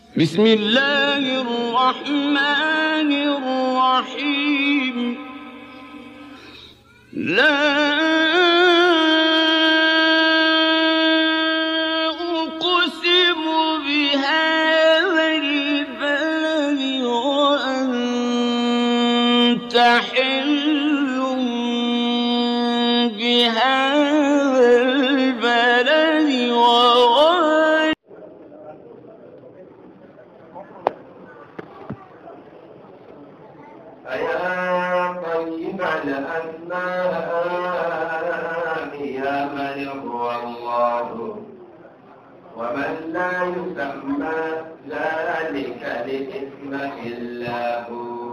بسم الله الرحمن الرحيم لا أقسم بهذا البلد وأنت حل بهذا البلد وغير فيا طيب الأسماء يا من هو الله ومن لا يسمى ذلك الاسم إلا هو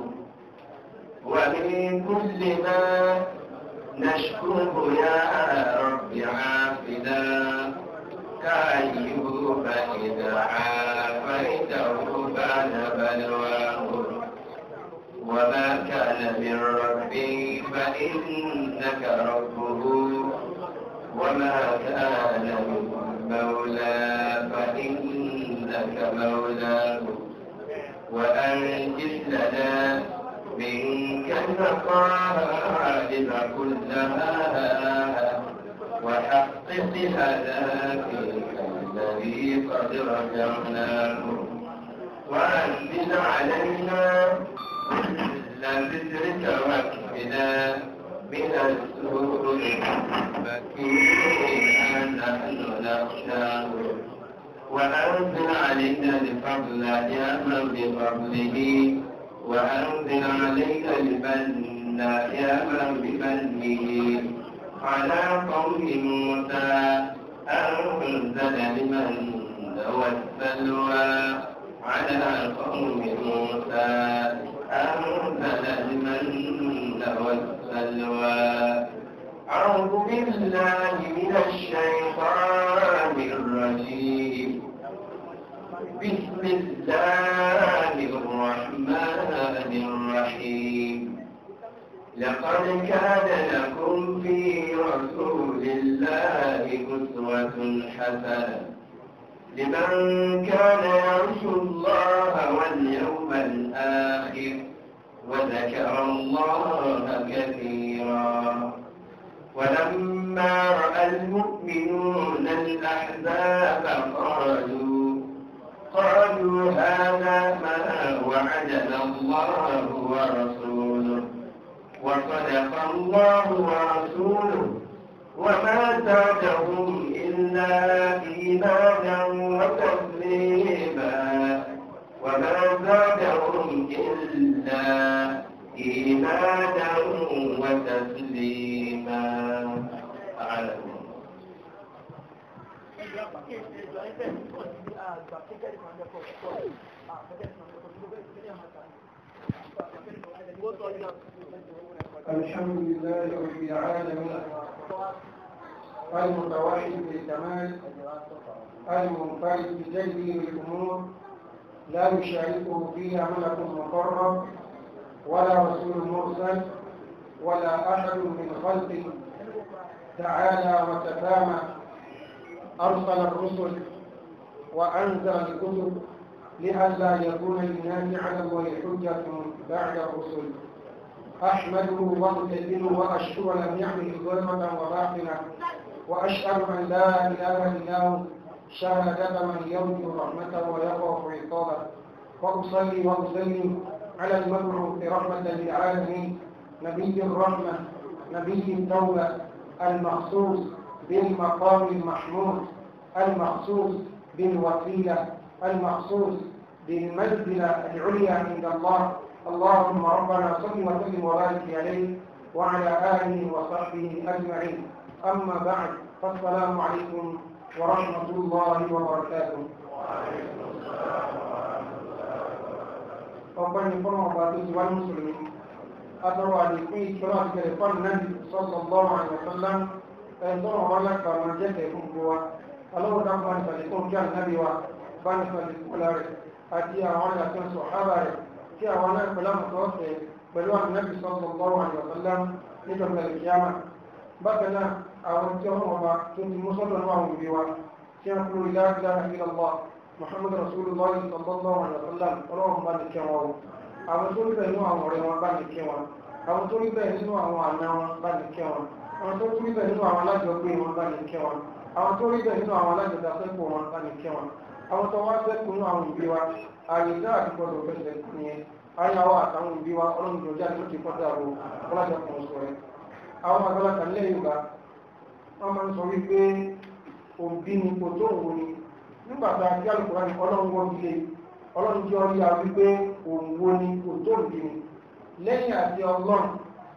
ومن كل ما نشكره يا رب عافنا كأيوب إذا عافيته بعد بلواه وما كان من ربي فإنك ربه وما كان من مولى فإنك مولاه وأنجز لنا منك المطالب كلها وحقق لنا فيك الذي قد رجعناه وأنزل علينا كل ذكرك واكفنا من السوء فكينا نحن نخشاه وأنزل علينا الفضل يا من بفضله وأنزل علينا المن يا من بمنه على قوم موسى أنزل المن والسلوى على قوم موسى أنزل المن والسلوى أعوذ بالله من الشيطان الرجيم بسم الله الرحمن الرحيم لقد كان لكم في رسول الله أسوة حسنة لمن كان يرجو الله واليوم الآخر وذكر الله كثيرا ولما رأى المؤمنون الأحزاب قالوا قالوا هذا ما وعدنا الله ورسوله وصدق الله ورسوله وما زادهم إلا إيمانا وتسليما وما زادهم إلا إيمانا وتسليما أعلم الحمد لله رب العالمين المتوحد بالكمال المنفرد بجلبه الامور لا يشاركه فيها ملك مقرب ولا رسول مرسل ولا احد من خلقه تعالى وتسامى ارسل الرسل وانزل الكتب لئلا يكون للناس على الله حجه بعد الرسل أحمده وأجلله وأشكر لم يعمل ظلمة وباطنة وأشهد أن لا إله إلا هو شهادة من يرجو رحمته ويخاف عقابه وأصلي وأسلم على المبعوث رحمة للعالمين نبي الرحمة نبي التوبة المخصوص بالمقام المحمود المخصوص بالوسيلة المخصوص بالمنزلة العليا عند الله اللهم ربنا صل وسلم وبارك عليه وعلى آله وصحبه أجمعين أما بعد فالسلام عليكم ورحمة الله وبركاته ọgbọ́n ní fọ́nà ọba tó ti wá ní mùsùlùmí atọ́rọ àdìkún ìṣọ́rọ̀ àti ẹ̀fọ́n náà sọ́sọ̀ lọ́rọ̀ àìsànlá ẹ̀sọ́rọ̀ ọba lápá máa jẹ́ tẹ̀kún fún wa ọlọ́wọ́ dáńbà ní sàlẹ̀kún kí ànábì wa bá ní sàlẹ̀kún rẹ̀ àti àwọn àyàtọ̀ sọ̀hábà rẹ̀ kí àwọn náà pẹ̀lú àmọ̀tọ́ ọ̀sẹ̀ pẹ̀lú ànábì sọ́sọ̀ lọ́rọ̀ àìsànlá nítorí ẹ̀kíyàmà bákan náà àwọn tí ọmọ ọba tó ti mú sọ́dọ̀ náà àwọn òbí wa tí wọ́n kúrò ilá ìlà ìlọ́lọ́ muhammad rasulullah sallallahu alaihi wa sallam ọlọ́run bá ní kẹ́ wọn o àwọn tó rí bẹ́ẹ̀ nínú àwọn ọ̀rẹ́ wọn bá ní kẹ́ wọn àwọn tó rí bẹ́ẹ̀ nínú àwọn àna wọn bá ní kẹ́ wọn àwọn tó rí bẹ́ẹ̀ nínú àwọn alájọgbé wọn bá ní kẹ́ wọn àwọn tó rí bẹ́ẹ̀ nínú àwọn alájọdásẹ́pọ̀ wọn bá ní kẹ́ wọn àwọn tó wá sẹ́kù nínú àwọn òbí wa ààyè dáa ti gbọdọ̀ fẹsẹ̀ nìyẹn ayáwó àtàwọn òbí wa ọlọ́run tó jáde ló ti kọ́ta ro ọlọ́jọ́ kan sọ rẹ̀ àwọn àgbàlagbà nílẹ̀ yorùbá wọ́n máa ń sọ wípé òbí ni kò tó òun ni nígbà tá a kí alùpùpù ní ọlọ́run wọ́n ilé ọlọ́run jẹ́ ọrí a wípé òun wo ni kò tó òbí ni lẹ́yìn àti ọlọ́run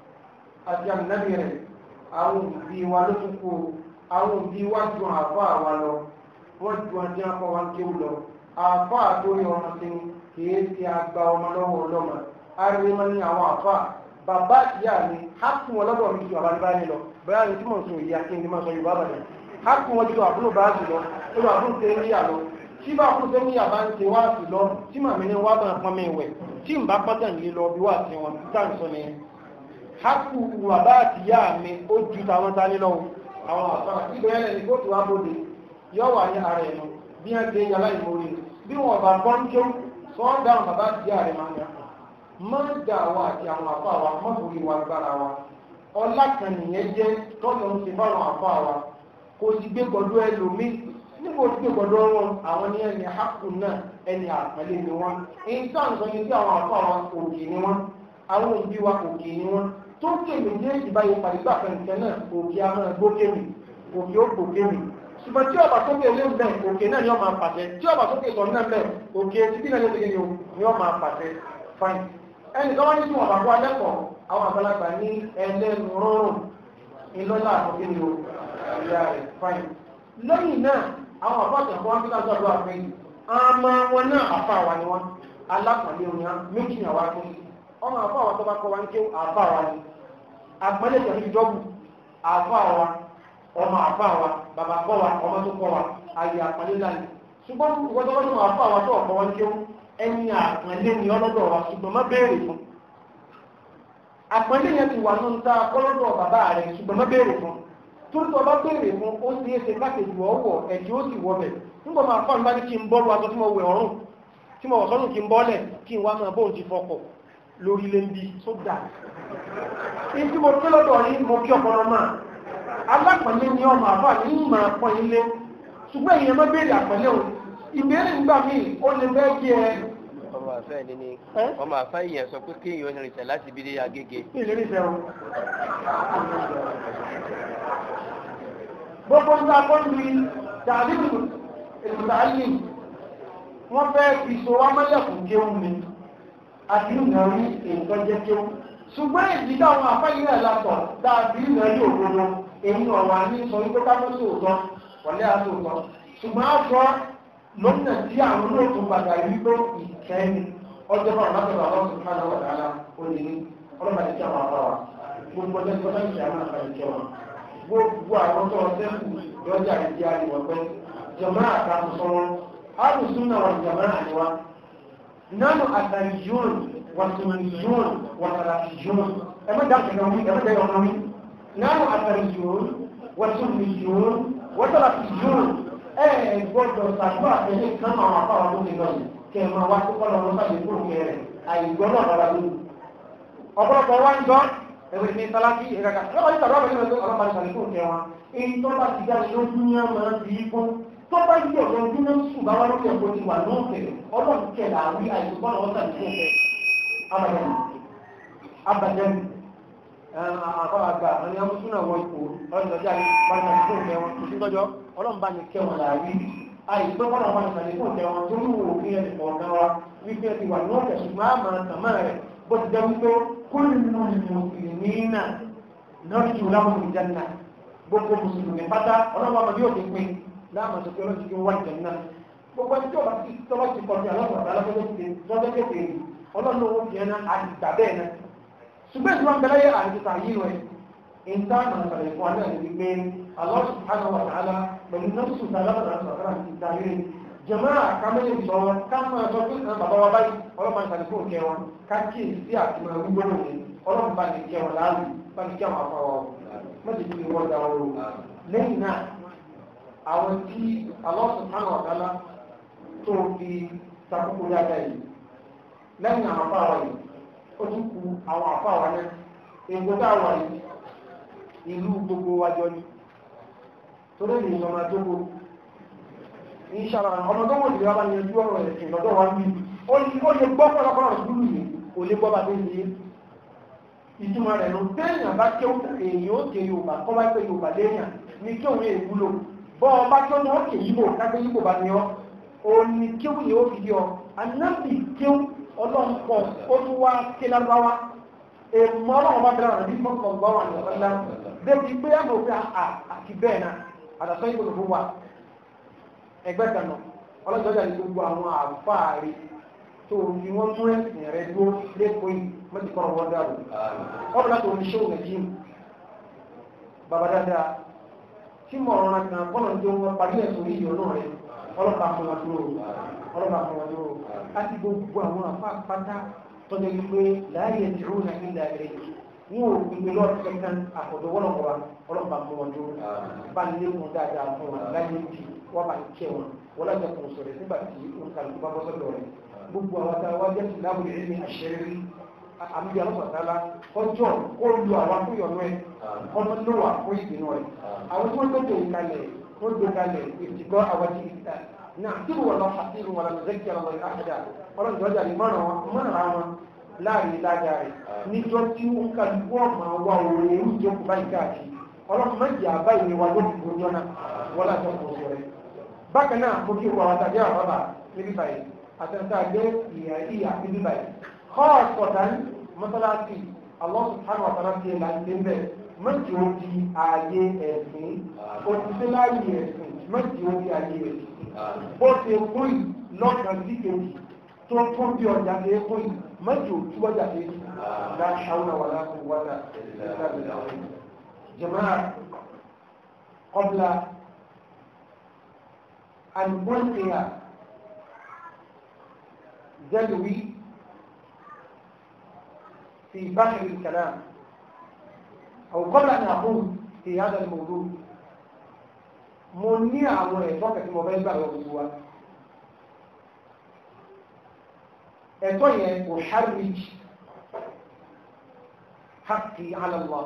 àti àmìnábì rẹ̀ àwọn òbí wa ló tún kó àwọn òbí wa ju àbá àwa lọ wọ́n ju ọdún akọ wa ń kéwù lọ àbá àtórí ọmọ sí ni kìí ti àgbà ọmọ lọ́wọ́ ọlọ́mọ arìnrìnmọ́ ní àwọn àbá bàbá ìyá mi hákùn wọn lọ́dọ̀ mi ju àbálẹ́bá ní lọ bẹ́ẹ̀ ni tí mò ń sọ ìyá kí n ti máa sọ yorùbá bàjẹ́ hákùn wọn ju àbúrò bá jù lọ lọ́dọ̀ àbúrò tẹ́ ń yà lọ tí bá àbúrò tẹ́ ń yà bá ń ṣe wá sí lọ tí màmí ní wá bá pọn mi wẹ̀ tí n bá pọ́tà nílé lọ bí wà sí wọn tá à ń sọ nìyẹn hákùn bàbá àti ìyá mi ó ju tàwọn tá ní lọ́wọ́ àwọn àbá ìgbẹ́yẹlẹ̀ ní kóòtù wa bòde yọ wà ní ara ẹ̀ lọ bí wọ́n ṣe yàrá ìmòrè bí wọ́n bá bọ́ ń jó sọ́ọ́ dáhùn bàbá àti ìyá rẹ̀ máa ń yà máa ń dà wá àti àwọn àfa wa mọ́bùrí wa gbára wa ọlá kan nìyẹn jẹ́ tọ́lọ̀ ń ṣe fáwọn àfa wa kò sì gbé gbọdọ̀ ẹlòmíì níbo tí gbé gbọdọ̀ wọn àwọn ní ẹni àkùn náà ẹni àpẹẹlẹ ni wọn èyí tó à ń sọ ní bí àwọn àfa wa òkè ni wọn àwọn òbí wa òkè ni wọn tó kéwì ní ìbáyé pàdébà fẹ̀ǹtẹ̀ náà òkè a máa gbókèmì òkè ó gbókèmì ṣùgbọ́n tí ọba tó kéwì ń bẹ̀ òkè náà ni wọ́n máa pàṣẹ tí ọba tó kéwì sọ náà bẹ̀ òkè títí náà ni wọ́n máa pàṣẹ fine ẹni tó wá ní tí wọn bá kó alẹ́kọ̀ọ́ àwọn àgbàlagbà ní ẹlẹ́nu rọrùn ìlọ́lá àkókò ní o ìyá rẹ̀ fáìn lẹ́yìn náà àwọn àbájá kan wọ́n fi ká sọ́dọ̀ àpé àmọ́ wọn náà àfa wa ni wọn alápọ̀lé wọn yá méjì ní àwa tó ọmọ àfa wa tó bá kọ́ wa ní kí àfa wa ni àgbẹ̀lẹ̀ tẹ̀lé ìjọ́bù àfa wa ọmọ àfa wa bàbá kọ́ wa ọmọ tó kọ́ wa àyè àpọ̀lé láyé ṣùgbọ́n wọ́n tó wọ́n tó àfa wa tó ọ̀kọ́ wọn kí ẹni àpọ̀lé ni ọlọ́dọ̀ wa ṣùgbọ́n má béèrè fún àpẹẹlẹ yẹn ti wà ní ta kọlọ́dọ̀ bàbá rẹ̀ ṣùgbọ́n má béèrè fún torí tó bá béèrè fún ó sì é ṣe káàkiri ọwọ́ ẹ̀dí ó sì wọbẹ̀ nígbà máa fọ́n bá ní kí n bọ́ọ̀lù aṣọ tí mo wẹ̀ ọ̀rùn tí mo wọ̀ sọ́nù kí n bọ́ọ̀lẹ̀ kí n wá máa bóun ti fọkọ̀ lórí lé ń bí tó dà ní tí mo pé lọ́dọ̀ yìí mo kí ọpọlọ náà alápẹ̀lẹ́ ni ọmọ àbá ní ìmọ̀ àpọ̀ ilé ṣùgbọ́n èèyàn má béèrè àpẹ̀lẹ́ o ìbéèrè nígbà míì ó lè fẹ́ kí ẹ ọmọ àfẹ́ ni ni ọmọ àfẹ́ yẹn sọ pé kí èèyàn rìnsẹ̀ láti ibi dé agége. ìlérí fẹ́ o. gbogbo ń ta kọ́ni tàbí ìtàlí wọ́n fẹ́ fi so wá mọ́lẹ̀ fún kéwù mi àti ìnáwó nǹkan jẹ́ kéwù ṣùgbọ́n èyí táwọn afẹ́yìn náà látọ̀ dàbí ìnáwó òdodo èyí ọ̀wà ní sọ wípé ká tó sòótọ́ wọlé àtòótọ́ ṣùgbọ́n a sọ lọ́nà tí àwọn olóòtú padà rí pé ìkẹ́ni ọjọ́ bá wọn lọ́wọ́ àwọn ọ̀sán náà wà dáadáa ó lè ní ọlọ́mọdé tí àwọn afọ wa gbogbo ọjọ́ tí wọ́n fẹ́ ṣe àwọn àfẹ́ ìkẹ́ wọn gbogbo àwọn tó ọjọ́ kù lọ́jà ìdí àríwọ̀ pé jọmọ́ àtàkùn sọ́wọ́ alùsùn náà wà jọmọ́ àríwá nánú àtàríyún wàtúmìyún wàtàràfíyún ẹmọ́ dákẹ́ náà wí ẹmọ́ dákẹ́ náà wí nánú àtàríyún wàtúmìyún wàtàràfíyún ẹ gbọ́dọ̀ sàdúrà tẹ̀lé kan àwọn afáwà tó ti lọ yìí kẹ ẹ máa wá sí kọ́lọ̀ wọn sábẹ́ kúrò kẹ rẹ̀ àìgbọ́ náà rárá lónìí. ọ̀pọ̀lọpọ̀ wá ń gbọ́ ẹ̀wẹ̀ ní sálákì ìrẹ́ka lọ́wọ́ ní sàdúrà pẹ̀lú ọ̀rọ̀ máa sàlẹ̀ kúrò kẹ wọn. èyí tó bá ti jáde lójú ní ọmọ ti yí fún tó bá yí ọ̀dọ̀ ojú náà sùn bá wá lókè ẹ̀kọ́ ti wà lóòkè ọlọ́run kẹ làwí àìsùn wọn sàlẹ̀ kúrò kẹ abadan àkọ́ àgbà àwọn ẹni ọmọ súnà wọ ipò ọdún ọjọ́ àyè bá ní ọdún fún ìfẹ́ wọn kò sí tọ́jọ́ ọlọ́run bá ní kẹ́ wọn làwí àìgbẹ́ kọ́nà wọn ìsàlẹ̀ fún ìfẹ́ wọn tó ní wò fi ẹni kọ̀ọ̀kan wa wípé ti wà ní ọ̀kẹ́ ṣùgbọ́n àmà tàmá rẹ̀ bó ti jẹ́ wípé kúlù mùsùlùmí náà náà ti wù láwọn ìjánná gbogbo mùsùlùmí pátá ọlọ́run ọmọdé òkè pé láàmà sọ pé ọlọ́run ti fi wá ìjánná gbogbo ẹni tí ọba ti tọ́ba ti kọ́ sí aláwọ̀ àtàlọ́jọ́ kékeré ọlọ́run owó fi ẹná àdìgbà bẹ́ẹ̀ náà ṣùgbọ́n ìtura ń bẹ̀rẹ̀ àdìgbà yìí rẹ̀ ìta nà sàlẹ̀ fún alẹ́ àti wípé Allah subhanahu wa ta'ala pẹ̀lú nọ́ọ̀sù sàlámà sọ̀rọ̀ àti ìdarí jẹ̀mọ́ àkámẹ́lẹ̀ sọ káfíń sọ pé kan bàbá wa báyìí ọlọ́pàá ní sàlẹ̀ fún òkè wọn káàkiri sí àti máa wí gbọ́dọ̀ ní ọlọ́pàá bá ní kẹwọn láàrú bá ní kẹwọn àfọwọ́ mọ́tò tí wọ́n dá wọn lò lẹ́yìn náà àwọn tí Allah subhanahu wa ta'ala tó fi takókò dáadáa yìí lẹ́yìn àwọn afáwa yìí ó tún ku àwọn afáwa náà ègbò tá a wà yìí ìlú gbogbo wájọ ni torí lè sọ máa jókòó ìṣàlá ọmọ tó wọ́n ti wá bá ní ojú ọ̀rọ̀ ẹ̀sìn lọ́dọ̀ wa bí ó lè gbọ́ pọ̀lọpọ̀lọ sùúrù yìí kò lè gbọ́ bá tó ń ṣe ìtumọ̀ rẹ̀ ló téèyàn bá kéwù èèyàn ó ké yorùbá kọ́ bá pé yorùbá léèyàn ní kéwù yẹn ìwúlò bọ́ ọ bá kéwù ó ké yíbò kápẹ́ yíbò bá ní ọ òun ni kéwù yẹn ó fi di ọ anábì kéwù ọlọ́run pọ̀ ó tún wá ké lágbáwá èèmọ̀ ọlọ́run bá bẹ̀rẹ̀ àrùn bí fọ́nkọ̀ gbọ́ wà ní ọ̀sán débi pé àmọ̀ òfin àti bẹ́ẹ̀ náà àtàsọ́ ìbò lòfún wa ẹgbẹ́ kan náà ọlọ́jọ́jà ní gbogbo àwọn àfáàrí tó ní wọ́n mú ẹ̀sìn rẹ̀ dúró lẹ́kọ̀ọ́ yìí mọ́tì kọ́ wọn dàrú ọ̀rọ̀ láti omi ṣé òun jíìm bàbá dáadáa tí mo rọra kan kọ́nà tó wọn parí ẹ̀sùn yìí ọ̀nà rẹ̀ ọlọ́pàá fún wọn dúró ọlọ́pàá fún wọn dúró láti gbogbo àwọn àfa pátá tọ́jú wípé láàyè ìdúró náà nílẹ̀ rẹ̀ wọn ò gbìgbé lọ́ọ̀tì kankan àkọ́dọ̀ wọ́lọ́kọ̀ọ́ ọlọ́pàá fún wọn dúró bá lékun dáadáa fún wọn láyé bíi wọ́n máa ń kẹ́ wọn wọ́n lájọ kò sọ̀rọ̀ nígbà tí wọ́n kà lóko bá bọ́ sọ́dọ̀ rẹ̀ gbogbo àwọn tá a wá jẹ́ sí láwùjọ ẹ̀mí àṣẹrí àmì alọ́sọ̀tàlá kọjọ́ kó lu àwọn akúyọ̀nù ẹ̀ ọmọ ló wà fún ìdènà rẹ̀ àwọn tí wọ́n tó dòwò kalẹ̀ wọ́n dòwò kalẹ̀ ìtìgọ́ àwọn tí ìta náà tí wọ́n lọ àti ìrùn wọn lọ zẹ́kì ọmọ rẹ̀ àṣẹdá ọlọ́run jọjà ní mọ́ràn wọn láàrin ìdájà rẹ̀ níjọ́ tí wọ́n kà lù wọ́n máa wá òun èrú ìjókòó báyìí káàkiri ọlọ́run méjì àbáyé ni wà lóbi gbòójọ́ náà wọ́n lájọ kò sọ̀rọ̀ bákan náà mo kí wọ́n àtàjẹ́ àbábà níbí báyìí àtẹ̀ntà gbé ìyà ìyà níbí báyìí kọ́ọ̀sì kọ̀tàn mọ́sálásí Allah subhanahu wa ta'ala ti là ń lé bẹ́ẹ̀ méjì ó di ààyè ẹ̀sìn òtítẹ́ láàyè ẹ̀sìn méjì ó di ààyè ẹ̀sìn bó ṣe kú yìí lọ́kàn sí kejì tó tún bí ọjà ṣe é kú yìí méjì ó tú ọjà ṣe é kú la hawla wala quwwata illa billah jama'a qabla أن ألقي دلوي في بحر الكلام أو قبل أن أقول في هذا الموضوع مني àwọn ẹ̀tọ́ kẹtì mọ̀ bẹ́ẹ̀ gbàgbọ́ gbogbo wa ẹ̀tọ́ yẹn kò harwich haqqi ala Allah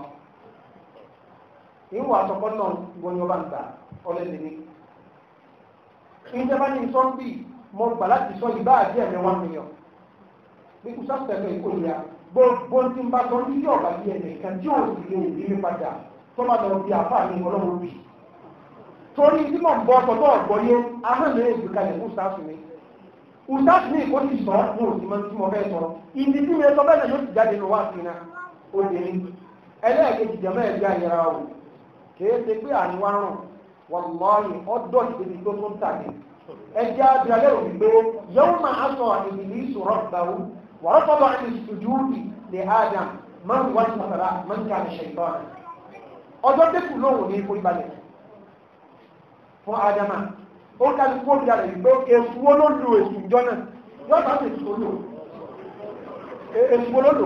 ìwà àtọ̀kọ́ náà gbọ́nyọ́ bá ń gbà ọlẹ́dẹ̀ẹ́ ìjọba ní sọ bí mo gbà láti sọ ìbá àti ẹ̀mí wọn mílíọ̀n bí kò sáfẹ́fẹ́ ìkórìíra gbogbo tí ń bá sọ ní yọ̀ọ̀bá bí ẹ̀mí kan tí ò sì lè rí mi padà tó bá lọ bí àfáà mi ọlọ́run bì torí tí mò ń bọ́ ọkọ̀ tó ọ̀gbọ́ yé ahọ́n mi èdè kalẹ̀ fún sáfù mi ùsáfù mi kò sì sọ mo ò sì mọ tí mo fẹ́ sọ ìdí tí mi sọ bẹ́ẹ̀ náà yóò ti jáde lọ wá sí iná obìnrin ẹlẹ́ẹ̀kejì jẹ́mọ́ ẹ̀gbẹ́ àyẹ̀rà o kì í ṣe pé àníwá rùn wàlláhi ọdọ́ ìdíbi tó tó ń tàbí ẹjẹ́ abiralẹ́ òbí pé yóò máa sọ ìbìlì ìṣòro gbàwó wọ́n fọ́bọ̀ ẹni sùjúùdì lè adam máa ń wá ní masara máa ń ká ní ṣèǹtọ́n ọjọ́ tẹ́kù lóhùn ní ìforíbalẹ̀ fún adama ó ká ní kó bìí rẹ̀ pé èsù wo ló lu èsù ìjọ náà yóò bá èsù tó lò èsù wo ló lò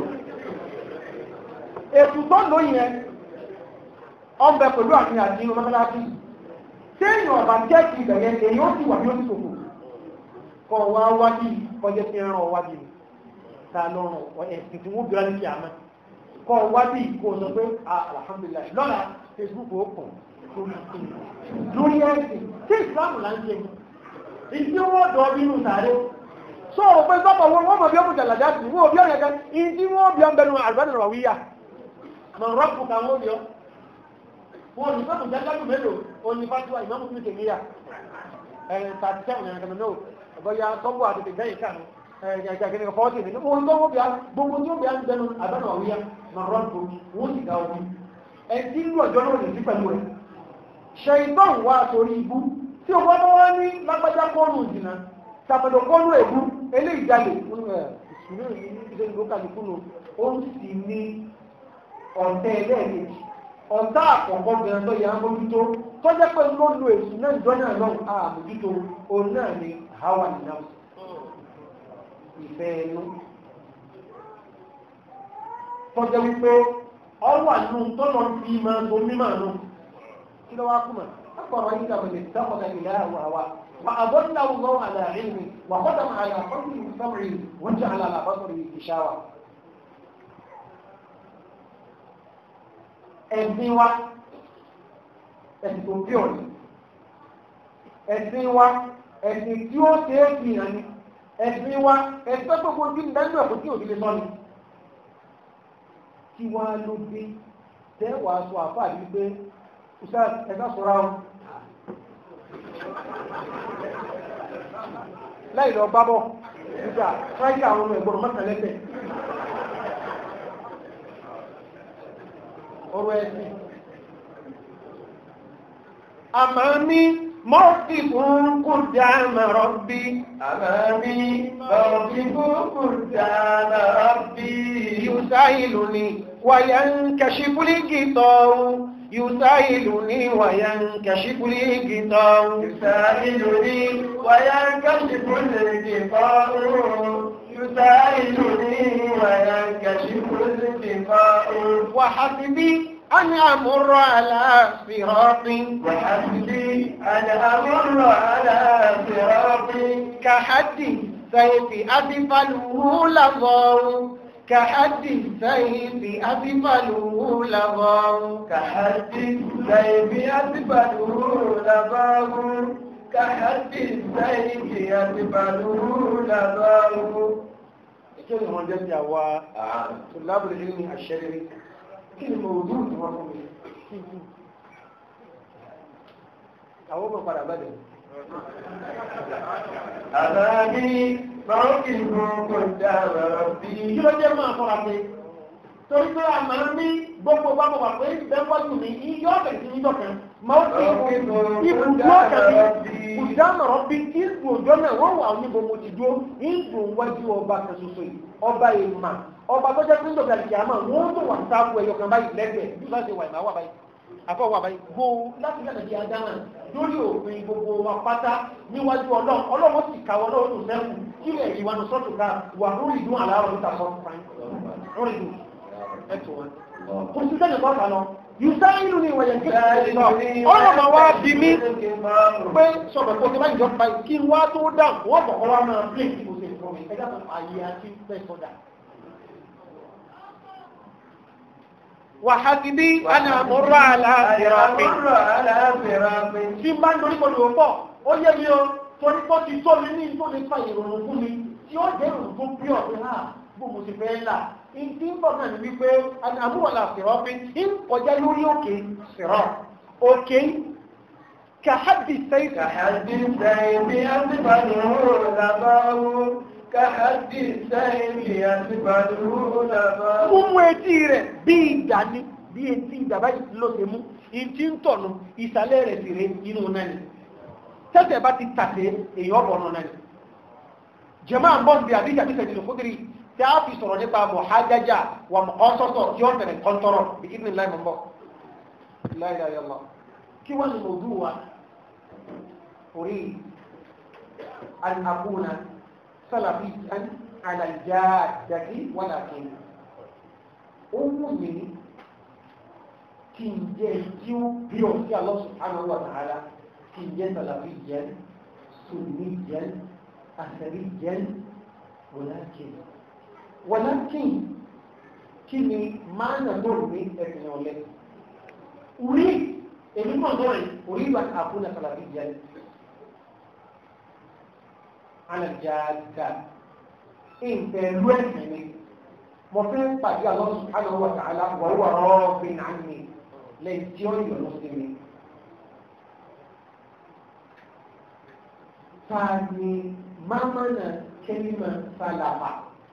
èsù tó lò yẹn ọbẹ̀ pẹ̀lú àfihàn àti inú mọ́tàlásì tí èèyàn ọba jẹ́ ti ìbẹ̀yẹ èyí ó sì wà ní oṣù kò kọ wá wájú kọjá sí ẹran ọwájú ta lọ́rùn ẹ̀sìn tí wọ́n bí wọ́n ní kí a mọ́ kọ wájú kò sọ pé alhamdulilayi lọ́la facebook ó kàn lórí ẹ̀sìn tí ìsìlámù là ń ṣe ìdí wọ́n dọ̀ nínú sàárè so òpin sọ́pọ̀ wọn wọ́n mọ̀ bí ọmọ jàlàjá sí wọ́n bí ọ̀yẹ̀kẹ́ ìdí wọ́n bí ọmọ bẹnu àlùbánu rọ̀ wíyà mọ̀ rọ́pù kan wọ́n bí ọ wọn ní fẹ́mù jágájú mélòó oní fásiwá ìmọ̀mù fún ìkèmíyà ẹ̀rìn tàbí sẹ́wọ̀n ẹ̀rìn kẹmẹ́ náà ọ̀bọ̀yà sọ́gbù àti ìgbẹ́yìn kànú ẹ̀rìn fọ́ọ̀tì ní ohun tó wọ́n bí a gbogbo tí ó bí a ń bẹnu àbẹ́nà àwíyá mọ̀rọ́ǹtò wọ́n sì ga omi ẹ̀dí inú ọjọ́ náà lè sí pẹ̀lú rẹ̀ ṣe ìtọ́n wá torí ibú tí o wọ́n wá ní lágbájá kọ́ọ̀nù ìdìnnà tàbẹ̀dọ̀ kọ́ọ̀nù ègbú eléyìí jalè ìṣúná ìṣẹ́ ìlú kàlùkùnù ó sì ní ọ̀tẹ̀ ẹlẹ́ẹ̀kejì ọ̀tá àkọ́kọ́ bẹ̀rẹ̀ tó yà á mójútó tó jẹ́ pé ló lo èsù náà ìjọ náà lọ́wọ́ àmójútó òun náà ni hawa nìyàwó ìfẹ́ ẹnu tó jẹ́ wípé ọwọ́ àánú tọ́lọ̀ fi máa ń bo mímọ̀ àánú kí ló wá kú mọ̀ أفرأيت من اتخذ إلهه هواه وأضله الله على علمه وختم على قلبه سمعه وجعل على بصره غشاوة ẹ̀sìn wa ẹ̀sìn tó bí ọ̀nà ẹ̀sìn wa ẹ̀sìn tí ó ṣe é fi hàn ní ẹ̀sìn wa ẹ̀sìn tó gbogbo tí ń dájú ẹ̀kọ́ tí òbí lè sọ ni tí wọ́n á ló dé tẹ́wàá sọ àfáà yìí pé ṣe ẹ̀ka sọ̀rọ̀ àwọn láì lọ bá bọ̀ nígbà fáyé àwọn ọmọ ẹ̀gbọ́n mọ́tàlẹ́tẹ̀ ọ̀rọ̀ ẹ̀sìn àmàmí mọ́ọ̀tì fún kúrdà mẹ́rọ̀bí أمامي موقف قدام ربي يسائلني وينكشف الغطاء يسائلني وينكشف الغطاء يسائلني وينكشف الكفاء يسائلني وينكشف الكفاء وحسبي أن أمر على صراط وحسبي أن أمر على صراط كحد سيف أسفله لظى كحد سيف أسفله لظى كحد السيف يسبله لباه كحد السيف يسبله لباه كل ما جد هو طلاب العلم الشرعي كل موجود وهم أو ما قال أبدا أمامي موقف قدام ربي kí ló jẹ́ máa fọ́ra pé torí pé a máa ń ní gbogbo bá mọ̀ wà pé bẹ́ńkọ́tù mi iyọ́ ọ̀bẹ̀ sí iyọ́ kan máa ń fi ibùdó ọ̀kẹ́ mi ìdámọ̀ràn bí ìgbò òjò náà wọ́n wà níbo mo ti dúró ìgbò wájú ọba kan ṣoṣo yìí ọba ìmà ọba tó jẹ́ pínlẹ̀ ọ̀gá ìjà máa wọ́n tó wà sáàbù ẹ̀yọ kan báyìí lẹ́gbẹ̀ẹ́ bí láti wà ìmà wà báyìí àfọwọ́ wà báyìí gbó láti lẹ́nà di adáná lórí òfin gbogbo wa pátá níwájú ọlọ́run ọlọ́run sì kàwọ́ lọ́wọ́ tó sẹ́kù kí lè rí wọn sọ́tò ká wà lórí ìdún àlárọ̀ níta sọ́tò fáyín lórí ìdún ẹ̀tọ́ wọn. kò sí sẹ́ni kọ́ kan lọ yusa ìlú ni ìwẹ̀yẹ̀ kí ọ̀rọ̀ máa wá bí mi pé sọ̀rọ̀ kó ti bá ìjọ pa kí n wá tó dà wọ́n bọ̀ kọ́ wá máa plé kí mo ṣe fún mi ẹ̀dá tó ayé àti fẹ́ sọ́dà. wàhásíbí àná àmúrò àlàáfíà أمر على صراط tí n bá ń dorí pọ̀lú ọ̀pọ̀ ó yé mi o torí pọ́ ti tó mi ní tó lè fa ìrònú fún mi tí ó jẹ́ ìrònú tó bí ọ̀pẹ́ ha bó mo ti fẹ́ là ń tí ń bọ̀ náà ní wípé àmúwọ̀lá sírọ́ pé ń kọjá lórí òkè sírọ́ òkè kàhádì sẹ́yìn كحد السيف يسبله لباه كحد السيف يسبله لباه múmú etí rẹ̀ bí ìdá ní bí etí ìdá báyìí ló ṣe mú ìtí ń tọ̀nù ìsàlẹ̀ rẹ̀ sì rẹ̀ inú náà ni tẹ́tẹ̀ bá ti tàṣe èèyàn bọ̀ náà ni jẹ́mọ́ àbọ̀ bí àdíjà bí sẹ́yìn lòkúdìrí tí a fi sọ̀rọ̀ nípa mọ̀hájájá wà mọ̀ọ́sọ́sọ̀ tí ó tẹ̀lé kọ́ńtọ́rọ̀ bí kí ni láì mọ̀ bọ̀ láì láì lọ kí wọ́n lè mọ̀ọ́dú wa orí an akuna salafiyan ala jaddati walakin ó wù mí kí n jẹ́ tí ó bí ọ sí Allah subhanahu wa ta'ala kí n jẹ́ salafiyan sunniyan asariyan walakin walakin kí ni máa nà lóòrùn ní ẹ̀sìn ọ̀lẹ́ orí èmi mọ̀ lórí orí ìwà àkúnà salafiyan ala jadda ìfẹ̀lú ẹ̀sìn mi mo fẹ́ pàdé Allah subhanahu wa ta'ala wà wà rọ́ọ̀bì náà ní lẹ́yìn tí ó yọ̀ sí mi. Tani mámánà kẹ́límà sálàfà.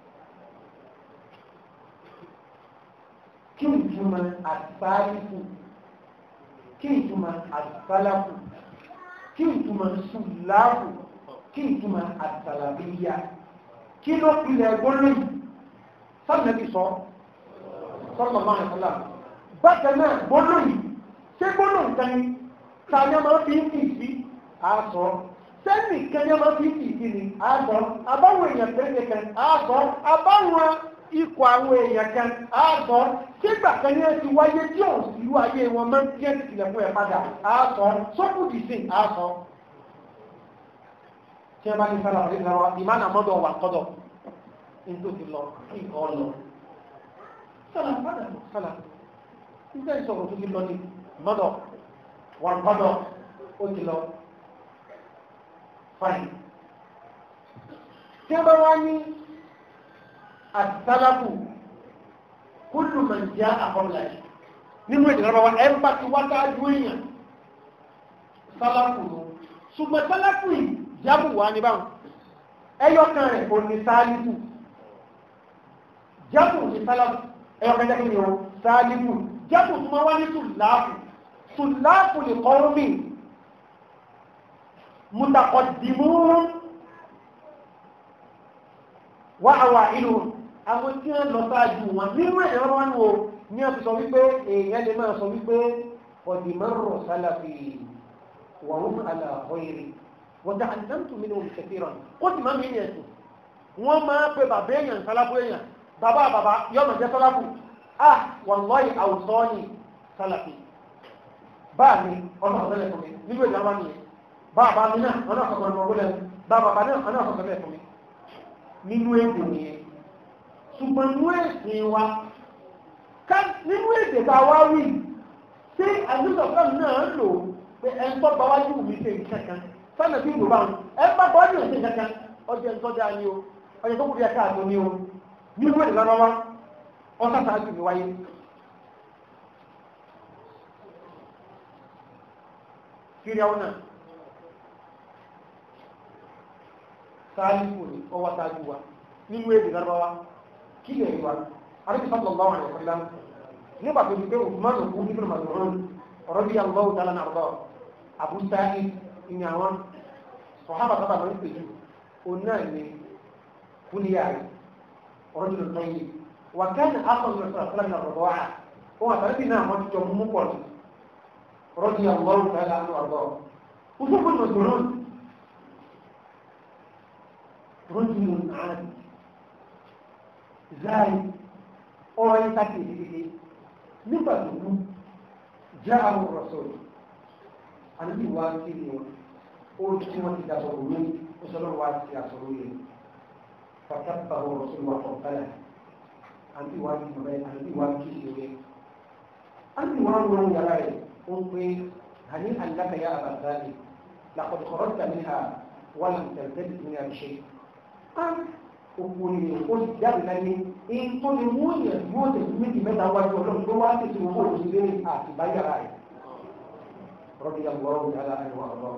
Kí ìtumọ̀ àtìsáàlìfù? Kí ìtumọ̀ àtìsálàfù? Kí ìtumọ̀ sùláfù? Kí ìtumọ̀ àtìsàlàbíyà? Kí ló pilẹ̀ gbólóyìn? sọ́nàbí sọ sọ́nàbá àìsànlá bákan náà gbólóyìn ṣé gbólóyìn kan ní tàbí ọmọ fi ń fìí sí àásọ sẹ́nì kan ní ọmọ fi ń fìí sí ni àásọ abáwọn èèyàn pẹ̀lẹ́ kan àásọ abáwọn ikọ̀ àwọn èèyàn kan àásọ sígbà kan ní ẹtì wáyé tí òun sì lú ayé wọn máa ń tí ẹtì tilẹ̀ fún ẹ padà àásọ sọ́kùdì sí àásọ. tí ẹ bá ní sára àti ìlànà ìmánà mọ́dọ̀ wà kọ́dọ̀ ní tó ti lọ kí nǹkan lọ. sọlá padà sọlá nígbà ìsọ̀rọ̀ tó ti lọ ní mọ́dọ̀ wà kọ́dọ̀ ó ti lọ. fine. tí ẹ bá wá ní asalafu kullu man jaa qabla nínú èdè rárá wa ẹ ń bá ti wá dájú èèyàn sálàfù ló ṣùgbọ́n sálàfù yìí jábù wá ní báwọn ẹyọkan rẹ̀ kò ní sáálífù jábù ní sálàfù ẹyọkan jẹ́ kí ni o sáálífù jábù tó máa wá ní sùláàfù sùláàfù lè kọ́ mi mutaqaddimun wá àwà ìlú àwọn tí wọ́n lọ sáájú wọn nínú ẹ̀rọ wọn wo ní ọ̀sẹ̀ sọ wípé èèyàn lè máa sọ wípé ọ̀dìmọ́rọ̀ sálàfì wàhùn àlàkọ́ èrè wọ́n dá àdáǹtù mi ní omi kẹfìrọ̀ ó sì máa ń mìíràn ẹ̀sùn wọ́n máa pe bàbá èèyàn sálábù èèyàn bàbá bàbá yọmọ jẹ́ sálábù à wàlọ́ọ̀yì àwùsọ ni sálàfì báà mi ọ̀nà ọ̀sẹ̀lẹ̀ fún mi nílùú ìjà wa nìyẹn bàbá mi náà ọ̀nà ọ̀sọ̀kọ̀ bàbá náà ọ̀nà ọ̀sọ̀kọ̀ fún mi nínú èdè nìyẹn ṣùgbọ́n nínú ẹ̀sìn wa ká nínú èdè bá wá wí ṣé àdúgbò náà lò pé ẹ ń tọ́gbà wájú mi ṣe nǹkan kan sánà bí ìlú bá wọn ẹ bá bọ́ ní ọ̀sẹ̀ nǹkan kan ọjọ́ ń tọ́jà ni o ọjọ́ tó kù bí ẹ̀ka àtọ́ ni o nínú èdè lọ́wọ́ wa ọ̀sán sáájú mi wáyé. Fíríàwó náà sáálífù ni ọwọ́ sáájú wa nínú èdè lọ́wọ́ kí lè wá àríkì sallallahu alaihi wasallam nígbà tó di pé Usman òkú nínú Mas'ud radiyallahu ta'ala anhu Abu Sa'id ìní àwọn sọ̀hábà sábà máa ń pè jù òun náà ní kúnìyà rẹ̀ rajulun tayyib wà kánà ápọ̀lù rẹ̀ sọ̀rọ̀ ní ọ̀rọ̀ wà ó wà tàbí náà wọ́n ti jọ mú pọ̀ ní radiyallahu ta'ala anhu àrùbọ̀ Usman Mas'ud rajulun 'adi zai ọ̀rọ̀ yìí ká kéde kéde nígbà tó kú já àwọn rọ̀sọ̀rọ̀ àníbi wá sí ni wọn ó tí wọ́n ti dàbọ̀ òní ó sọ lọ́wọ́ wá sí àsọ̀rọ̀ yẹn fàtàkì àwọn rọ̀sọ̀rọ̀ wà fọ̀ bẹ́ẹ̀ àníbi wá sí bàbá àníbi wá sí ìṣòro àníbi wá ń wọ́n yàrá rẹ̀ ó ń pè hàní àlákà yà àbàzáde làkọ̀dù kọ̀rọ̀tà ní ha wà làǹtẹ̀tẹ̀ ní àbíṣe òkú ni ó ti jáde láyé èyí tó lè mú èèyàn yóò tẹ̀sí méjì mẹ́ta wájú ọlọ́run tó wá tẹ̀sí owó òṣèlú àti báyàrá rẹ̀ rọ́bì àwòrán ìyára ẹ̀wọ̀n ọ̀rọ̀.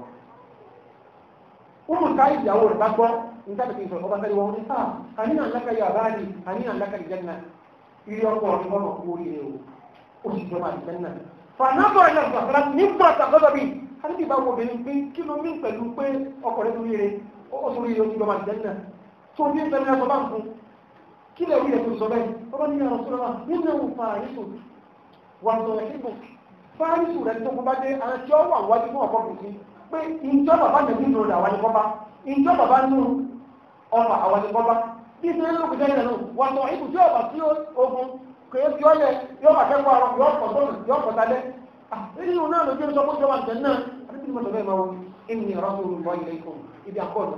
Umu ká ìyàwó rẹ̀ bá gbọ́ nígbà tó ti sọ̀rọ̀ ọba fẹ́lẹ̀ wọn ní sáà àníyàn ńláka yà bá ní àníyàn ńláka lè jẹ́nà ilé ọkọ̀ ọ̀rọ̀ ọmọ kú oríire o ó sì jọba àti jẹ́nà. Fànàbọ̀ ẹ̀ lọ́sọ̀ àfẹ́lá nígbà tàbí bí àti bá wo obìnrin pé kí ló mí pẹ̀lú pé ọkọ̀ rẹ̀ lórí rẹ̀ ó sọ oríire ó ti jọba àti jẹ́nà tó ní ìfẹ́ mẹ́ta bá ń fún kí lè rí ẹ̀ tó sọ bẹ́ẹ̀ ọba ní àwọn sọ́lá nínú ẹ̀wọ̀n fàárísù wà sọ̀rọ̀ síbò fárísù rẹ̀ tó kún bá dé àwọn tí ó wà wájú fún ọ̀pọ̀ kùsí pé ìjọ bàbá nẹ̀bí nù rẹ̀ àwọn ní kọ́bá ìjọ bàbá nù ọmọ àwọn ní kọ́bá bí ìfẹ́ ló kù jẹ́ ìrẹ̀lú wà sọ ibù tí ọba tí ogun kèé fi ọlẹ̀ yóò bá kẹ́kọ̀ọ́ àrọ̀ yóò pọ̀ sọ́nù yóò pọ̀ sálẹ̀ nínú náà lójú sọ fún ìjọba ìjẹ náà àti bí mo sọ bẹ́ẹ̀ máa wọ ẹni ìrọ́sùn olùkọ́ ilé ikùn ibi àkọọ́lù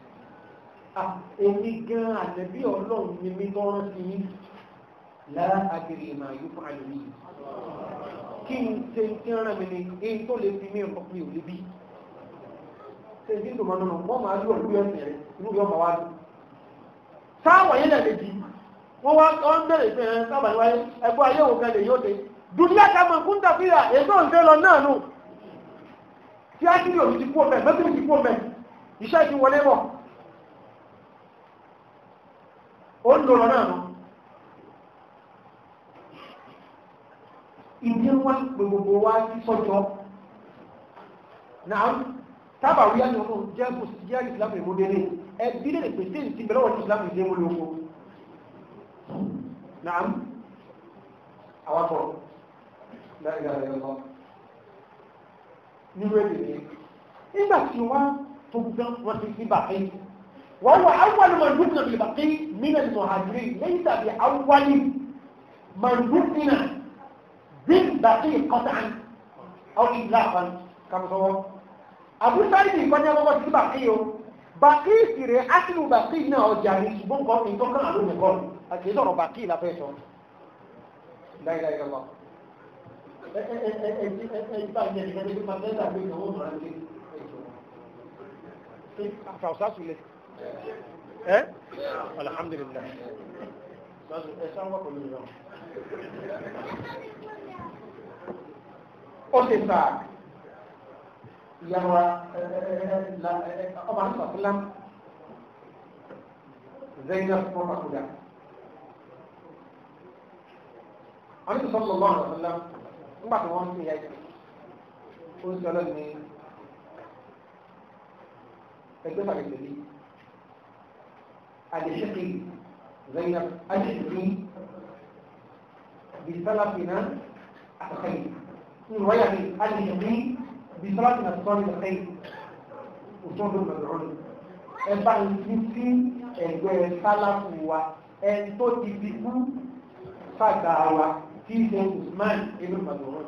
èmi gan ànẹ́bí ọlọ́run ni mi tọ́rọ sí yí láàkiri ìmọ̀ àyú fún àlùmí kí n ṣe tí ń rán mi ní èyí tó lè fi mí ọkọ̀ mi ò lè bí ṣe tí ń dùn mọ́nà wọ́n máa lú ọ̀lú ẹ̀sìn rẹ̀ inú yọ máa wá lù sáwọ̀ yẹn lẹ̀ lèjì wọ́n wá ọ́n bẹ̀rẹ̀ pé ẹ̀ sábà ní wáyé ẹgbẹ́ ayé òun kan lè yóò dé dùnúyà ká mọ̀ fún tàfíà èso ń fẹ́ lọ náà nù tí á kí ni òbí ti kú ọmọ ẹ̀ mẹ́tìrì ti kú ọmọ ẹ̀ iṣẹ́ ti wọlé bọ̀ ó ń lọ náà nù ìdí wọn gbogbo wa sí sọ́jọ́ náà tábà wíyá ni wọn jẹ́ kò sí jẹ́ ìsìlámù ìmúdéré ẹbí lè pèsè ìsì bẹ̀rẹ̀ wọn ìsìlámù ìdí múlò oko náà awakọ̀ láìka rẹ̀ lọ nínú èdè rẹ̀ nígbà tí wọ́n tó gbọ́n wọ́n ti sí bàfẹ́ وهو أول من دفن بالبقيع من المهاجرين ليس بأول من دفن بالبقيع قطعا أو إطلاقا كما هو أبو سعيد يقول يا بابا في بقيع بقيع سيري أكل بقيع نا أجاري سبون قول إن كان ألون يقول أكيد أنا بقيع لا فيشون لا إله إلا الله فوساس ولا ẹ alhamdulilayi ẹ sọ wọn kò ní lọ. ó ti sà ìyàwó ọba nígbàfúnlá zainab mọ́kàkúdà wọ́n ti sọ́kọ̀ lọ́wọ́ àlọ́fúnlá nígbà tí wọ́n ń sìn yá yìí ó ń sọ lọ́nà ní ẹgbẹ́ fàgẹ́gẹ́ bíi. الشقي زينب الشقي بسلفنا الخير من رواية الشقي بسلفنا الصالح الخير وصول المدعون ẹba ìsìn sí ẹgbẹ́ sálàfù wa ẹni tó ti fi kú fàgbà wa tí ṣe Usman ibn Mad'un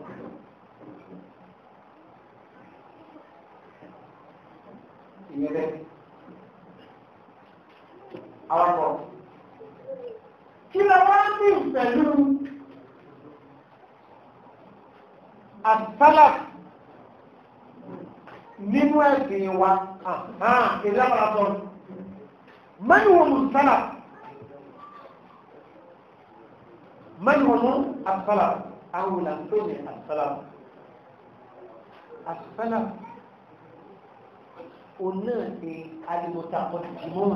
ìyẹn bẹ́ẹ̀ awakọ̀. Kí lọ wá ní pẹ̀lú àtàlà nínú ẹ̀sìn wa èdè àpàlàpọ̀ mẹ́rin wọn mú sálà mẹ́rin wọn mú àtàlà àwọn ìlànà ní àtàlà àtàlà òun náà ni alìmọ̀tà ọ̀dùnmọ́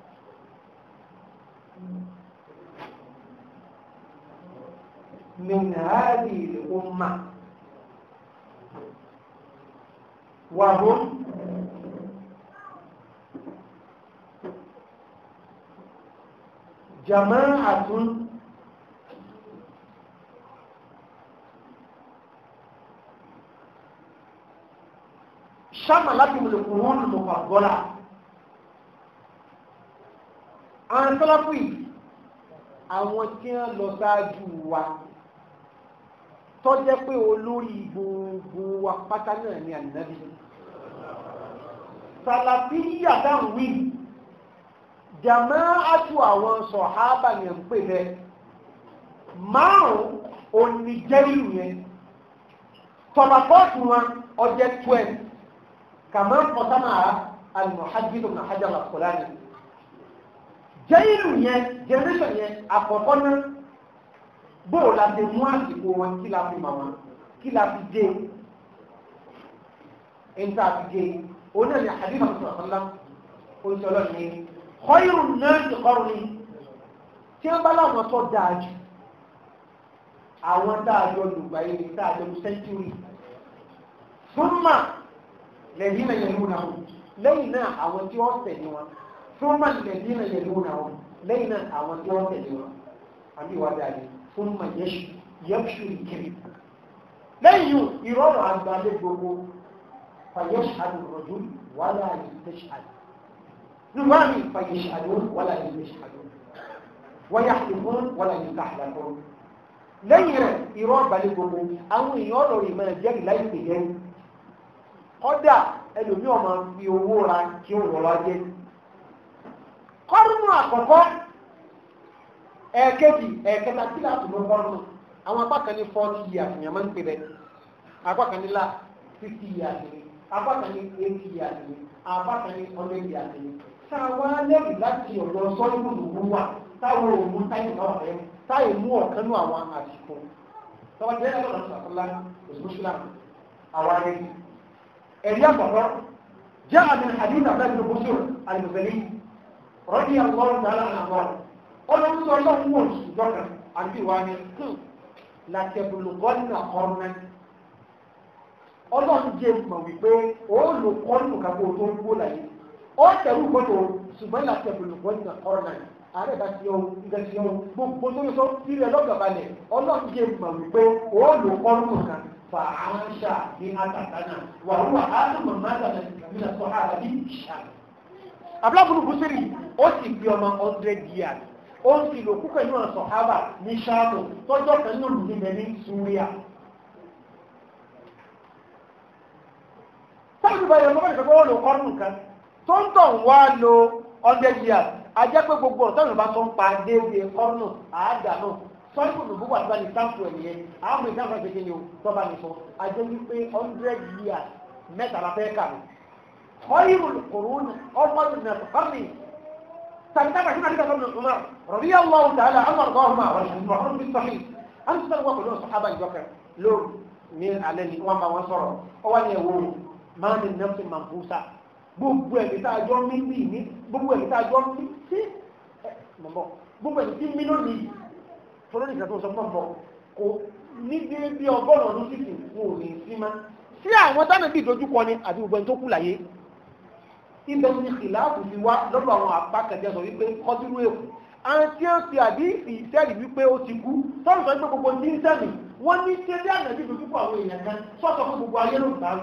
من هذه الأمة وهم جماعة شملتهم القرون المفضلة àwọn sọ́lọ́pù yìí àwọn tí wọ́n lọ sáájú wa tó jẹ́ pé olórí gbogbo wa pátá náà ni ànábì sàlàfíyà dáhùn wí jàmáàtù àwọn sọ̀hábà yẹn ń pè bẹ́ẹ̀ márùn-ún oníjẹ́rìí yẹn tọ̀nàpọ̀tù wọn ọjẹ́ twelve kàmá pọ̀tánà al-Muhajjid ibn Hajar al-Asqalani jẹ́ìlù yẹn generation yẹn àkọ́kọ́ náà bóò la ti mú àsìkò wọn kí la fi mọ̀ wọn kí la fi dé níta fi dé oní ẹ̀mí àdìmọ̀ sọ̀rọ̀sọ̀lá oṣooṣọ́lọ́ ni kọ́ìrù náà ti kọ́rù ni tí wọ́n bá láwọn tó dáa jù àwọn dáadọ́ lùgbà yìí dáadọ́ sẹ́ńtúrì súnmà lẹ́yìn náà yẹn lúnà lẹ́yìn náà àwọn tí wọ́n tẹ̀lé wọn ثم الذين يلونهم لين àwọn tí wọ́n tẹ̀lé wọn àbí wà dáadé ثم يبشر الكذب lẹ́yìn ìrọ̀rọ̀ àgbàlẹ̀ gbogbo فيشهد الرجل ولا يستشهد نوامي فيشهدون ولا يستشهدون ويحلفون ولا يستحلفون lẹ́yìn rẹ̀ ìrọ̀ àgbàlẹ̀ gbogbo àwọn èèyàn ọ̀rọ̀ ìmọ̀ ẹ̀jẹ̀ láì pè jẹ́ kọ́dà ẹlòmí ọmọ fi owó ra kí òun wọ́n jẹ́ kọ́rùnù àkọ́kọ́ ẹ̀ẹ̀kejì ẹ̀ẹ̀kẹta tí láti mọ́ kọ́rùnù àwọn apá kan ní forty years ní àmọ́ ń pè bẹ́ẹ̀ apá kan ní la fifty years ní apá kan ní eighty years ní apá kan ní hundred years ní. sáwa lẹ́yìn láti ọ̀dọ̀ sọ́yìnbó lòún wà táwọn òun táyì náà rẹ̀ táyì mú ọ̀kan nú àwọn àsìkò tọ́wọ́ jẹ́ ẹ̀rọ sàkólá òṣùṣùlá àwọn arẹ́bí. ẹ̀rí àkọ́kọ́ jẹ́ àmì àdínà bẹ́ẹ̀ ní bùsùn àlùmọ̀sẹ̀lì rọ́dí àlọ́run dára àwọn ọlọ́run sọ ọlọ́run wọ̀ ṣùgbọ́n àti wà ní látẹ̀bùlùgọ́nà ọ̀rùnà ọlọ́run jẹ́ mọ̀ wípé ó lò kọ́nù kàbó tó ń gbó láyé ó tẹ̀rù gbọ́dọ̀ ṣùgbọ́n látẹ̀bùlùgọ́nà ọ̀rùnà ààrẹ bá ti ọ̀hún ìgbà ti ọ̀hún gbogbo tó yẹ sọ sílẹ̀ lọ́gàbalẹ̀ ọlọ́run jẹ́ mọ̀ wípé ó lò kọ́nù kan fàáṣà ní àtàkánà wà wúwà á tó mọ̀ máa dàgbà nígbà tó àrà bí ìṣàlẹ̀ abúlábùrú bùsírì ó sì fi ọmọ hundred years ó ń fi lò púpọ̀ nínú ọ̀sán hábà ní ṣáàtò tọ́jọ́ kan ní olùdíje ní súríà. sáàtì báyìí ọmọ bẹ́ẹ̀ sọ́kọ́ wọ́n lò kọ́rùn kan tó ń tàn wá lo hundred years a jẹ́ pé gbogbo ọ̀tọ́ ìrìnbá tó ń pa déédéé kọ́rùn àádà náà sọ́yìn kò gbogbo àgbà ní sáǹpù ẹ̀ nìyẹn àwọn ọmọ ìsáǹpù ẹ̀ kékeré o tọ́ba ní sọ a jẹ́ wípé hundred years mẹ́ta la fẹ́ kà mí. خير القرون أفضل من القرن تنتبه هنا كده ابن عمر رضي الله تعالى عنه وارضاهما والمحرم بالصحيح أنت تلقى كل الصحابة البكر لون من عليه وما وصر هو يقول ما من نفس منفوسة gbogbo ẹ̀mí tá a jọ ń mí mí ní gbogbo ẹ̀mí tá a jọ ń mí sí mọ̀mọ́ gbogbo ẹ̀mí tí mí lónìí tọ́lọ́ nìkan tó sọ fún ọ̀bọ̀ kò ní bí ọgọ́rùn-ún ọdún sísìn wọn ò ní sí má sí àwọn táwọn ẹbí ìdojúkọ ni àti gbogbo ẹni tó kú láyé ibẹ̀ ní ìlàáfù ti wá lọ́dọ̀ àwọn apákẹ̀jẹ́ sọ wípé kọ́dúrú èkó àwọn tí ó ti àdífì ìtẹ́rì wípé ó ti kú tọ́lù sọ pé gbogbo ní sẹ́mi wọ́n ní ṣe bí ànàbí ìdojúkọ àwọn èèyàn kan sọ́sọ fún gbogbo ayé ló ń bá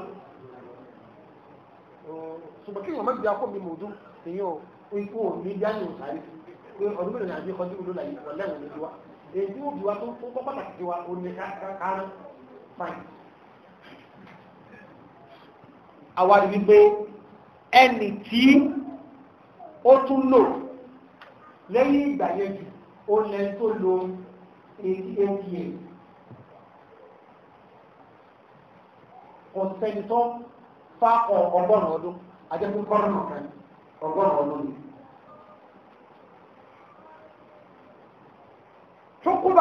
ṣùgbọ́n kí wọ́n má gbé akọ́ mi mọ̀ọ́dún èyí ò ikú ò ní jáde ò sáré pé ọdún mélòó ni àbí kọjú ló láyé wọ́n lẹ́wọ̀n ní tiwa èyí tí ó bí wa tó kọ́ pàtàkì tiwa ò ní káàkiri fine. àwa rí wípé ẹni tí ó tún lò lẹ́yìn ìgbà yẹn jù ó lẹ́ tó lo ata ọ̀sẹ̀ni tó fa ọgọ́rùn-ún ọdún ajẹ́kú kọ́rọ̀nù kan ọgọ́rùn-ún ọdún ni. Tókùbà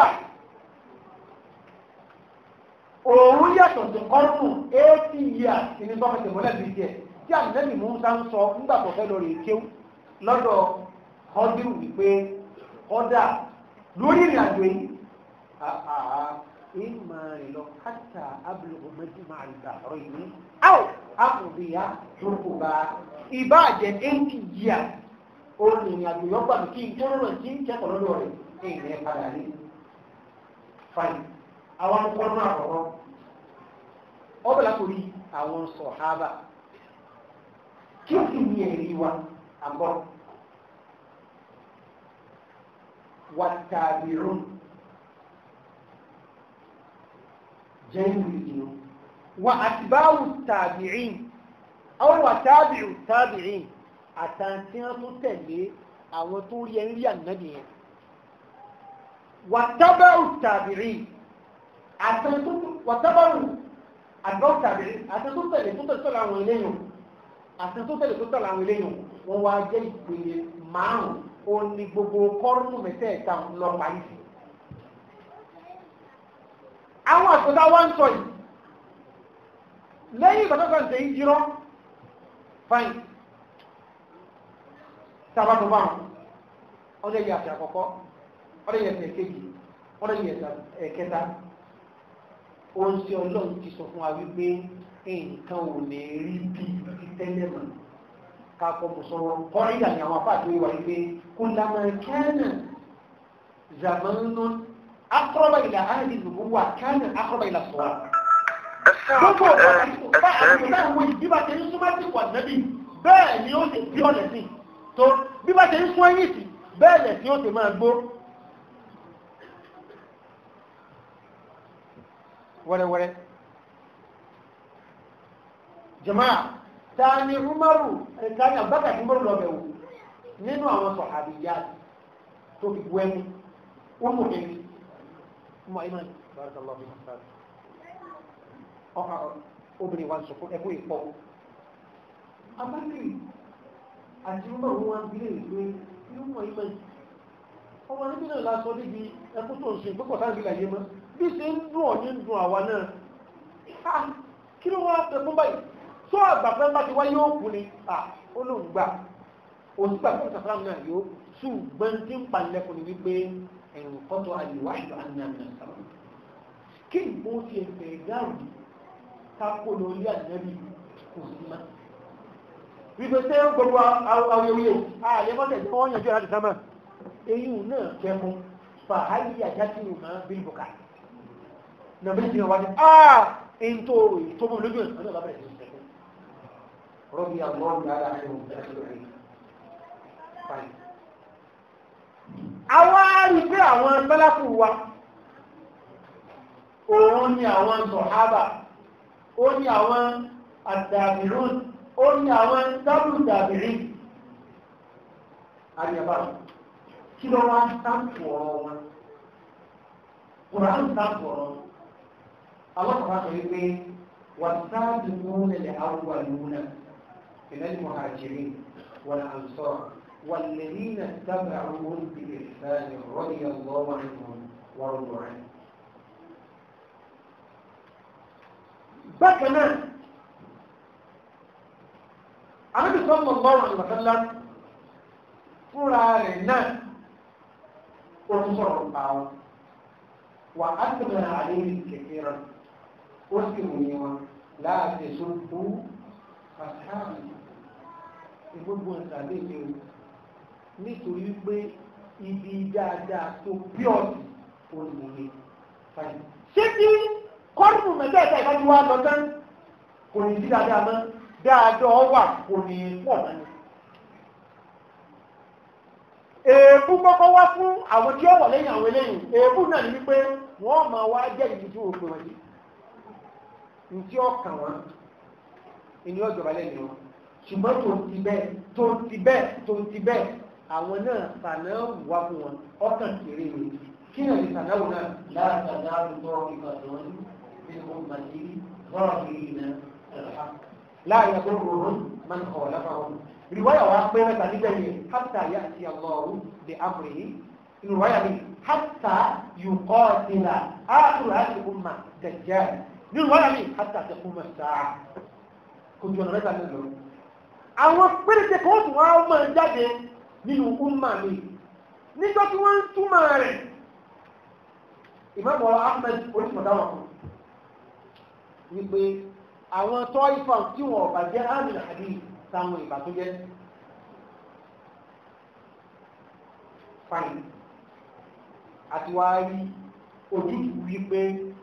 òun yàtọ̀ sí kọ́rùn-ún eighty years ní sọ́kẹ̀tẹ̀ mọ́lẹ̀ bíi tiẹ̀ tí ànẹ́bì Musa ń sọ nígbà tó fẹ́ lọ rè kéw lọ́dọ̀ ọdún wípé ọ̀dà lórí ìrìn àjò yìí àà ìmọ̀ rẹ̀ lọ kátà abúlé méjì máa rí gbà ọ̀rọ̀ yìí áwò àkùnbíyá dúró bá ìbá jẹ eighty years ó ní ìrìn àjò yọ gbàgbé kí n tó lọ́rọ̀ tí ń kẹ́kọ̀ọ́ lọ́dọ̀ rẹ̀ kí n rẹ̀ padà rí fine àwọn akọ́kọ́ náà kọ̀ọ̀kan ọbẹ̀ látòrí àwọn sọ̀hábà kí o sì ní ẹ̀rí wa àbọ̀ wàtàbírún jẹ́rù ìdìnnú wà àtibáwù tàbíìn àwọn wàtàbíù tàbíìn àtàntí wọn tó tẹ̀lé àwọn tó rí ẹ̀rí ànábì yẹn wàtàbáwù tàbíìn àtàntí wàtàbáwù àgbáwù tàbíìn àtàntí tó tẹ̀lé tó tẹ̀lé àwọn eléyìn àti tó tẹ̀lé tó tẹ̀lé àwọn eléyìn wọ́n wá jẹ́ ìpele márùn-ún ó ní gbogbo kọ́rùnù mẹ́tẹ̀ẹ̀ta lọ parí sí. àwọn àtúntà wá ń sọ yìí lẹ́yìn ìgbà tó kàn ṣe ń jirọ́ fain sábà tó bá wọn ọdẹ yìí àti àkọ́kọ́ ọdẹ yìí ẹsẹ̀ kejì ọdẹ yìí ẹsẹ̀ kẹta ó ń ṣe ọlọ́run ti sọ fún wa wípé nǹkan ò ní rí bí ti tẹ́lẹ̀ mọ̀ kakọ mùsọ̀rọ̀ kọ́rídà ni àwọn afáàtò ìwà wípé kùlàmọ̀ kánà zàmánú akọ́rọ̀bà ìlà áàdì ìlú wà kánà akọ́rọ̀bà ìlà sọ̀rọ̀. gbogbo ọ̀pá àti náà wo bí bá ṣe ń súnmọ́ sí wà nẹ́bí bẹ́ẹ̀ ni ó ṣe bí ọ̀lẹ̀ sí tó bí bá ṣe ń sún ẹ̀yìn sí bẹ́ẹ̀ lẹ̀ sí ó ṣe máa gbó. wẹ́rẹ́wẹ́rẹ́ jama'a ta ni umaru ta ni abubakar tí umaru lọ́bẹ̀ wò nínú àwọn sọ̀hábíyá tó fi bu ẹni wọ́n mú ẹni mọ̀ iná barakallahu fi hasan ọkà obìnrin wa sọ̀kún ẹkú ìpọ̀ abákiri àti umaru wọn bílẹ̀ ìlú inú mọ̀ iná ọmọ níbi náà lásọ níbi ẹkú tó ń ṣe gbọ́kọ̀ sáà nílẹ̀ yé mọ́ bí ṣe ń dùn ọ̀ ní dùn àwa náà kí ló wá ẹkún báyìí tó àgbàfẹ́ bá ti wá yóò kú ni olóògbà òsìgbà fún ìsàfàràm náà yóò ṣùgbọ́n tí ń palẹ̀kùn ní wípé ẹ̀rùn kọ́tọ̀ àyíwá ìlú àníyàn sábà kí ìbò ti ẹ̀fẹ̀ dáhùn kápò lórí ànábì kò sí má. wípé tẹ́ ń gbogbo awuyewuye àyẹ̀mọ́tẹ̀ tí wọ́n yànjú láti sámà eyín náà kẹ́mu fàáyì àjásí ìmọ̀ bílbùkà nàbí ti wá ní àà ń tó tó mọ̀ lójú ẹ̀ ọ̀nà bàbá ẹ̀ رضي الله تعالى عنهم اجمعين àwọn arí pé àwọn sálàfù wa òun ni àwọn sọ̀hábà ó ní àwọn àdàbìrún ó ní àwọn dábùrù dàbìrí àríyàbá kí ló wá sáàpù ọ̀rọ̀ wọn kùrán sáàpù ọ̀rọ̀ alákọ̀ọ́bá sọ wípé wà sáàbù múnà lè àwọn àlúnà ìlẹ́lì mọ̀hàjìrí wọn àǹsọ́ والذين اتبعوهم بإحسان رضي الله عنهم ورضوا عنه bákan náà Ànábì sallallahu alaihi wasallam fúnra rẹ̀ náà ó ń sọ̀rọ̀ pa wọn wà á tẹ̀lé àlẹ́ kékeré ó sì wòye wọn láti sọ́kú pàtàkì gbogbo ìtàgé ìlú nítorí pé ibi dáadáa tó píọ̀tì olùwòye fàyè. ṣé kí kọ́ọ̀tù mẹ́tẹ́ẹ̀ta ìbájú wa lọ tán kò ní sí dáadáa mọ́ dáadáa wà kò ní pọ̀ mọ́ ni. èébú kọ́kọ́ wá fún àwọn tí ó wọ̀ lẹ́yìn àwọn eléyìí èébú náà ní wípé wọ́n máa wá jẹ́ ìdí tí wọ́n pè wọ́n sí. ntí ọkàn wọn ìní ọjọba lẹ́yìn wọn ṣùgbọ́n tó ti bẹ́ẹ̀ tó ti bẹ́ẹ̀ tó ti bẹ́ẹ̀ àwọn náà sànáwù wá fún wọn ọkàn kéré mi kí náà ní sànáwù náà láti àdáàbò tó ìbàdàn ní ọmọdé rọ́ọ̀kì náà ẹ̀rọ láàyè tó rọrùn máa ń kọ̀ lábàwọn. ìrìwáyà wa pé mẹ́ta níbẹ̀ yẹn hátà yá àti àlọ́ọ̀rù di amúrè yìí ìrìwáyà mi hátà yùkọ́ ìlà áàtùrù àti ọmọ dẹ̀jẹ́ ìrìwáyà mi hátà tẹkùn sáà kò jù ọ̀nà mẹ́ta nílò àwọn péréte kan tún wá máa jáde nínú umma mi nígbà tí wọ́n ń túmọ̀ rẹ̀ ìmọ̀bọ̀ ahmed onímọ̀dáwà kan wípé àwọn tọ́ ifá tí wọ́n ọ̀bà jẹ́ amìlà àbí táwọn ìbà tó jẹ́ fine àti wá rí ojútùú wípé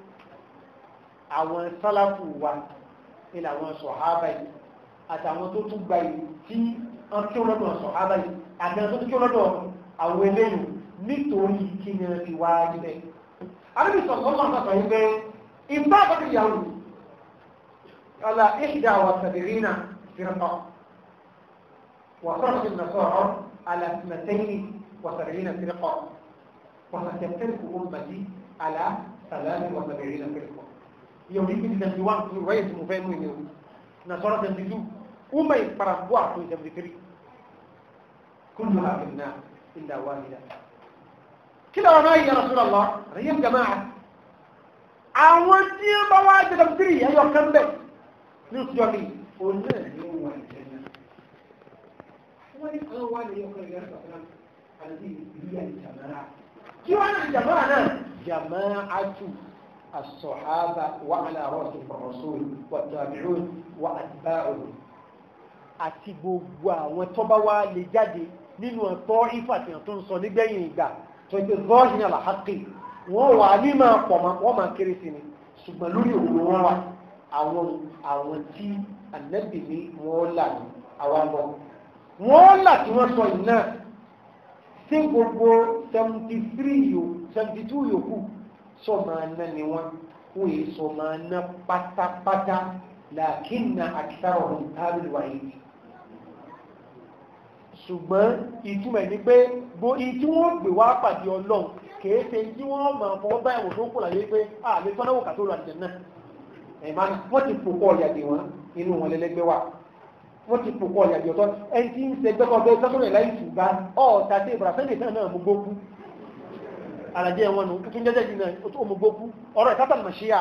àwọn sálàfù wa ilẹ̀ àwọn sọ̀hábà yìí àtàwọn tó tún gba ìlú tí wọ́n kí wọ́n lọ́dọ̀ sọ̀hábà yìí àtàwọn tó tún kí wọ́n lọ́dọ̀ àwọn eléyìí nítorí kí ni wọ́n ti wá níbẹ̀. àbíbi sọ̀tọ̀ náà sọ̀tọ̀ yìí pé ìgbà àkọ́kọ́ ìyàwó ala ìṣdà wà sàbìrínà fìrìkọ́ wà sọ̀rọ̀ sí nàṣọ̀rọ̀ ala sinatẹ́yìn wà sàbìrínà fìrìkọ́ wà sàtẹ̀tẹ̀kù ọmọdé ala sàlámì wà sàbìrínà fìrìkọ́. yóò rí ibi tẹ̀sí wà ní wáyé tí mo fẹ́ mú ìlú nàṣọ̀rọ̀ tẹ̀sí tú umar parambuwa tó tẹ̀sí kiri كلها في النار إلا واحدة كده وما يا رسول الله ريم جماعة àwọn tí ó bá wá jẹ́ tàbí ẹyọ kan bẹ̀ ní òṣìṣọ́ mi ò náà ní ó wà ìjẹ́nà wọ́n ní kan wá ní ọkọ̀ ìgbà sọ̀rọ̀ àti ìlú ìjàmáà kí wọ́n náà jàmáà náà jàmáà tù الصحابة وعلى رأس الرسول والتابعون وأتباعهم àti gbogbo àwọn tó bá wá lè jáde nínú ọ̀tọ́ ìfàtìyàn tó ń sọ nígbẹ̀yìn ìgbà tó ń pè zọ́ọ̀hìn àlàáfíì wọ́n wà ní máa pọ̀ wọ́n máa kéré sí ni ṣùgbọ́n lórí òun wọn wà àwọn àwọn tí ànábì ní wọ́n là ní àwa lọ. wọ́n là tí wọ́n sọ yìí náà sí gbogbo seventy three yòó seventy two yòókù sọ máa ná ni wọ́n wọ́n yìí sọ máa ná pátápátá làákìnnà àkìtàrọ̀ ọ̀hún tábìlì wáyé ṣùgbọ́n ìtumọ̀ ní pé bó ìtí wọ́n gbé wá pàdé ọlọ́run kìí ṣe tí wọ́n máa fọwọ́ bá ẹ̀wọ̀n tó kù láyé pé a lè tọ́náwó kà tó lọ àjẹ náà ẹ̀ma wọ́n ti pòpọ̀ ọ̀yàdì wọn inú wọn lẹ́lẹ́gbẹ́ wa wọ́n ti pòpọ̀ ọ̀yàdì ọ̀tọ́ ẹni tí ń ṣe gbẹ́kọ̀ bẹ́ẹ̀ sọ́kùnrin láì ṣùgbà ọ̀ọ́ta tí ìbúra sẹ́ńdẹ̀ náà náà mú gbókú alàjẹ́ wọn nù tuntun jẹ́jẹ́ yìí náà ó mú gbókú ọ̀rọ̀ ìtàtà màṣíyà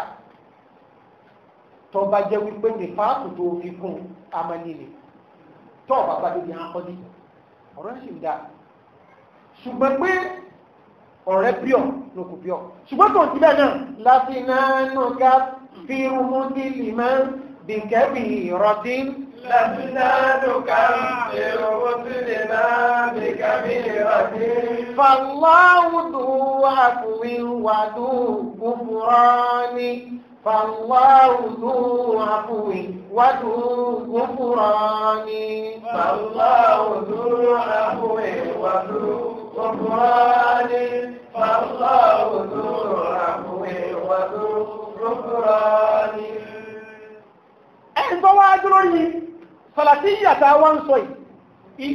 tọba jẹ́ wípé ní fáàkù tó fi kún amanilè tọ́ bàbá débi akọ́dí ọ̀rọ̀ sì ń dá ṣùgbọ́n pé ọ̀rẹ́ píọ̀ ló kò píọ̀ ṣùgbọ́n tó ń ti bẹ́ẹ̀ náà láti náà nù ká fi rúmú ní lìmọ́ bí kẹ́bì rọ̀dí. láti náà nù ká fi rúmú sí lìmọ́ bí kẹ́bì rọ̀dí. fàlàwùdù àkùnrin wàdù kúfúrọ́ni فالله ذو عفو وذو غفران فالله ذو عفو وذو غفران فالله ذو عفو وذو غفران ẹni tó wá dúró yìí sàlàtíyà tá a wá ń sọ yìí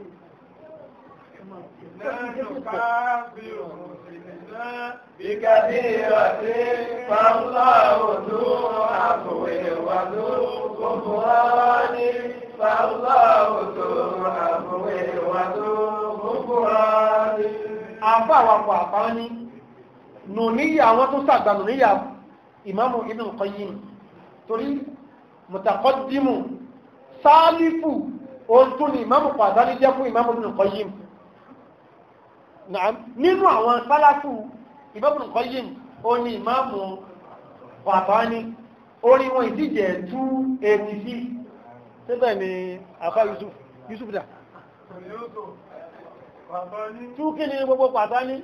بكثيرة فالله ذو عفو وذو غفران فالله ذو عفو وذو غفران àfà àwàpọ̀ àpá ní nùníyà àwọn tó sàgbà nùníyà ìmáàmù Ibn Qayyim torí mùtàkọ́dímù sáálífù ohun tó ní ìmáàmù pàdánù jẹ́ fún ìmáàmù Ibn Qayyim Naam. nínú àwọn sálàfù ìmáàmù Ibn Qayyim ó ní ìmáàmù pàdánù orí wọn ìdíje 286 síbẹ̀ ni àfà Yusuf Yusuf dà tú kí ni gbogbo pàtà ní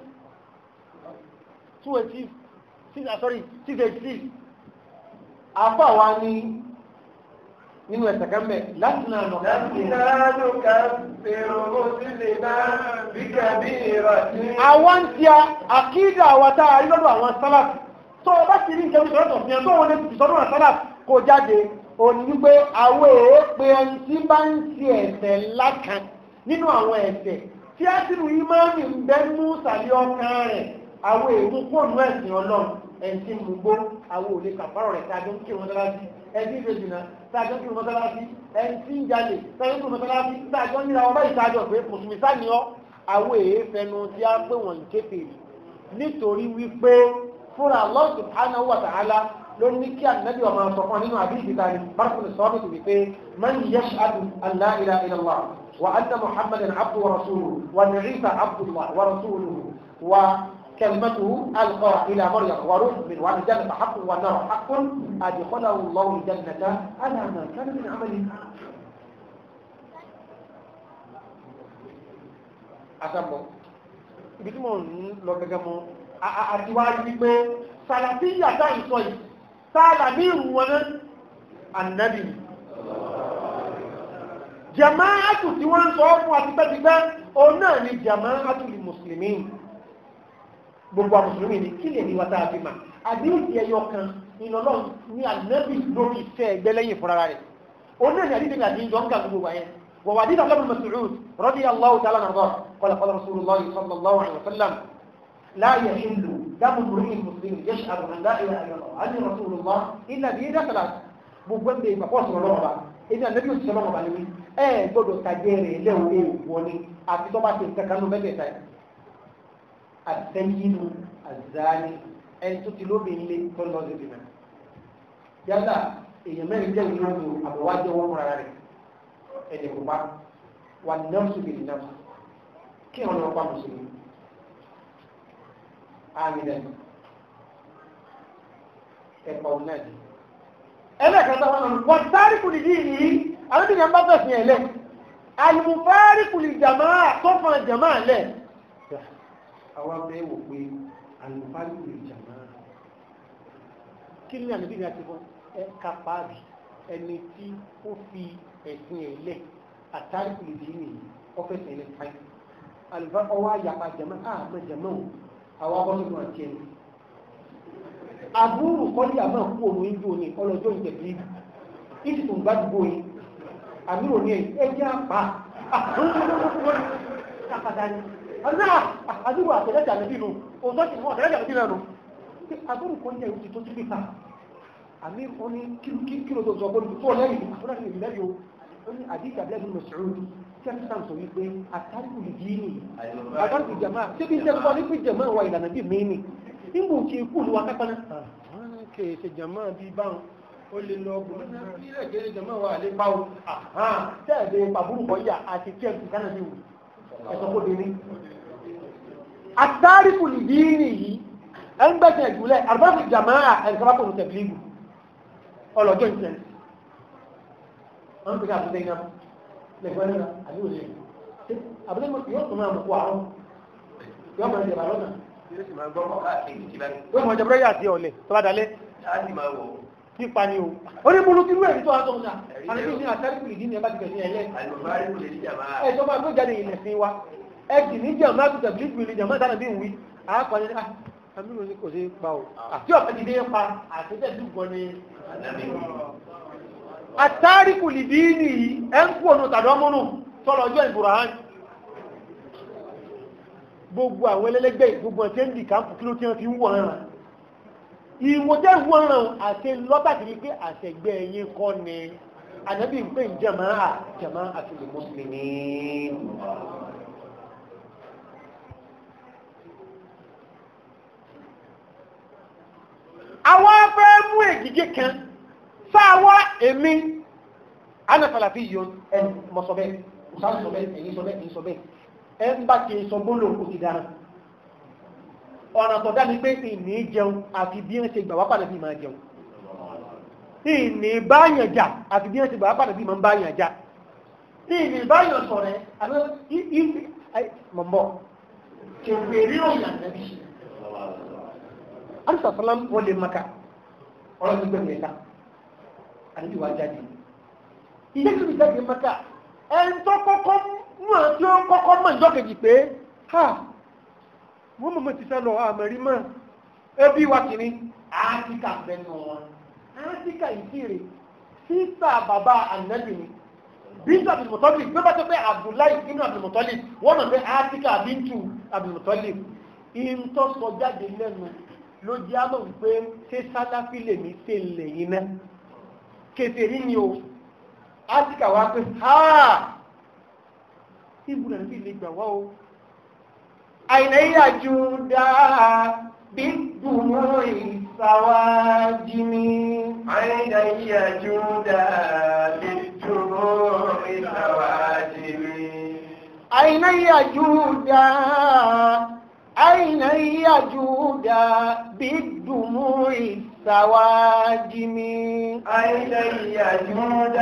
286 sorry 686 àfà wa ní nínú ẹ̀sẹ̀ kẹ́mẹ̀ láti náà nọ̀ لسنا نكفر مسلما بكبيرة àwọn tí a àkídà àwàtà àrílọ́dọ̀ àwọn sálàfì tó ọba sì rí ìjẹun ìṣọ́rọ̀tọ̀ fi hàn tó wọn lè fi sọ́dọ̀ sálàfì kó jáde òní wípé àwọ̀ èé pé ẹni tí bá ń ti ẹ̀ṣẹ̀ lákan nínú àwọn ẹ̀ṣẹ̀ tí a sì rú ìmáàmì ń bẹ́ mú sàlẹ̀ ọkàn rẹ̀ àwọ̀ èé kóònù ẹ̀sìn ọlọ́run ẹni tí mú gbó àwọ̀ òlé kàfárọ̀ rẹ̀ tàbí kí wọn dára sí ẹni tí ìfèjìnà tàbí kí wọn dára sí ẹni tí ń jalè tàbí kí wọn dára sí tàbí wọn níra ọba ìtajọ pé mùsùlùmí sáà ni ọ́ àwọn èé fẹnu tí a pé wọ́n kéfèèrè nítorí wípé fúnra Allah subhanahu wa ta'ala ló ní kí ànábì ọmọ ọ̀sọ̀kan nínú àbíyí ta ni bárakùn sọ́ọ́bì tó wípé man yashhadu an la ilaha illallah wa anna muhammadan abdu wa rasuluhu wa na'isa abdullah wa rasuluhu wa كلمته ألقى إلى مريم وروح من وأن الجنة حق والنار حق أدخله الله الجنة على ما كان من عمله àtàbọ̀ ibi tí mo ń lọ gẹ́gẹ́ mọ́ àtiwájú wípé sàlàtí yàtá ìsọ yìí sáàlà ní ìrù wọn náà ànábì jamaatu tí wọ́n ń sọ fún àtipẹ́tipẹ́ òun náà ni jamaatu lè mùsùlùmí gbogbo àwọn mùsùlùmí ni kí lè ní wata àti mà àdéhùn ẹyọ kan ìlọlọ ní ànábì lórí ìfẹ́ ẹgbẹ́ lẹ́yìn fúnra rẹ̀ òun náà ní àdéhùn àti ìjọ ń kà gbogbo wáyẹn ووحديث عبد الله بن مسعود رضي الله تعالى عنه قال قال رسول الله صلى الله عليه وسلم لا يحل دم امرئ مسلم يشهد ان لا اله الا الله عني رسول الله الا بيد ثلاث gbogbo ẹgbẹ́ ìgbà fọ́ọ̀sì ọlọ́run ọba èmi ànábì òsì ọlọ́run ọba ni wí ẹ gbọ́dọ̀ tàjẹ́ rẹ̀ lẹ́wọ̀ èèwọ̀ ni àti tó bá ti nǹkan kan ló mẹ́tẹ̀ẹ̀ta ẹ̀ àtẹ́yìnú àzáni ẹni tó ti lóbi ilé tó lọ sí ìbìnà yálà èèyàn mẹ́rin jẹ́ ìlú ọdún àbọ̀wájẹ́ wọn múra rẹ̀ ẹni kópa wà nọ́ọ̀sì bìí nọ́ọ̀sì kí wọn lọ pa mùsùlùmí àmì lẹ́nu ẹ̀pọ̀ náà di. ẹlẹ́kẹ̀ẹ́ta wọn lọ wọ́n sáré kùlì dì ní àwọn tí wọn bá fẹ̀sìn ẹ̀ lẹ̀ àlùmùfáàrí kùlì jàmáà tó fọn jàmáà lẹ̀. àwọn abẹ́ wò pé àlùmùfáàrí kùlì jàmáà kí ni àlùbí ni a ti fọ ẹ kápáàbì ẹni tí ó fi ẹ̀sìn ẹ̀lẹ́ àtàríkù lè dìí nìyí ọ́fẹ́sì ẹ̀lẹ́ fáì àlùfá ọwọ́ àyàpá jẹ̀mọ́ àmọ́ jẹ̀mọ́ àwọn abọ́sọ̀tún àti ẹni àbúrò kọ́lí àmọ́ kú òun ìjọ ní ọlọ́jọ́ ìjẹ̀bí ìsì tó ń bá dùgbò yìí àbúrò ní ẹjẹ́ àpá kàkàdá ni ọ̀nà àdúgbò àtẹ̀lẹ́jà lẹ́bí nù òótọ́ ti fún àtẹ̀lẹ́jà lẹ́bí nù àbúrò kọ́lí ẹ̀rù ti tó ti pípa àmì wọn ní kílò tó sọ pé tó lẹ́yìn àbúrò ní ìlẹ́yìn o ní àdíkà lẹ́yìn mùsùlùmí tí a ti sàn sọ wípé àtàríkù lè dí ní àtàríkù jama síbi iṣẹ́ kọ́ ní pé jama wa ìlànà bíi mí ni nígbà tí ikú lu wa kápá náà kè é ṣe jama bíi báwọn ó lè lọ ọgbọ̀n náà bí ilẹ̀ kéré jama wa lè bá o tẹ́ẹ̀dẹ̀ pàbúrú kọ́ yà àti tí ẹ̀ ti kánà sí wù ẹ̀sọ́ kó dé ní. àtàríkù lè dí ní yìí ẹ̀ ń gbẹ̀sẹ̀ ìjùlẹ̀ àrùbáṣì jama ẹ̀ ń sábà kò ní tẹ̀blígù ọlọ́jọ́ ìṣẹ́ wọ́n pèsè àbúté iná lẹ́gbẹ́ náà àbí òṣèlú àbúté yóò tún máa mú kó àrùn yóò máa jẹ̀bà lọ́nà yóò sì máa gbọ́ mọ́ káàkiri ti báyìí. yóò máa jẹ̀bà yà sí ọ̀lẹ̀ tó bá dalẹ̀ á sì máa wò ó. nípa ni o ó ní mo ló ti rú ẹ̀rí tó wá tó ń sà àti ní àtàríkù lè dín ní ẹ bá ti bẹ̀rẹ̀ ẹlẹ́ àlùbárí kò lè ní jàmbá. ẹ tó máa gbé jáde ilẹ̀ sí wa ẹ sì ní jẹ́ ọ̀nà àtúntà bí ìgbìlì jàmbá dáná bí ìwí àápàdé ní àmì ló ní kò sí pa o àti ọ̀pẹ ti dé pa àti tẹ̀ sí gan ni. àtàríkù lè dín ní ẹ ń kú ọ̀nà tàdọ́mọ́nù tọ́lọ̀ ọjọ́ ìbùràhán gbogbo àwọn ẹlẹ́lẹ́gbẹ́ gbogbo ọ̀tẹ́ ń dì káàpù kí ló tí wọ́n fi ń wọ̀ ẹ̀ràn ìwọ̀n tẹ́ wọ́n ràn àti lọ́tàkì ní pé àtẹ̀gbẹ́ ẹ̀yìn kọ́ ni ànábì ń pè ń jẹ̀mọ́ à jẹ̀mọ́ àti lè mùsùlùmí. àwọn afẹ́ mú ègìgé kan sáwọ́ èmi anafalafi yọ ẹ mọ sọ bẹ́ẹ̀ musa sọ bẹ́ẹ̀ ẹ̀yin sọ bẹ́ẹ̀ ẹ̀yin sọ bẹ́ẹ̀ ẹ ń bá ti sọ bólò kò ti dára ọ̀nà tó dá ní pé ìní jẹun àfi bí wọ́n ṣe gbà wá padà bí máa jẹun ìní báyàn jà àfi bí wọ́n ṣe gbà wá padà bí máa ń báyàn jà ìní báyàn sọ̀rẹ́ àbẹ́ ìfì mọ̀mọ́ kèwé rí òyìn ànábì alisa salam wọlé maka ọ̀rọ̀ ti gbẹ̀mí ẹ̀ta àdébí wa jáde ilé tó ti jáde maka ẹ̀ ń tọ́ kọ́kọ́ mú àti ó kọ́kọ́ mọ̀ ìjọ́ kejì pé ha wọ́n mọ̀mọ́ ti sálọ àmàrí mọ́ ẹbí wa kìíní áfíríkà bẹnu wọn áfíríkà ìfìrè sísà bàbá ànábì ni bíntù àbìlùmọ̀tọ́lì bí ó bá tó pé abdullahi ibn àbìlùmọ̀tọ́lì wọ́n mọ̀ pé áfíríkà bíntù àbìlùmọ̀tọ́lì ìntọ́ sọ jáde lẹ́nu ló jẹ́ àmọ́ wípé ṣé sáláfí lè ní ṣe lè yín náà kèfèrí ni o áfíríkà wá pé ha ibùdó àbí lè gbà wá o أين يجود بالدموع السواجم أين يجود بالدموع السواجم أين يجود أين يجود بالدموع السواجم أين يجود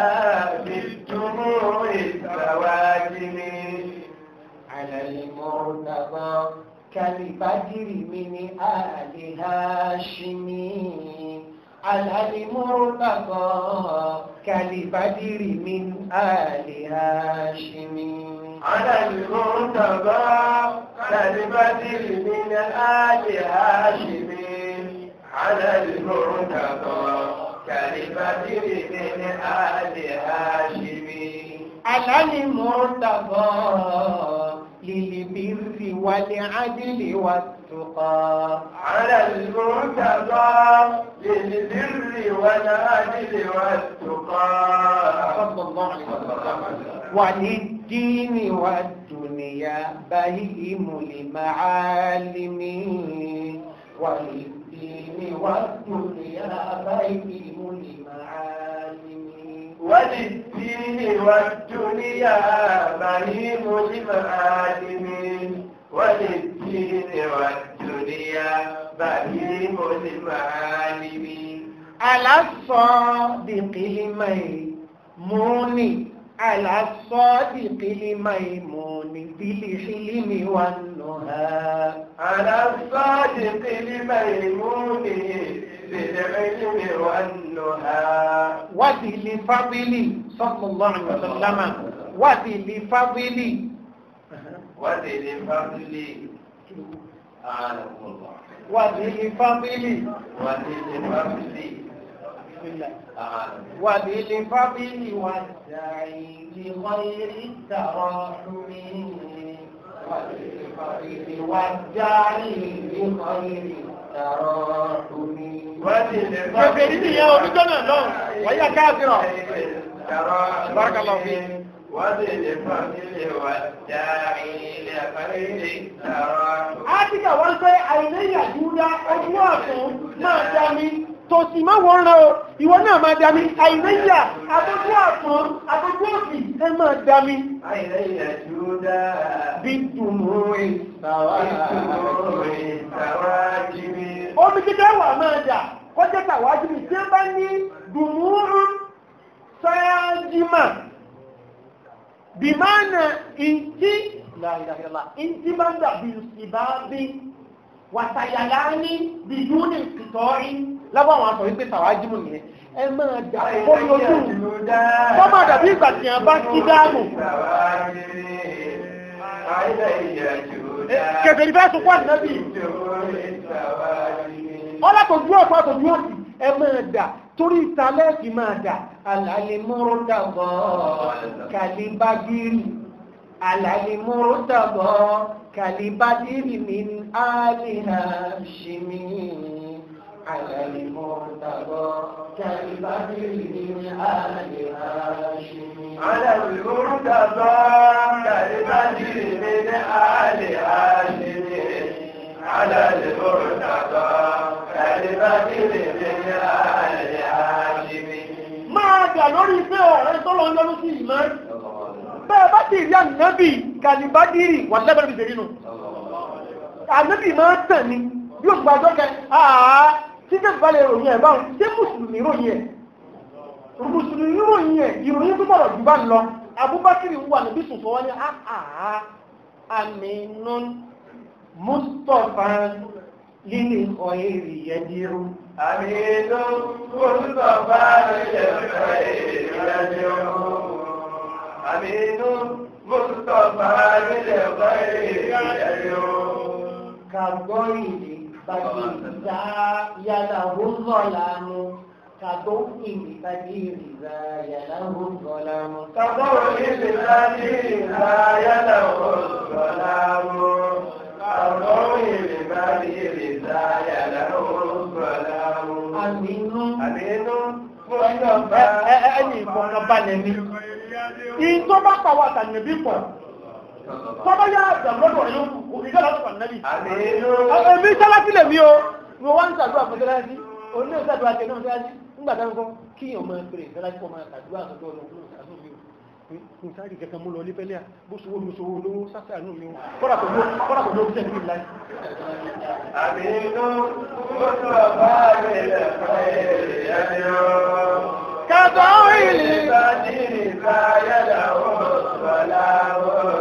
بالدموع السواجم على المرتضى كالبدر من آل هاشم على المرتضى كالبدر من آل هاشم على المرتضى كالبدر من آل هاشم على المرتضى كالبدر من آل هاشم على المرتضى للبر والعدل والتقى على المرتضى للبر والعدل والتقى صلى الله عليه وسلم وللدين والدنيا بهيم لمعالم وللدين والدنيا بهيم لمعالم وللدين والدنيا بهيم المعالم وللدين والدنيا بهيم المعالم على الصادق الميمون على الصادق الميمون بالحلم والنهى على الصادق الميمون بالعلم والنهى وذي الفضل صلى الله عليه وسلم وذي الفضل وذي الفضل أعانكم الله وذي الفضل وذي الفضل بسم الله أعانكم وبالفضل والسعي لغير التراحم وبالفضل والسعي لغير التراحم وذي Kèfèrí ni ìyẹn oníjọ́ náà lọ́rùn, wọ́n yá káàkiri. بارك الله فيك. وذي الفضل والداعي لخير التراحم Áfíríkà wọ́n pé àìlẹ́yìn àdúrà ọdún ọ̀tún máa dami, tòsí máa wọ́n rán o, ìwọ náà máa dami, àìlẹ́yìn àtọ́jú ọ̀tún, àtọ́jú òsì, ẹ máa dami. أين يجودا Bí dùnmù ìsàwà. بالدموع السواجم Omi kíkẹ́ wà máa dà, kọjá tàwájú mi, tí ó bá ní dùnmù sáájímà. Bìmánà ìntí, láìláìlá, ìntí máa ń dàbí ìbábí, wàtàyàlá ní bìdúnì ìtọ́rí, lábọ́ àwọn aṣọ wípé tàwájímù nìyẹn ẹ máa dà kó lójú wọ́n máa dàbí ìgbà tí wọ́n bá kí dáàmù kẹfẹ́ ní fẹ́ sunkún ànábì ọlọ́tọ̀jú ọ̀pọ̀ àtọ̀jú ọ̀sì ẹ máa dà torí ìtàlẹ́ẹ̀kì máa dà alàlẹ́mọ́rọ́dàbọ̀ kàlíbágírì alàlẹ́mọ́rọ́dàbọ̀ kàlíbágírì min àlìhà ṣìmí alàlẹ́mọ́rọ́dàbọ̀ kàlíbágírì min àlìhà ṣìmí. على المرتضى كالبدر من آل هاشم على المرتضى كالبدر من آل هاشم máa dà lórí pé ọ̀rẹ́ tó lọ ń lọ́nú sí ìmọ̀ bẹ́ẹ̀ bá ti rí ànábì kàlíbádìrì wà lẹ́bẹ̀rẹ̀ bìbèrè nù ànábì máa ń tàn ní bí òṣùpá ọjọ́ kẹ àá tí kẹ́kẹ́ bá lè ròyìn ẹ̀ báwọn ṣé mùsùlùmí ròyìn ẹ̀ mùsùlùmí ròyìn ẹ̀ ìròyìn tó bọ̀rọ̀ jù bá ń lọ abúbákiri wà níbi sùnfọ́ wọn ni àá àmínún mustapha lílì ọ̀ẹ́rì yẹ́dírú أمين مصطفى للخير يدعو أمين مصطفى للخير يدعو كالضيف بديزا يله الظلام كضوء بدير ذا يله الظلام كضوء الذي لا يله الظلام كضوء البدير لا يله الظلام أمين أمين مصطفى ẹni ìfọ̀kànbalẹ̀ mi ìyí tó bá pàwọ́ àtànàbí pọ̀ tọ́bá yá àjàmọ́dọ̀ rẹ̀ yóò kò ní gẹ́lá tó ànàbí أمين èmi sálásí lè mí o mo wá ń ṣàdúrà fún sálásí òun náà ṣàdúrà tẹ náà sálásí nígbà táwọn kọ́ kíyàn máa pèrè sálásí kọ́ máa ṣàdúrà àtọ́jọ́ ọlọ́run àánú mi o n sáré kankan mú lọ ní pẹ́lẹ́ à bó sowó mi sowó lówó sáfẹ́ àánú mi o kọ́dà kò ló kọ́dà kò ló ń sẹ́ni láì. أمين مصطفى للخير يدعو kàtọ́ ìlì. البدير لا يله الظلام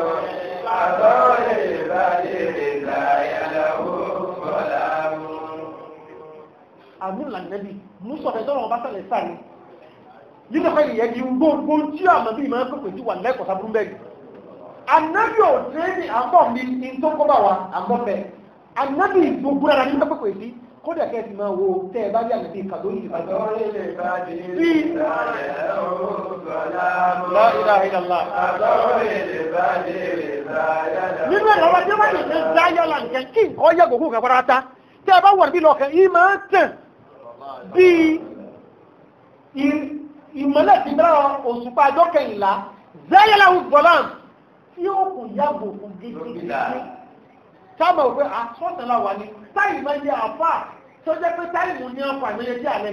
كضوء البدير لا يله الظلام àmì ìlànàbí mùsọ̀fẹ́ tọ́lọ̀ ọba sẹ̀lẹ̀ sáà ni nínú ẹ̀fẹ́ ìyẹn di gbogbo tí àmọ́ bí ìmọ̀ ẹ̀kọ́ pẹ̀lú wà lẹ́kọ̀ọ́ sábúrú bẹ́ẹ̀ ànábì ò tẹ́ ní àbọ̀ mi ní tó kọ́ bá wa àbọ̀ bẹ́ẹ̀ ànábì gbogbo ara ní pẹ́pẹ́ pẹ̀ sí kódà kẹ́ ẹ ti máa wo tẹ́ ẹ bá rí ànábì kàdó yìí bá jẹ́ كضوء البدير لا يله الظلام La ilaha illallah. كضوء البدير لا يله nínú ẹ̀rọ wa tí wọ́n ti ṣe dáyọ̀ là nǹkan kí nǹkan yẹ gbogbo nǹkan fara ta tẹ́ ẹ bá wọ̀ níbí lọ́kàn yìí máa ń tàn bíi ì- ìmọ̀lẹ̀ ti dára òṣùpá ọjọ́ kẹyìnlá zayalawu gbọ́lán tí ó kù yàgò fún gidigidi sáàmù òwe àsọ̀tẹ̀lá wà ní táyì máa ń yẹ àfà tó jẹ́ pé táyì mú ní ọkọ̀ àìmọye tí àlẹ́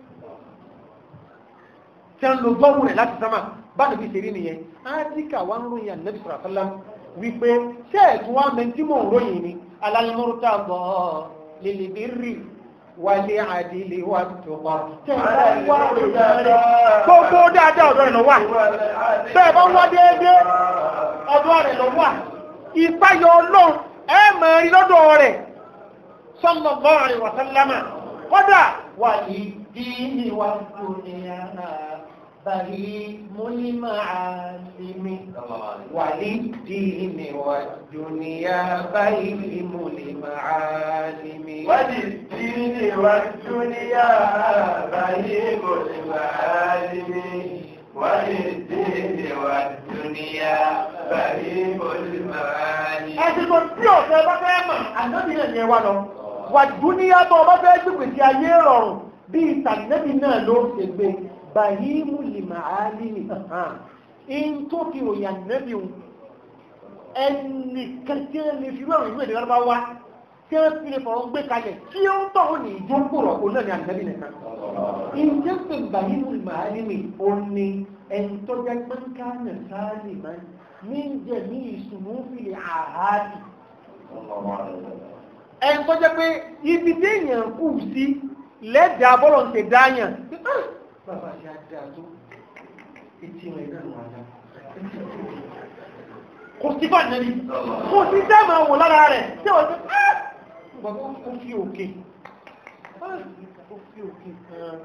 tí a ń lo gbọ́rù rẹ̀ láti sámà bá níbi ìṣèrí nìyẹn átíkà wà ń ròyìn ànábì sọ̀rọ̀ àfẹ́lá wípé ṣé ẹ̀tún wá mẹ́ntí mò ń ròyìn ni alálùmọ́rútà bọ̀ lèlèbírì wálé àdìlé wà tó pa tẹ́ ẹ bá wá ròyìn rẹ̀ gbogbo dáadáa ọ̀dọ́ rẹ̀ lọ wà bẹ́ẹ̀ bá wá déédéé ọ̀dọ́ rẹ̀ lọ wà ìpayọ̀ ọlọ́run ẹ máa rí lọ́dọ̀ rẹ̀ sallallahu alaihi wa sallama kọ́dà wà ní dínì wà dúnìyà bàrí múlímà àlìmí wà ní dínì wà dúnìyà bàrí múlímà àlìmí. وللدين والدنيا بهيم المعالم وللدين والدنيا بهيم المعالم ẹ̀sìnkò tí ọ̀sẹ̀ bá fẹ́ mọ̀ ànábì náà ni ẹ wá lọ wà dúníyà tó ọba fẹ́ gbègbè sí ayé rọrùn bí ìtànẹ́bì náà ló ṣe gbé bàyímù lìmà álìmì in tó fi ròyìn ànábì òun ẹnì kan tí wọ́n lè fi rọrùn ìlú èdè wọn bá wá tí wọ́n fi lè fọ̀rọ̀ gbé kalẹ̀ tí ó ń tọ̀hún ní ìjókòrò òun náà ni ànábì nìkan ìjẹ́ pé bàyímù lìmà álìmì òun ni ẹni tó jẹ́ pẹ́ńkánà sáálì máa ní jẹ́ ní ìsùnmù fìlì àhádì ẹni tó jẹ́ pé ibi tí èèyàn kù sí lẹ́dàá bọ́lọ̀ ń ṣe dáyàn Ah, bàbá ṣe àdá tó etí rẹ̀ náà wà dá kò sí fà nẹ́ni kò sí dáàmà wò lára rẹ̀ tí wọ́n ti ah, bàbá ó fi òkè Ah, ó fi òkè kan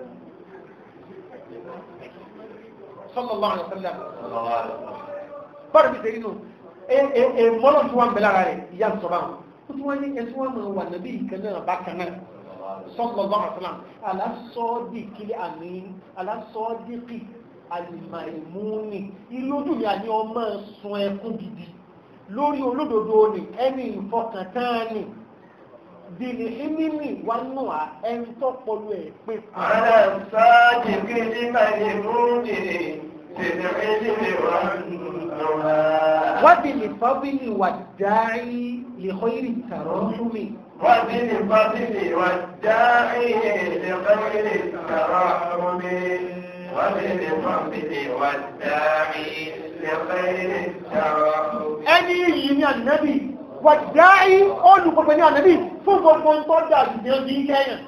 sallallahu alaihi wasallam bọ́ọ̀rọ̀ bí sẹ́yìn nù mọ́lọ̀ tí wọ́n ń bẹ lára rẹ̀ ìyá ń sọ̀rọ̀ àwọn ó tí wọ́n ní ẹni tí wọ́n mọ̀ wà nàbí ìkan náà bákan náà sallallahu alaihi wasallam alásọ́ọ́dìkì àmì alásọ́ọ́dìkì alìmọ̀ìmúni ìlójú mi àní ọmọ sun ẹkún gidi lórí olódodo ni ẹni ìfọkàntán ni dìní ìmímì wà nù á ẹni tó pọlú ẹ pé kù. على الصادق الميمون بالعلم والنهى وبالفضل والداعي لخير التراحم وبالفضل والداعي لخير الترحم وبالفضل والداعي لخير الترحم ẹni yìí ní ànábì wàdáì olùgbogbo ní ànábì fún gbogbo ń tọ́ dà jù ní ọdún kẹ́yàn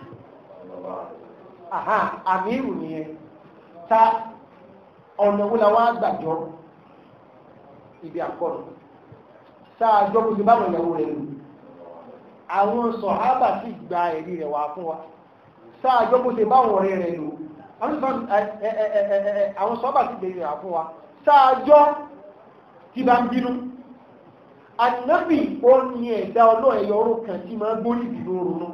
àhá àmìrù nìyẹn ta ọ̀nà wo la wá gbàjọ́ ibi àkọ́nù sáàjọ́ bó ti bá wọn ìyàwó rẹ̀ lò àwọn sọ̀hábà sì gba ẹ̀rí rẹ̀ wá fún wa sáàjọ́ bó ti bá wọn ọ̀rẹ́ rẹ̀ lò àwọn sọ̀hábà ẹ, ẹ, ẹ, ẹ, ẹ, àwọn sọ̀hábà sì gbé rẹ̀ wá fún wa sáàjọ́ tí bá ń bínú ànábì ó ní ẹ̀dá ọlọ́ ẹ̀yọ ọrọ̀ kan tí máa gbórí ìbínú ronú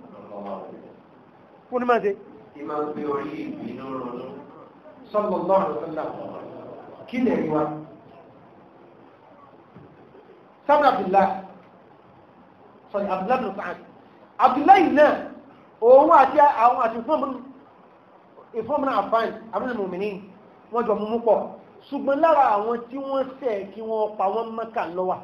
fún ní máa ṣe Ìmọ̀ gbé orí ìbínú ronú. sallallahu alaihi wasallam kí lè rí wa sábà abdullahi sorry abdullahi bin sa'ad abdullahi náà òun àti àwọn àti ìfọ́nmọ́nà àfáàn àbúrò mòmìnì wọ́n jọ mú mú pọ̀ ṣùgbọ́n lára àwọn tí wọ́n ṣẹ̀ kí wọ́n pa wọ́n mọ́kà lọ́wà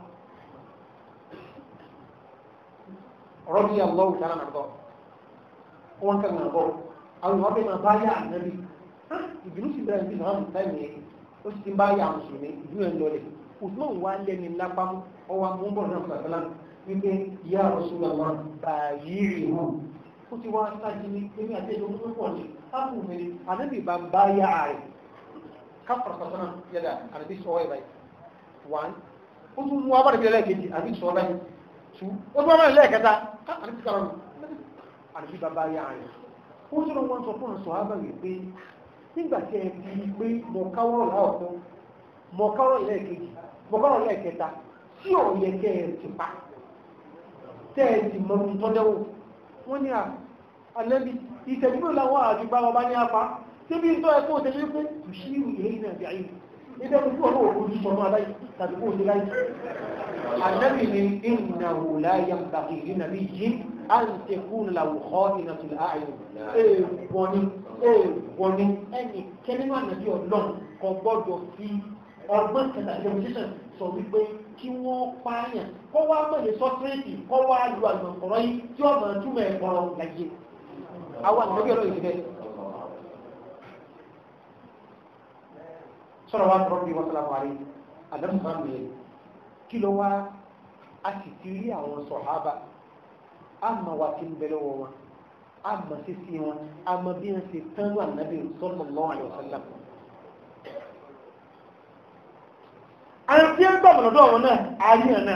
rọ́bí àlọ́wù tánà nàbọ̀ wọ́n kàn nàbọ̀ àwọn ìwọ́n bẹ́ẹ̀ máa bá yà ànábì ìbínú sì bẹ̀rẹ̀ bí náà táìmì yẹn ó sì ti bá yà mùsùlùmí ìbínú ẹ̀ lọlẹ̀ usman wà lẹ́ni lápámú ọwọ́ amúbọ̀ náà fàtàlá wípé yà Rasulullah bàyìrì hù ó ti wá sáájú ní èmi àti ẹjọ́ tó pọ̀ ní ápùnmi ànábì bá ń bá yà rẹ̀ káfàrà sọ̀tọ́nà yàdà ànábì sọ ẹ̀ báyìí one ó tún mú abára bí ẹlẹ́ẹ̀kejì ànábì sọ báyìí two ó tún abára ẹlẹ́ẹ̀kẹta ànábì kàrọ̀ ànábì bá bá yà rẹ̀ ó sọ̀rọ̀ wọn sọ fún ọ̀sọ̀ ábà wípé nígbà tí ẹ fi rí pé mọ̀káwọ́rọ̀ láọ̀tọ́ mọ̀káwọ́rọ̀ lẹ́ẹ̀kejì mọ̀káwọ́rọ̀ lẹ́ẹ̀kẹta tí ò yẹ kẹ́ ẹ ti pa tẹ́ ẹ ti mọ ohun tọ́jọ́wò wọ́n ní ànábi ìtẹ̀jú làwọn àdúgbà wọn bá ní apá síbi ń tọ́ ẹ kó o tẹ̀lé pé tùṣírù èyí náà bí ayé nígbà tó kú ọ̀rọ̀ òkú sọmọ aláì tàbí kó o ti láì ànábì ni ìnáwó láyé ń tàbí ìrìnàbí yìí an tekun lahu kha'inatul a'yun èèwọ̀ ni èèwọ̀ ni ẹni kẹ́lẹ́mà nàbí ọlọ́run kò gbọ́dọ̀ fi ọgbọ́n kẹta demonstration sọ wípé kí wọ́n pààyàn kó wá mọ̀lẹ́ sọ́tírẹ́tì kó wá lu àgbọ̀nkọ̀rọ̀ yìí tí ọmọ túmọ̀ ẹ̀kọ́rọ̀ láyé àwọn àgbẹ̀bí ọlọ́run ìdíbẹ̀ sọ̀rọ̀ wa tọrọ bí wọ́n sọ̀rọ̀ wà rí àdàmú máa ń lè kí ló wá a sì ti rí àwọn sọ̀hábà ama wa ti ń bẹ lọ́wọ́ wọn ama sisi wọn ama bí wọn ṣe tán wà nàbí sallallahu alaihi wasallam. àti ń gbọ́ mọ̀lọ́dọ̀ wọn náà ayé ẹ̀ náà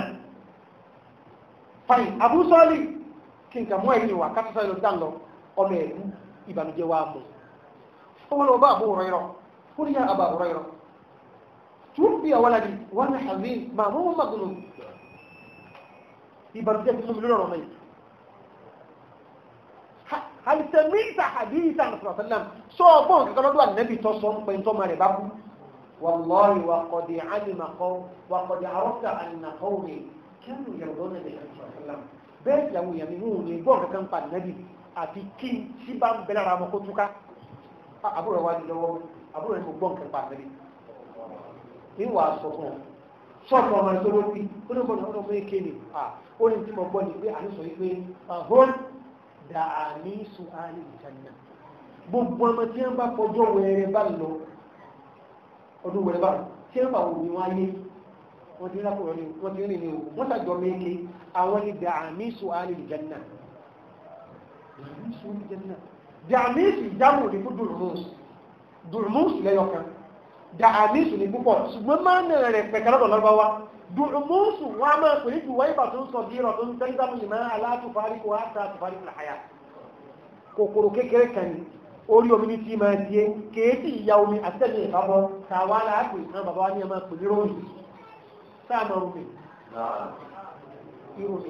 fain Abu Salih kí n kà mú ẹ̀yìn wa kátó sáré lọ dá lọ ọmọ ẹ̀rú ìbànújẹ́ wa mú fọwọ́n lọ bá Abu Hurairah fún yà Abu Hurairah tuwfi waladi wọn ní hazin màmú wọn maghlub ìbànújẹ́ fún mi lórí ọ̀rọ̀ náà hal sami'ta hadithan sallallahu alaihi wasallam so bon ka lọ́dọ̀ annabi tó sọ npe to mare babu wallahi wa qad alima qaw wa qad arafta anna qawmi kanu yarduna bi sallam be ya mu yami mu ni bon ka kan pa annabi àti kí si ba ń bela ra mo ko tuka àbúrò wa di lọ́wọ́ àbúrò ni mo bon ka pa annabi ni wa sọ fún sọ fún ọmọ tó lórí ó ní bọ́n ọmọ èké ni ó ní tí mo gbọ́ ni pé àní sọ yìí pé ahón dàní suhali ìjànà gbogbo ọmọ tí wọ́n bá fọjọ́ wẹ̀rẹ̀ bá lọ ọdún wẹ̀rẹ̀ bá tí wọ́n bá wò ní wọ́n ayé wọ́n ti rákò rẹ̀ wọ́n ti rìn ní o wọ́n sàjọ méke àwọn ni dàní suhali ìjànà dàní ìjámù ní fún dùrùmùs dùrùmùs lẹ́yọkan dàní sùn ní púpọ̀ ṣùgbọ́n máa ń rẹ̀ pẹ̀kẹ́ lọ́dọ̀ lọ́gbàwá dùrùmùsù wọn a máa pè ní jùwọ́ ìbà tó ń sọ bí ìrọ̀ tó ń tẹ́lẹ̀ dámù lè máa aláàtúfáríkò àtà àtúfáríkò àyà kòkòrò kékeré kan ní orí omi ní tí máa di kéèsì ìyá omi àtẹ́lẹ̀ ìfàbọ̀ tàwa láàpù ìtàn bàbá wa ní ẹ̀mọ́ pè ní rómi sáàmà omi ìròmí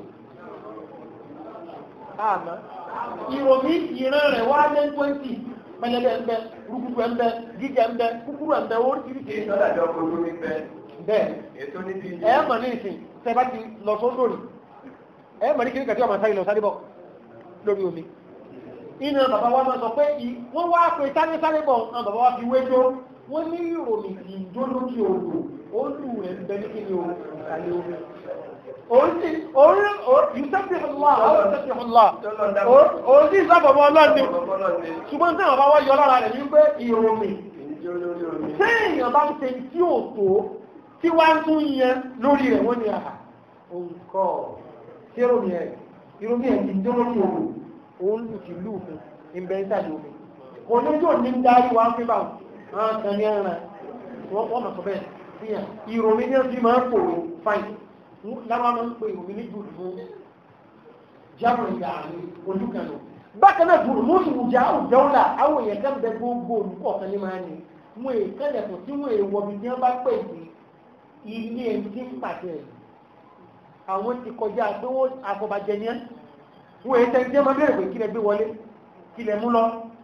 àmà ìròmí ìran rẹ̀ wá lé twenty pẹlẹbẹ ẹmbẹ rúkúrú ẹmbẹ gíga ẹmbẹ kúkúrú ẹmbẹ oríṣiríṣi ìtọ́jú ọkọ̀ ojú mi fẹ́ bẹ́ẹ̀ ètò níbi ẹ mọ̀ ní ìsìn tẹ́ bá ti lọ sódò rí ẹ mọ̀ ní kí ní kàtí ọmọ sáré lọ sáré bọ̀ lórí omi inú bàbá wa máa sọ pé ì- wọ́n wá pé sáré sáré bọ̀ àwọn bàbá wa fi wéjó wọ́n ní ìròmì ìjó lókè odò ó lù rẹ̀ ń bẹ ní kí ni o ìsàlẹ̀ omi òun sì òun yusuf ọlá àwọn yusuf ọlá òun sì sábàbọ̀ ọlọ́ọ̀ni ọlọ́ni ṣùgbọ́n tí àwọn bá wá yọ lára rẹ̀ ní pé ìròmì ìjọ lórí omi. tí èèyàn bá ń ṣe tí ò tó tí wá ń tún yẹn lórí rẹ̀ wọ́n ní àhà òǹkọ́ tí ìròmì ẹ̀ ìròmì ẹ̀ ti dé lórí òun òun lù ti lù fún ìbẹ̀ ìsàlẹ̀ omi kò ní tó ní ń darí wá fún bá wọn kan ní ẹran wọ́n wọ́n mọ̀ sọ bẹ́ẹ̀ sí yàn ìròmì ní ọdún máa ń pòrò fáìn lára máa ń pè ìròmì ní jùlù fún jábọ̀ ìyá àmì ojú kan lọ bákan náà dùrù mú ìwùjà òjòwòlà àwọn èèyàn kan bẹ gbogbo olùkọ́ kan ní máa ní mú èkánlẹ̀ tó tí wọ́n èèwọ̀ bí tí wọ́n bá pè sí ilé ẹni tí ń pàṣẹ ẹ̀ àwọn ti kọjá pé wọ́n àfọ̀bàjẹ́ ní ẹ́ wọ́n èyí tẹ́lẹ̀ tí wọ́n máa bẹ̀rẹ̀ pé kí lẹ gbé wọlé kí lẹ mú lọ.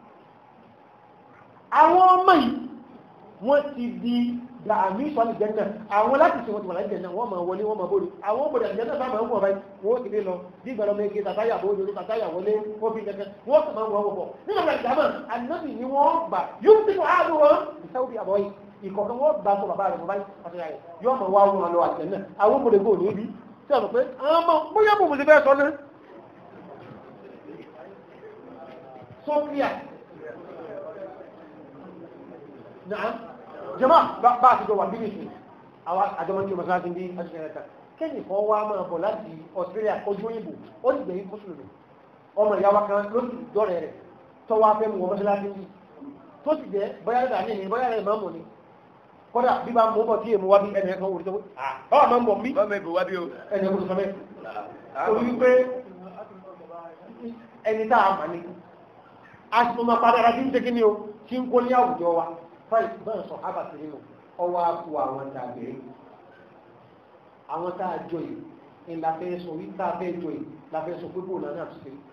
àwọn ọmọ yìí wọ́n ti di dàmí sọ́ọ̀lì jẹ́nà àwọn láti ṣe wọ́n ti wà láti jẹ́nà wọ́n máa wọlé wọ́n máa bóde àwọn òbòdè àjẹ́nà sábà ń wọ̀ báyìí wọ́n ti lé lọ bí ìgbàlọ́ méje tàtáyà bóde ló tàtáyà wọlé wọ́n fi kẹ̀kẹ́ wọ́n sì máa wọ̀ wọ̀ nígbà tí àjàmà ànábì ni wọ́n gbà yóò ti kọ́ àádọ́ wọn ìsáwùdí àbọ̀ yìí ìkọ̀kan wọ́n gbà sọ bàbá rẹ̀ mọ́ báyìí pàtàkì rẹ̀ yóò máa wá wọn lọ àjẹ́nà àwọn òbòdè gbò ní ibi tí a mọ̀ pé àwọn ọmọ bóyá bò mo ti fẹ́ sọ náà sọ́kíà náà jama bá a ti jọ wà bí nìsín àwọn àjọmọ́ tí o mọ̀sán ti ń bí aṣọ ẹ̀ka kẹ́yìn kan wá máa bọ̀ láti Australia ojú òyìnbó ó sì gbẹ̀yìn mùsùlùmí ọmọ ìyá wa kan ló sì dọ́rẹ̀ rẹ̀ tó wá fẹ́ mu wọ́n mọ́sálásí ń bí tó sì jẹ́ bóyá rẹ̀ ní ní bóyá rẹ̀ máa mọ̀ ní kọ́dà bí bá mú bọ̀ tí èmu wá bí ẹnì kan wòlé tó ọ̀ máa ń bọ̀ bí bọ́mọ ìbò wá bí o. ẹnì kan tó sọ bẹ́ẹ̀ orí wípé ẹni tá a mà ní asùnmọ̀ padà rà sí ń tẹ́kí ni o tí ń kó ní àwùjọ wa fáì bẹ́ẹ̀ sọ hábà sí nínú ọwọ́ àpò àwọn tàbí àwọn tá a jọ yìí ní la fẹ́ sọ yìí tá a fẹ́ jọ yìí la fẹ́ sọ pé bóòlù náà ti ṣe.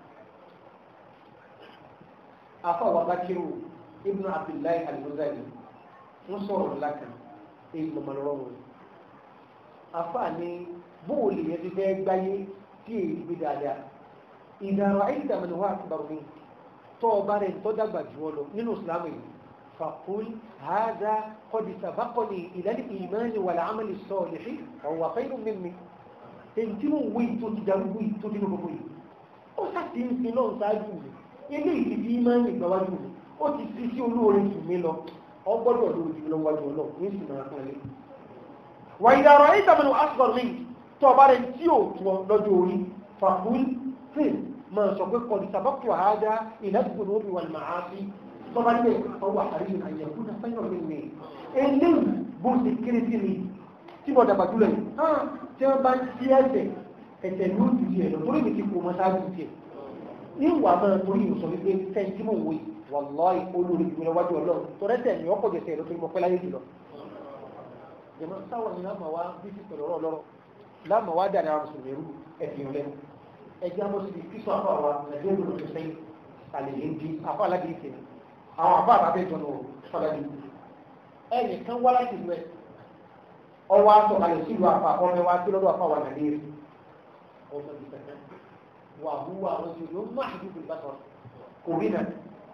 afa wa bakiru ibn abdullahi al-muzani ń sọ̀rọ̀ ńlá kan èyí lọ́mọ lọ́wọ́ wọn. afa ni bóòlù yẹn ti fẹ́ gbáyé tí èyí gbé dáadáa ìdàrọ̀ àìdàmọ̀ ni wọ́n á ti bàrù mí tó ọba rẹ̀ tó dàgbà jù ọ lọ nínú ìsìlámù yìí fàkúl hàdá kọ́dí sàbákọ́ni ìlànà ìmáàlì wà láàmàlì sọ̀ọ̀lì ọ̀wà fẹ́rù mímí èyí tí mo wí tó ti darúgbó yìí tó ti nínú gbogbo yìí ó sàtì ń fi náà ṣáájú mi ilé ìdí bí ìmáàlì gbáwájú mi ó ti fi sí olóore jù mí lọ ọgbọ́dọ̀ lórí jù lọ wájú ọlọ́ ní ìsìn náà kan lé wà ìdàrọ̀ àìdàmọ̀ asghar mi tó ọba rẹ̀ tí ò tún lọ́jọ́ orí fàkúl fíìl máa sọ pé kọ́ni sábàtù àádá ìlàgbọ̀n òbí wà máa fi tọ́ba ní ọwọ́ àríyìn àyẹ̀kú náà fẹ́yọ̀ mi ní eléyìí bó ṣe kéré sí mi tí mo dàgbà jùlọ yìí hàn tí wọ́n bá ń ṣí ẹ̀sẹ̀ ẹ̀sẹ̀ ní oṣù tiẹ̀ lọ torí mi ti kó mọ́ sáájú tiẹ̀ ní ìwà máa torí ìwòsọ wípé fẹ́ẹ́ tí mò ń wò yìí wàláì olórí ìgbìmọ̀ wájú ọlọ́run tọ́rẹ́sẹ̀ ni ọkọ̀ jẹsẹ̀ lọ torí mo pẹ́ láyé jùlọ. jẹ̀mọ́ sáwọn ni láàmà wá bí ti pẹ̀lú ọ̀rọ̀ lọ́rọ̀ láàmà wá dàrí àwọn mùsùlùmí rú ẹ̀sìn lẹ́nu ẹjẹ́ àmọ́ sí kíso àpá wa nàìjíríà ló ti sẹ́yìn àlèyé ń di àpá aládìrí tẹ̀ àwọn àpá àbábẹ́ jọ nù fọlájú ẹnì kan wá láti ìlú ẹ ọwọ́ aṣọ àlè sílùú àpá ọmọ wa sí lọ́dọ̀ àpá wa nàìjíríà ọmọ ìfẹ́ wà húwa àwọn tí yóò má àdúgbò ìbá sọ kò rí nà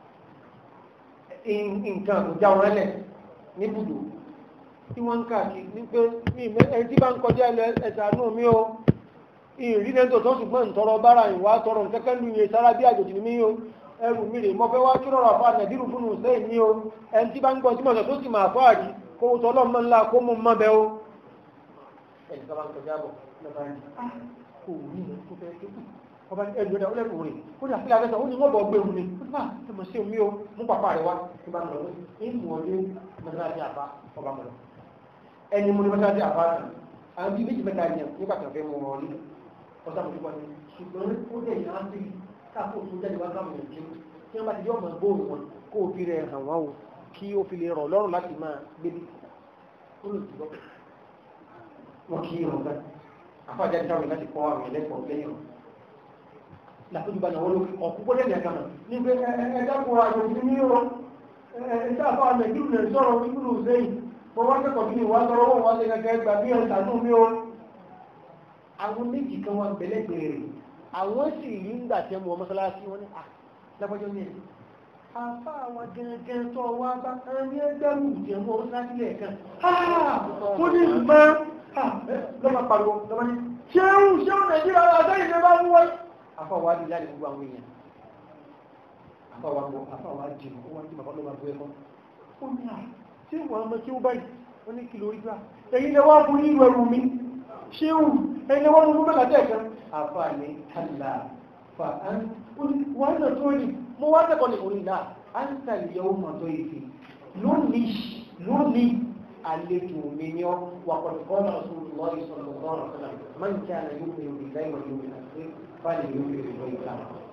nǹkan àbújá wọn lẹ̀ níbùdó tí wọ́n ń káàkiri ní pé ẹni tí bá ń kọjá ẹ̀sánú mi o ìrìnlẹ́tò tó ṣùgbọ́n ìtọrọ bára ìwà tọrọ kẹ́kẹ́ lù yẹ sára bí àjòjì ní mí o ẹrù mi rè mọ́ fẹ́ wá kí lọ́rọ̀ àfa nàìjíríà fún un sẹ́yìn ní o ẹni tí bá ń gbọ́ tí mọ̀sán tó sì máa fọ́ àrí kó o tọ́lọ́ mọ́ ńlá kó mú mọ́ bẹ́ o. ẹnì kan bá ń kọjá bọ̀ lọ́ba ní kò rí ní kó fẹ́ tó ọba ní ẹlòmíràn ẹ̀dá ọlẹ́kùn rẹ̀ ó ní àfihàn abẹ́sẹ̀ ó ní wọ́n bọ̀ gbé omi ó ti bá ẹ mọ̀ sí omi o mú pàpà rẹ̀ wá ní bá ń lọ ní mú ọ dé mọ́sálásí àbá ọba mọ̀ lọ ẹni mú ní mọ́sálásí àbá náà àwọn bíi méjì mẹ́ta yẹn nígbà tó fẹ́ mú wọn nílò ọ̀sán àmójúkọ ni ṣùgbọ́n ó dẹ̀ yà á sí káàkó tó jáde wá káwọn èèyàn jẹun tí wọ́n bá ti di ọmọ gbóòrò wọn kó o fi rẹ̀ hàn wọ́n o kí o fi lè rọ̀ lọ́rùn láti máa gbébi ó lè ti lọ. wọ́n kí irun gan afájáde táwọn láti kọ́ àwọn ẹlẹ́kọ̀ọ́ lẹ́yìn rẹ̀ làkójú bá náà wọ́n ló ọ̀kú gbọ́dọ̀ ní àkàmà níbi ẹ̀ẹ́dẹ́kùn àjòjì ní ọ̀rọ̀ ẹ̀ẹ́dẹ́ àfáà nàìjíríà náà sọ̀rọ̀ ìgbìlù sẹ́yìn mo wá kẹ́kọ̀ọ́ bí wá sọ̀rọ̀ wọ́n wá sí kẹ́kẹ́ gbà bí ẹ̀ta tó mi ó. àwọn méjì kan wá bẹ̀lẹ́gbẹ̀rẹ̀ rẹ̀ àwọn sì rí ńgbà tẹ́ mu mọ́sálásí wọn ní à lápájọ́ ní ẹ̀. àfa àwọn gẹ́gẹ́ tó wá bá ẹni ẹgbẹ́ wù jẹ́ mọ́ mọ́sálásí lẹ́ẹ̀kan. ó ní ìmọ̀ lọ́mọ pariwo lọ́mọ ní ṣéun ṣéun nàìjíríà àtẹ́yìn ló bá mú wáyé afọwọ́ adi láti gbogbo àwọn èèyàn afọwọ́ àgbọ̀ afọwọ́ adi ó wá jí bàbá ló máa bu ẹ̀kọ́ ó ní à ṣé ìwọ̀n ọmọ tí ó báyìí ó ní kìlò orí gbà ẹ̀yin lè wá fún ìlú ẹrù mi ṣé wù ẹ̀yin lè wá fún mẹ́ta tẹ̀ kan afa ní kàlà fa án ó ní wọ́n á tó ní mo wá tẹ̀kọ́ ní orí náà á ń tàlẹ̀ yẹ ọmọ tó ìfì lónìí lónìí àlejò mi ni ọ wà pẹ̀lú kọ́nà Rasulullah sallallahu alaihi wasallam man kana yu'minu billahi wal yawmil akhir fáàlì yóò fi ìwé ìta.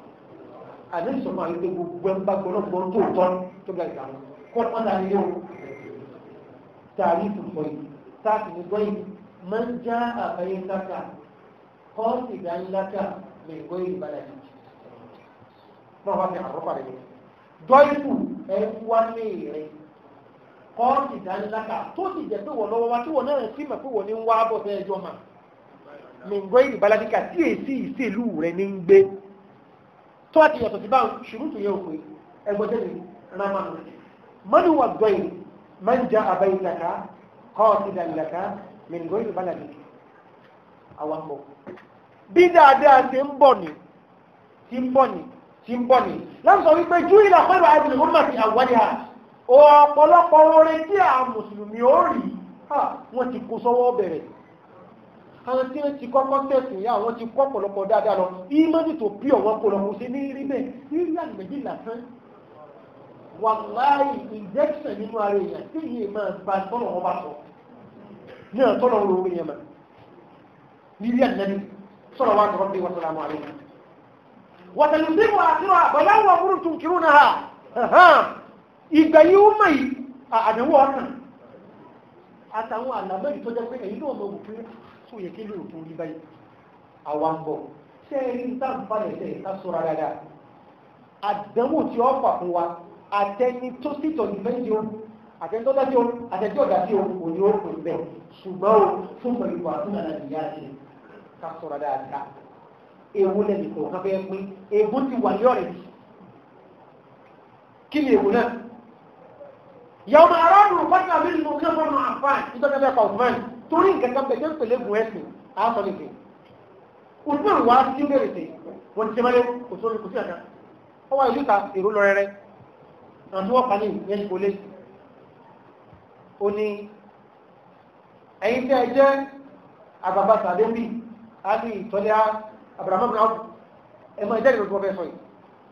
Àdé sọ̀rọ̀ àyè pé gbogbo ẹ̀ ń bá gbọ́dọ̀ gbọ́n tó tọ́ tó bá ìta kọ́ ọ̀dà ni yóò tààrí fùfọ́ yìí táàkì ní gbọ́yìn máa ń já àbáyé sáka kọ́ ìdánilátà lè gbọ́ ìbàdàn yìí. Náà wá ní àrọ́pàá rẹ̀ dọ́ìfù ẹ̀ wá lé rẹ̀ kọ́ ìdánilátà tó ti jẹ́ pé wọ́n lọ́wọ́ wá tí wọ́n náà sì mọ̀ pé wọ́n ní ń wá bọ̀ fẹ́ ẹjọ́ máa mìngọ́ ìbáládíkà tí èsì ìsèlú rẹ̀ ní ń gbé tó àti yàtọ̀ sí báwọn ṣùrùtù yẹ òpin ẹgbọ́jẹ́ ni ramanu mọ́nù wà gbọ́yìn máa ń já àbáyìlaka kọ́ọ̀tìdàlaka mìngọ́ ìbáládíkà àwọn bọ̀ bí dáadáa ti ń bọ̀ ni ti ń bọ̀ ni ti ń bọ̀ ni láti sọ wípé jú ìlà pẹ̀lú àìsàn ìwọ́n máa fi àwọ̀dì ha ọ̀pọ̀lọpọ̀ orin tí àwọn mùsùlùmí ó rí wọ́n ti kó sọ́wọ́ bẹ̀rẹ̀ àwọn tí wọ́n ti kọ́kọ́ tẹ̀sìn yá àwọn ti kọ́ pọ̀lọpọ̀ dáadáa lọ ìmọ̀nì tó bí ọ̀wọ́n kó lọ kó ṣe ní rí bẹ́ẹ̀ rírí àgbẹ̀jì lásán wàláì injection nínú ara èèyàn tí yìí máa gba tọ́nà wọn bá sọ ní ọ̀tọ́nà wọn lórí yẹn mọ̀ rírí àgbẹ̀jì sọ̀rọ̀ wá sọ̀rọ̀ bí wọ́n sọ̀rọ̀ àmọ́ àlejò wàtàlù sí wọn àtúrọ̀ àbọ̀lá wọn múrù tún kiri náà ìgbà yìí ó mọ̀ yìí àdánwò ọ̀nà àtàwọn àlàmọ́ ìtọ́jọ́ pé èyí náà mọ̀ wò pé tó yẹ kí lóòótọ́ rí báyìí àwa ń bọ̀ ṣé ẹ rí sáǹfààní ẹ̀ ká sọ̀rọ̀ dáadáa àdánwò tí ó fà fún wa àtẹni tó sì tọ̀lù méjì o àtẹni tó dájú o àtẹni tó dájú o kò ní ó pè bẹ́ẹ̀ ṣùgbọ́n o fún pẹ̀lú ìwà fún àná ìyá ṣe ká sọ̀rọ̀ dáadáa ewu lẹ́nu kò ká fẹ́ pín ewu ti wà ní ọ̀rẹ́ yìí kí ni ewu náà yàwó máa rọ́ọ̀nù pátá mi nínú kí wọ́n máa fà nítorí ẹgbẹ́ kọ̀ọ̀tùmáì torí nǹkan kan bẹ̀jẹ̀ ń pèlè gùn ẹ̀sìn àásọ nìkan òtún àwọn wá sí bẹ̀rẹ̀ sí wọ́n ti sẹ́mẹ́lẹ́ kò sórí kò sí àká ó wá ìlú ta èrò lọ rẹrẹ àwọn tí wọ́n pa ní ìyẹn kò lé ó ní ẹ̀yin tí ẹ jẹ́ àbàbà sàdébì á ní ìtọ́lẹ́ abrahamu náà ẹ máa jẹ́ ìrọ̀tún ọbẹ̀ sọ yìí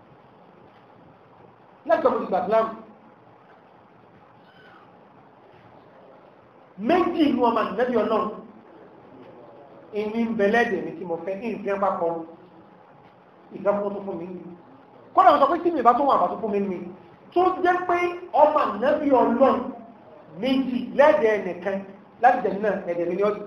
lẹ́gbẹ̀ẹ́ mo ti gbà sílámù méjì inú ọmọ nẹ́bí ọlọ́run ìní ń bẹ̀lẹ́dẹ̀ ní tí mo fẹ́ ìfẹ́ papọ̀ ìfẹ́fún tó fún mi ní kọ́nà sọ pé tí mi bá tó wọn àbá tó fún mi ní tó jẹ́ pé ọmọ nẹ́bí ọlọ́run méjì lẹ́dẹ̀ nìkan láti jẹ̀ nínú ẹ̀dẹ̀ mi ní ọdún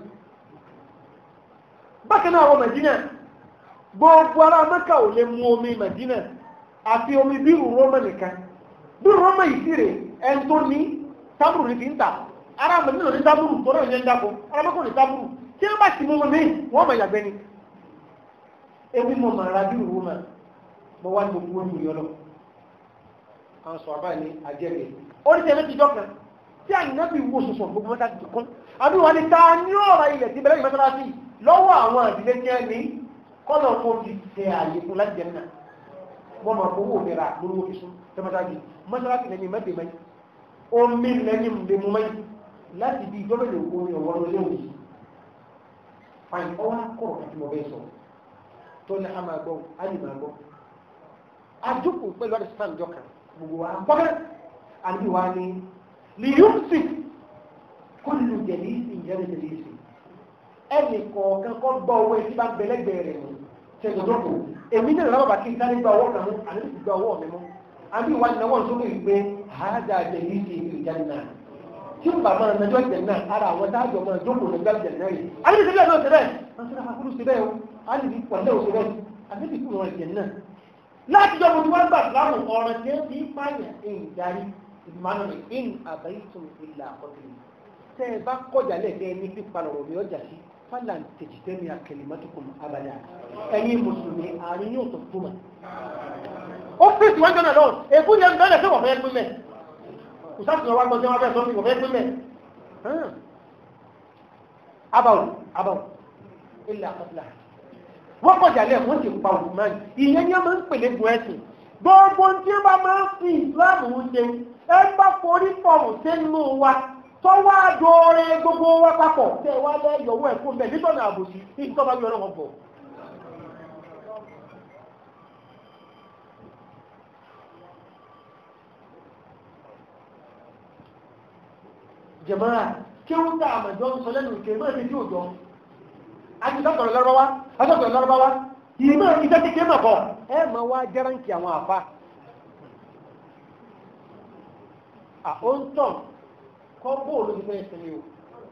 bákan náà àwọn Mẹ̀dínà gbogbo ará Mẹ́kà ò lè mu omi Mẹ̀dínà àfi omi bírù Rómà nìkan bírù Rómà yìí sí rè ẹni tó ní tábùrù ní fi ń tà ara mọ̀ nínú ní tábùrù tó náà yẹn ń dáko ara mọ́kò ní tábùrù tí wọ́n bá ti mú mi wọ́n mọ̀ ìyàgbẹ́ ni ebi mọ̀ màrà bí òwú mà mọ̀ wá ní gbogbo omi yọlọ àwọn sọ àbá ní àjẹrè oríṣi ẹni ti dọ́kan tí àyìnbá bí wo sọ̀sọ̀ gbogbo mọ́ta ti kún àbí wọn ni ta ní ọ̀rọ̀ ilẹ̀ tí bẹ̀rẹ̀ ìmọ̀sálásí lọ́wọ́ àwọn àdílé tí wọ́n ní kọ́nà kó fi ṣe àyè fún láti jẹ náà wọ́n máa fowó mi ra lórí owó fi sún tẹ́mọ́sáàjì mọ́sálásí lẹ́ni mẹ́tẹ̀ mẹ́yì omi lẹ́ni mẹ́mú mẹ́yì láti bí ìjọba ìlú omi ọ̀wọ́ lórí òun yìí fain ọwọ́ akọ̀rọ̀ àti mọ̀ bẹ́ẹ̀ sọ tó ní a máa gbọ́ a lè máa gbọ́ àdúkù pẹ̀lú àti sàn jọ kan gbogbo wa gbọ́dọ̀ àbí wa ni lìyúùsì kúlù jẹ̀lì ìjẹ́rì jẹ̀lì ìsì ẹnì kọ̀ọ̀kan kọ́ gbọ́ owó etí bá gbẹlẹ́gbẹ̀ẹ́ rẹ̀ mú ṣètòdókò èmi náà lọ́wọ́ bá kí n sáré gba ọwọ́ kan mú àní ti gba ọwọ́ mi mú àbí ìwà ìnáwó sókè ìgbé àádá àjẹyí sí ìjànà tí ó bàbá rẹ̀ mẹjọ ìjànà ara àwọn táàjọ máa jókòó ní gbàgbé ìjànà rẹ̀ àbí ti bẹ́ẹ̀ náà ti bẹ́ẹ̀ wọ́n ti rákúrú sí bẹ́ẹ̀ o àbí ti pọ̀ lẹ́wọ̀ sí bẹ́ẹ̀ àbí ti kúrò ìjànà láti jọ gbogbo wọn gbà láwọn ọ̀rọ̀ tí ó ti pààyàn ń darí ìmọ̀nà ní in àbáyítùn ìlà ọ̀tún tẹ́ ẹ bá kọjá lẹ́gbẹ̀ẹ́ ní pípa lọ̀rọ̀ mi ọjà sí fàlà tèjìtẹ́mi àkẹlẹ́mọ́tòkùn abàdà ẹ̀yin mùsùlùmí àárín yóò tó tó mà ó fèsì wọ́n jọ́nà lọ́wọ́ èkú ni ẹgbẹ́ lẹ́sẹ̀ wọ̀ fẹ́ pín mẹ́ kò sáà tìyàn wá gbọ́n tí wọ́n fẹ́ sọ fún ìwọ̀fẹ́ pín mẹ́ abàwọ̀ abàwọ̀ ilẹ̀ àkọsílẹ̀ wọ́n kọjá lẹ̀ wọ́n ti pa òkúmá ìyẹn ni wọ́n máa ń pèlè gun ẹ̀sìn gbogbo tí wọ́n bá máa ń fi ìsìláàmù ń ṣe ẹ bá forí pọ̀rọ̀ sínú wa tọ́wọ́ àdóore gbogbo wa papọ̀ tẹ́ wá lẹ́yọ̀wọ́ ẹ̀kú mẹ́ nítorí àbòsí ní ìtọ́ba yọ ọlọ́wọ́ bọ̀ jẹ̀mọ́ra kí ó tà àmàjọ ń sọ lẹ́nu ìkẹ́ mọ́ ẹni tí ó jọ ajísọ́tọ̀rọ̀ lọ́rọ́wá asọ́tọ̀rọ̀ lọ́rọ́wá ìmọ̀ iṣẹ́ kékeré mọ̀ kọ́ ẹ mọ̀ wá jẹ́ránkì àwọn àfa àóńtọ̀ kọ́ bóòlù ti fẹ́ sinmi o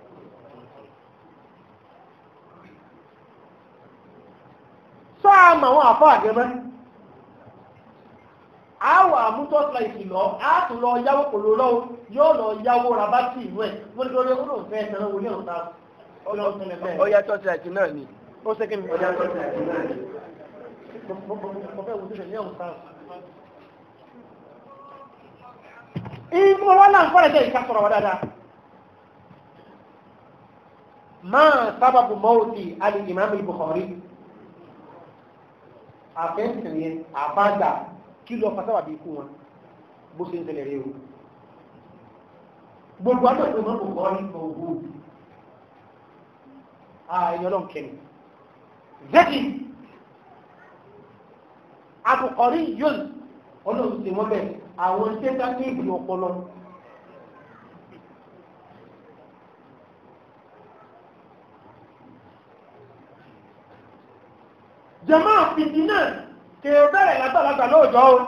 sáàmù àwọn àfa àgẹ́mẹ́ àwọ̀ àmútọ́sílá ìkìlọ̀ àtún lọ yáwó kò ló lọ́wọ́ yóò lọ yáwó rabátì ìlú ẹ̀ wọ́n ní lórí ọdún fẹ́ ẹ̀sẹ̀ náà wọlé ọ̀tá ọlọ́run tẹ́lẹ̀ bẹ́ẹ̀. ó yẹ tọ́sí àti náà ni. ó ṣe kí ni ó yẹ tọ́sí àti náà ni. mo fẹ́ wo sísè ní ọ̀hún sáà. ìgbìmọ̀ wọn náà ń fọ́rẹ̀ jẹ́ ìkásọ̀rọ̀ wa dáadáa. máa sábàbù mọ́ọ̀tì al-Imam al-Bukhari àfẹ́sìn yẹn àbájá kí lọ fasáwà bí ikú wọn bó ṣe ń tẹ̀lẹ̀ rí o gbogbo àtọ̀tọ̀ náà kò kọ́ ní ọgbọ́ ààyè ọlọ́run kẹni zeki àtùkọ̀rí yóò ọlọ́run ti wọ́n bẹ̀ àwọn tẹ́tà ní ìbùdó ọpọlọ jama fìdí náà kèrè bẹ̀rẹ̀ lágbàlagbà lóòjọ́ o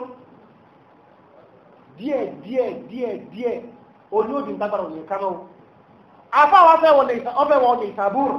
díẹ̀ díẹ̀ díẹ̀ díẹ̀ oní òdì ìtagbàrà òní kaná o afáwọn ọfẹ́ wọn ní ìsàbúrù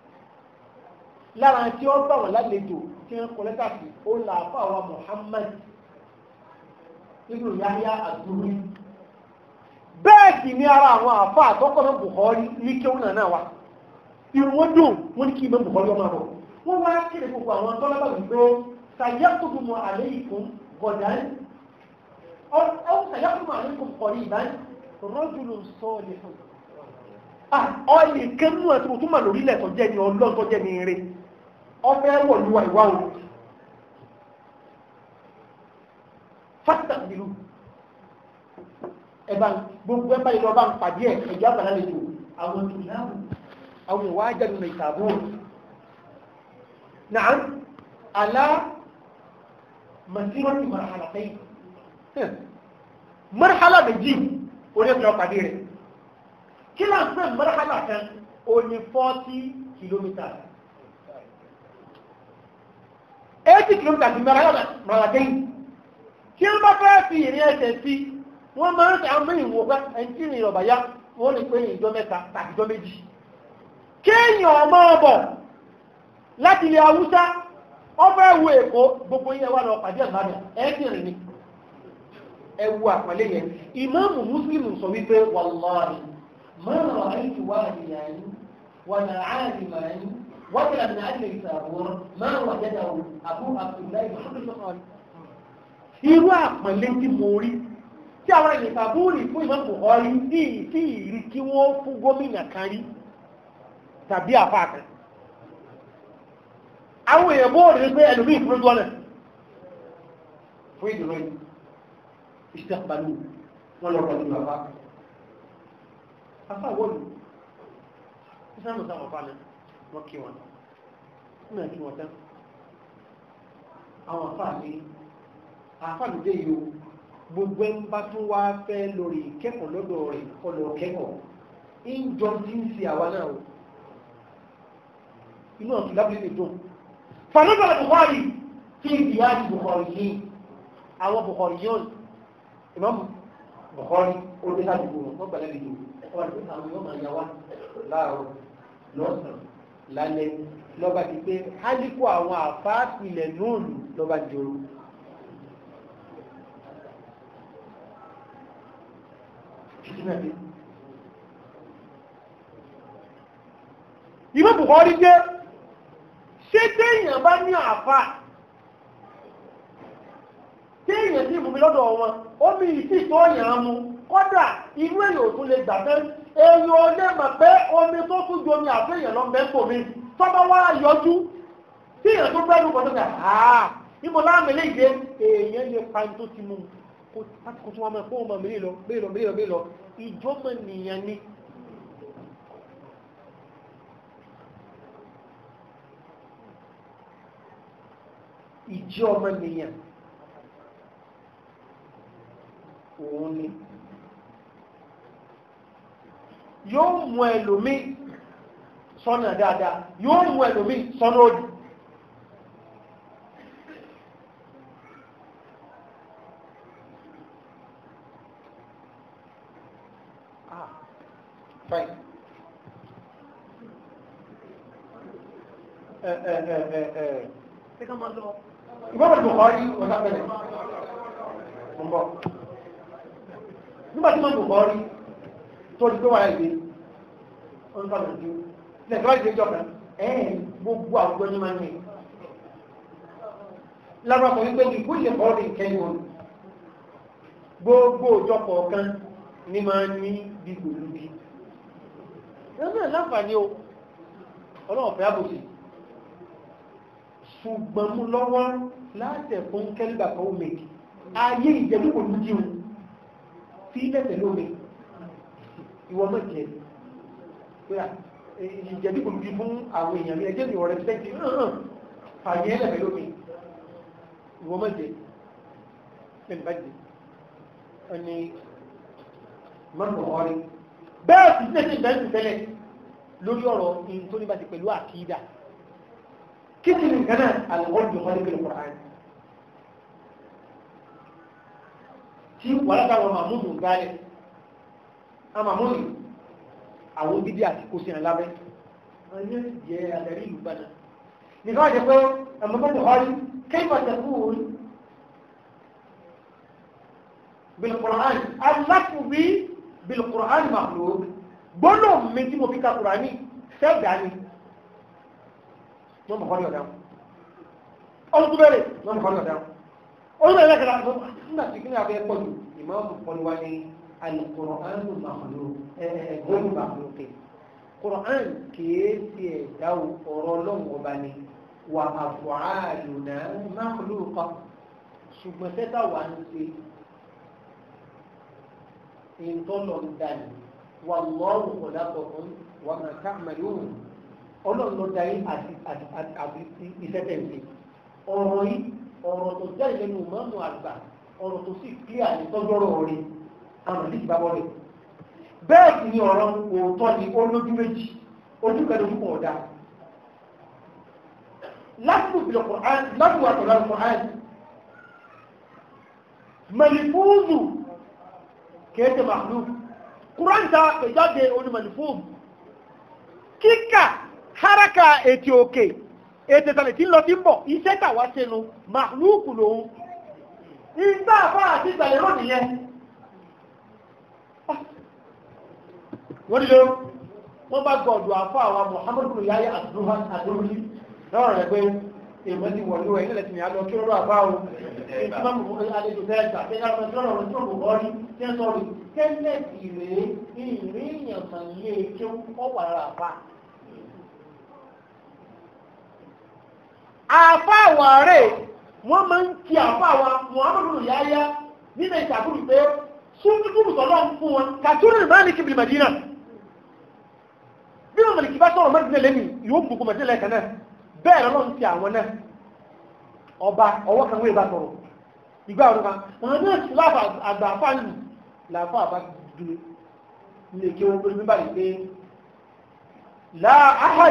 lára tí ó bá wọn lálejò tí wọ́n kọ lẹ́tà sí ó là afáwọn Muhammad ibùdó Yahya àdúrí bẹ́ẹ̀ sì ní ara àwọn àfá àtọ́kọ́ náà Bukhari ní kí ó náà wá irun wọn dùn wọn ní kí ìmọ̀ Bukhari ọmọ àbọ̀ wọ́n wá kéde gbogbo àwọn tọ́lábà wípé سيكتب عليكم غدا أو, أو سيكتب عليكم قريبا رجل صالح ọ̀lì kẹ́mú ẹ̀ tó túnmà lórílẹ̀ tó jẹ́ ní ọlọ́n tó jẹ́ ní eré ọfẹ́ wọ̀ lúwà ìwá o fásitàbílù ẹ̀bá gbogbo ẹ̀bá ìlọ bá ń pàdé ẹ̀ ẹ̀jọ́ àgbàlá lè jò àwọn ìlànà àwọn ìwà ajẹ́nu ìtàbó náà alá masirati marhalatai marhala méjì orí ẹ̀fẹ́ ọ̀pàdé rẹ̀ kí là ń pè marhala kan ó ní forty kilometers eighty kilometers ní marhalatai tí wọ́n bá fẹ́ fi ìrìn ẹsẹ̀ sí wọ́n máa ń sàmú ìwò pé ẹni tí ìrìn ọ̀bà yá wọ́n lè pé ìjọ mẹ́ta tàbí ìjọ méjì kéèyàn ọmọ ọbọ̀ láti ilẹ̀ haúsá ọfẹ́ wo èkó gbogbo yẹn wà lọ pàdé àmàlà ẹ́kìrì ni ẹwu àpàlẹ́ yẹn ìmáàmù mùsùlùmù sọ wípé wàlláhi máa rọ àìsí wà nìyàní wà nà áàdì màáyí wà ní àmì àdìrẹ ìsàbùrọ̀ máa wà jẹ́dà wò àbú àbúláì mọ̀hánmẹ́sọ̀kọ́ni. irú àpàlẹ́ tí mo rí tí àwọn ènìyàn sàbúrì fún ìmáàmù Bukhari ní ìtì ìrí kí wọ́n fún gómìnà kan rí tàbí àfáà kan àwọn èèyàn bó rí pé ẹlùmí ìfúrójú ọ̀nà fún ìdúró ìṣẹ́pàlú wọn lọ́rọ̀ ní bàbá afá wọ́lù ìsáàmù sáwọn fánà wọ́n kí wọn ní ẹ̀kí wọn tán àwọn afá ní afáàlùdé yìí o gbogbo ẹ̀ ń bá tún wá fẹ́ lórí ìkẹ́kọ̀ọ́ lọ́dọ̀ rẹ̀ ọlọ́ kẹ́kọ̀ọ́ ìjọ tí ń fi àwa náà o inú ọ̀tún lábílẹ̀ lè dùn فنزل البخاري في زياد البخاريين او بخاريون ìmọ̀mù bọ̀kọ́rí ó dé sádùúgbò wọn wọ́n gbàlẹ́ lẹ́yìn wọ́n wà ní àwọn yóò máa yá wá láàárọ̀ lọ́sàn-án lálẹ́ lọ́ba ti pé hálíkù àwọn àfáàpilẹ̀ nóòlù lọ́ba jòrò ìmọ̀ bùkọ́rí jẹ́ ṣé téèyàn bá ní àfà téèyàn sí ìfúnmi lọ́dọ̀ wọn ó mi ìsì tó yàn án mu kọ́dà inú èyàn ò tún lè gbà tẹ́ èyàn ò lè mọ̀ pé omi tó tún ju omi àfẹ́yàn lọ mẹ́kò mi tọ́ba wá yọjú téèyàn tó bẹ́ẹ̀ ló kọ́ tó kà áà ìmọ̀ láàmì lè dé èèyàn lè pa ní tó ti mú kó kó tún wọn mọ̀ fún ọmọ mi lọ bẹ́ẹ̀ lọ bẹ́ẹ̀ lọ bẹ́ẹ̀ lọ ìjọ́mọ̀ nìyẹn ni. ìjẹ́ ọmọ nìyàn òun ni yóò mú ẹlòmí sọ́nà dáadáa yóò mú ẹlòmí sọ́nà òdì ah fine ẹ ẹ ẹ ẹ ẹ ṣé ká máa lọ ìgbọ́n Bukhari ọ̀sá bẹ̀rẹ̀ ọ̀bọ̀ nígbà tí wọ́n Bukhari tó di pé wà láìpé ọ̀nàkàlù ju lẹ́gbẹ̀rẹ́ ìdí ìjọ kan ẹ̀ẹ́n gbogbo àwùjọ ní máa ń ní lábàá kan wípé ìkú ilẹ̀ kọ́ọ̀dì kẹ́yìn wọn gbogbo òjọ kọ̀ọ̀kan ní máa ń ní bí gbòlúbi ẹ̀rọ náà láǹfààní o ọlọ́run fẹ́ àbòsí ṣùgbọ́n mú lọ́wọ́ látẹ̀ fún kẹ́lìbà kan omi ayé ìjẹ̀lú kò ní jíun tí lẹ́tẹ̀ lómi ìwọ mọ̀ jẹ́ ìjẹ̀lú kò ní fún àwọn èèyàn ẹjẹ́ mi ọ̀rẹ́ pẹ́ntì fàyẹ́ lẹ́tẹ̀ lómi ìwọ mọ̀ jẹ́ lẹ́nu bá jẹ́ ẹni mọ́nà ọ̀rẹ́ bẹ́ẹ̀ sì tẹ́sí ìbẹ́sì tẹ́lẹ̀ lórí ọ̀rọ̀ ìyìn tó ní bá ti pẹ̀lú àkídà كتب كمان الغرب خارج القرآن tí wàhálà táwọn mahmudu ń gbálẹ̀ a mahmudu àwọn bídí àti kò sí àlábẹ́ wọ́n ní jẹ́ adarí ìlú bánà nìkan wà jẹ́ pé ẹ̀mọ́gbọ́n Buhari kayfa taqul bilqur'an aláfù bí bilqur'an makhluq gbọ́nà mi tí mo fi ka Qur'ani sẹ́gbàá ni wọ́n mọ̀ kọ́ ní ọ̀dá ọdún tó bẹ̀rẹ̀ wọ́n mọ̀ kọ́ ní ọ̀dá ọdún bẹ̀rẹ̀ kẹta nígbà tí kí ní abẹ́ pọ̀ jù ìmáàmù kọ́ni wá ní alukọ̀rọ̀ánù màmúlò ẹ̀ẹ́dẹ́gbẹ̀rún màmúlò kẹ́ kọ̀rọ̀án kìí ti ẹ̀dá ọ̀rọ̀ ọlọ́run ọba ni wà àfọ̀hálùnà màmúlò kọ́ ṣùgbọ́n tẹ́tà wà ń ṣe ìtọ́lọ̀ ń dání wà lọ́rùn kọ̀dá kọ̀ọ̀kan wà máa ká àmàlùmù ọlọ́run ló darí àti ìfẹ́tẹ̀ǹsì ọ̀rọ̀ yìí ọ̀rọ̀ tó jáde lẹ́nu mọ́mú àgbà ọ̀rọ̀ tó sì kílíà ní tọ́jọ́rọ̀ rẹ̀ àwọn ìdí ìbábọ̀ rẹ̀ bẹ́ẹ̀ sì ni ọ̀rọ̀ òótọ́ ni ó lójú méjì ojú kẹ́lẹ́ ojú kan ọ̀dà lásìkò ìbílẹ̀ Qur'an lásìkò àtọ̀lá Qur'an mẹlifúùzù kéèké màlúù Qur'an ta ìjáde oní mẹlifúùzù kíkà haraka ètì òkè ètì ìtàlẹ̀ tí ń lọ sí ń bọ̀ iṣẹ́ tàwa sínú màlúùkù lòun ìgbà àfá àti ìgbàlẹ̀ lónìí yẹn wọ́n nílò wọ́n bá gbọ́ọ̀dù àfá àwa Muhammadu yáyé àdúrórí lọ́rọ̀ rẹ̀ pé èèmọ́ ti wọ̀lú ẹ̀ nílẹ̀ tí ni a lọ kí ó rọ̀ àfá o ìtumọ̀ àlejò tẹ́ẹ̀ta tẹ́ẹ̀ta tẹ́ẹ̀ta ọ̀rọ̀ tó kò rí tẹ́ sọ́rí tẹ́lẹ̀ ìrè ìrìn èèyàn mọ̀ ilé kí ó wà lára àfá àfá àwọn ààrẹ wọ́n máa ń kí àfá àwọn Muhammadu yáyá nílẹ̀ ìṣàkúrù pé súnkúrù tọ́lọ́ fún wọn kàtúrù Málíkì bil Madina bí wọn Málíkì bá sọ̀rọ̀ Madina lẹ́nu yóò gbogbo Madina lẹ́ẹ̀kan náà bẹ́ẹ̀ lọ́nà ti àwọn náà ọba ọwọ́ kan wé bá sọ̀rọ̀ ìgbà ọdún kan àwọn náà ti láàfà àgbà fáàlì làáfà àbá dúró nílé kí wọn gbé báyìí pé láà áhàd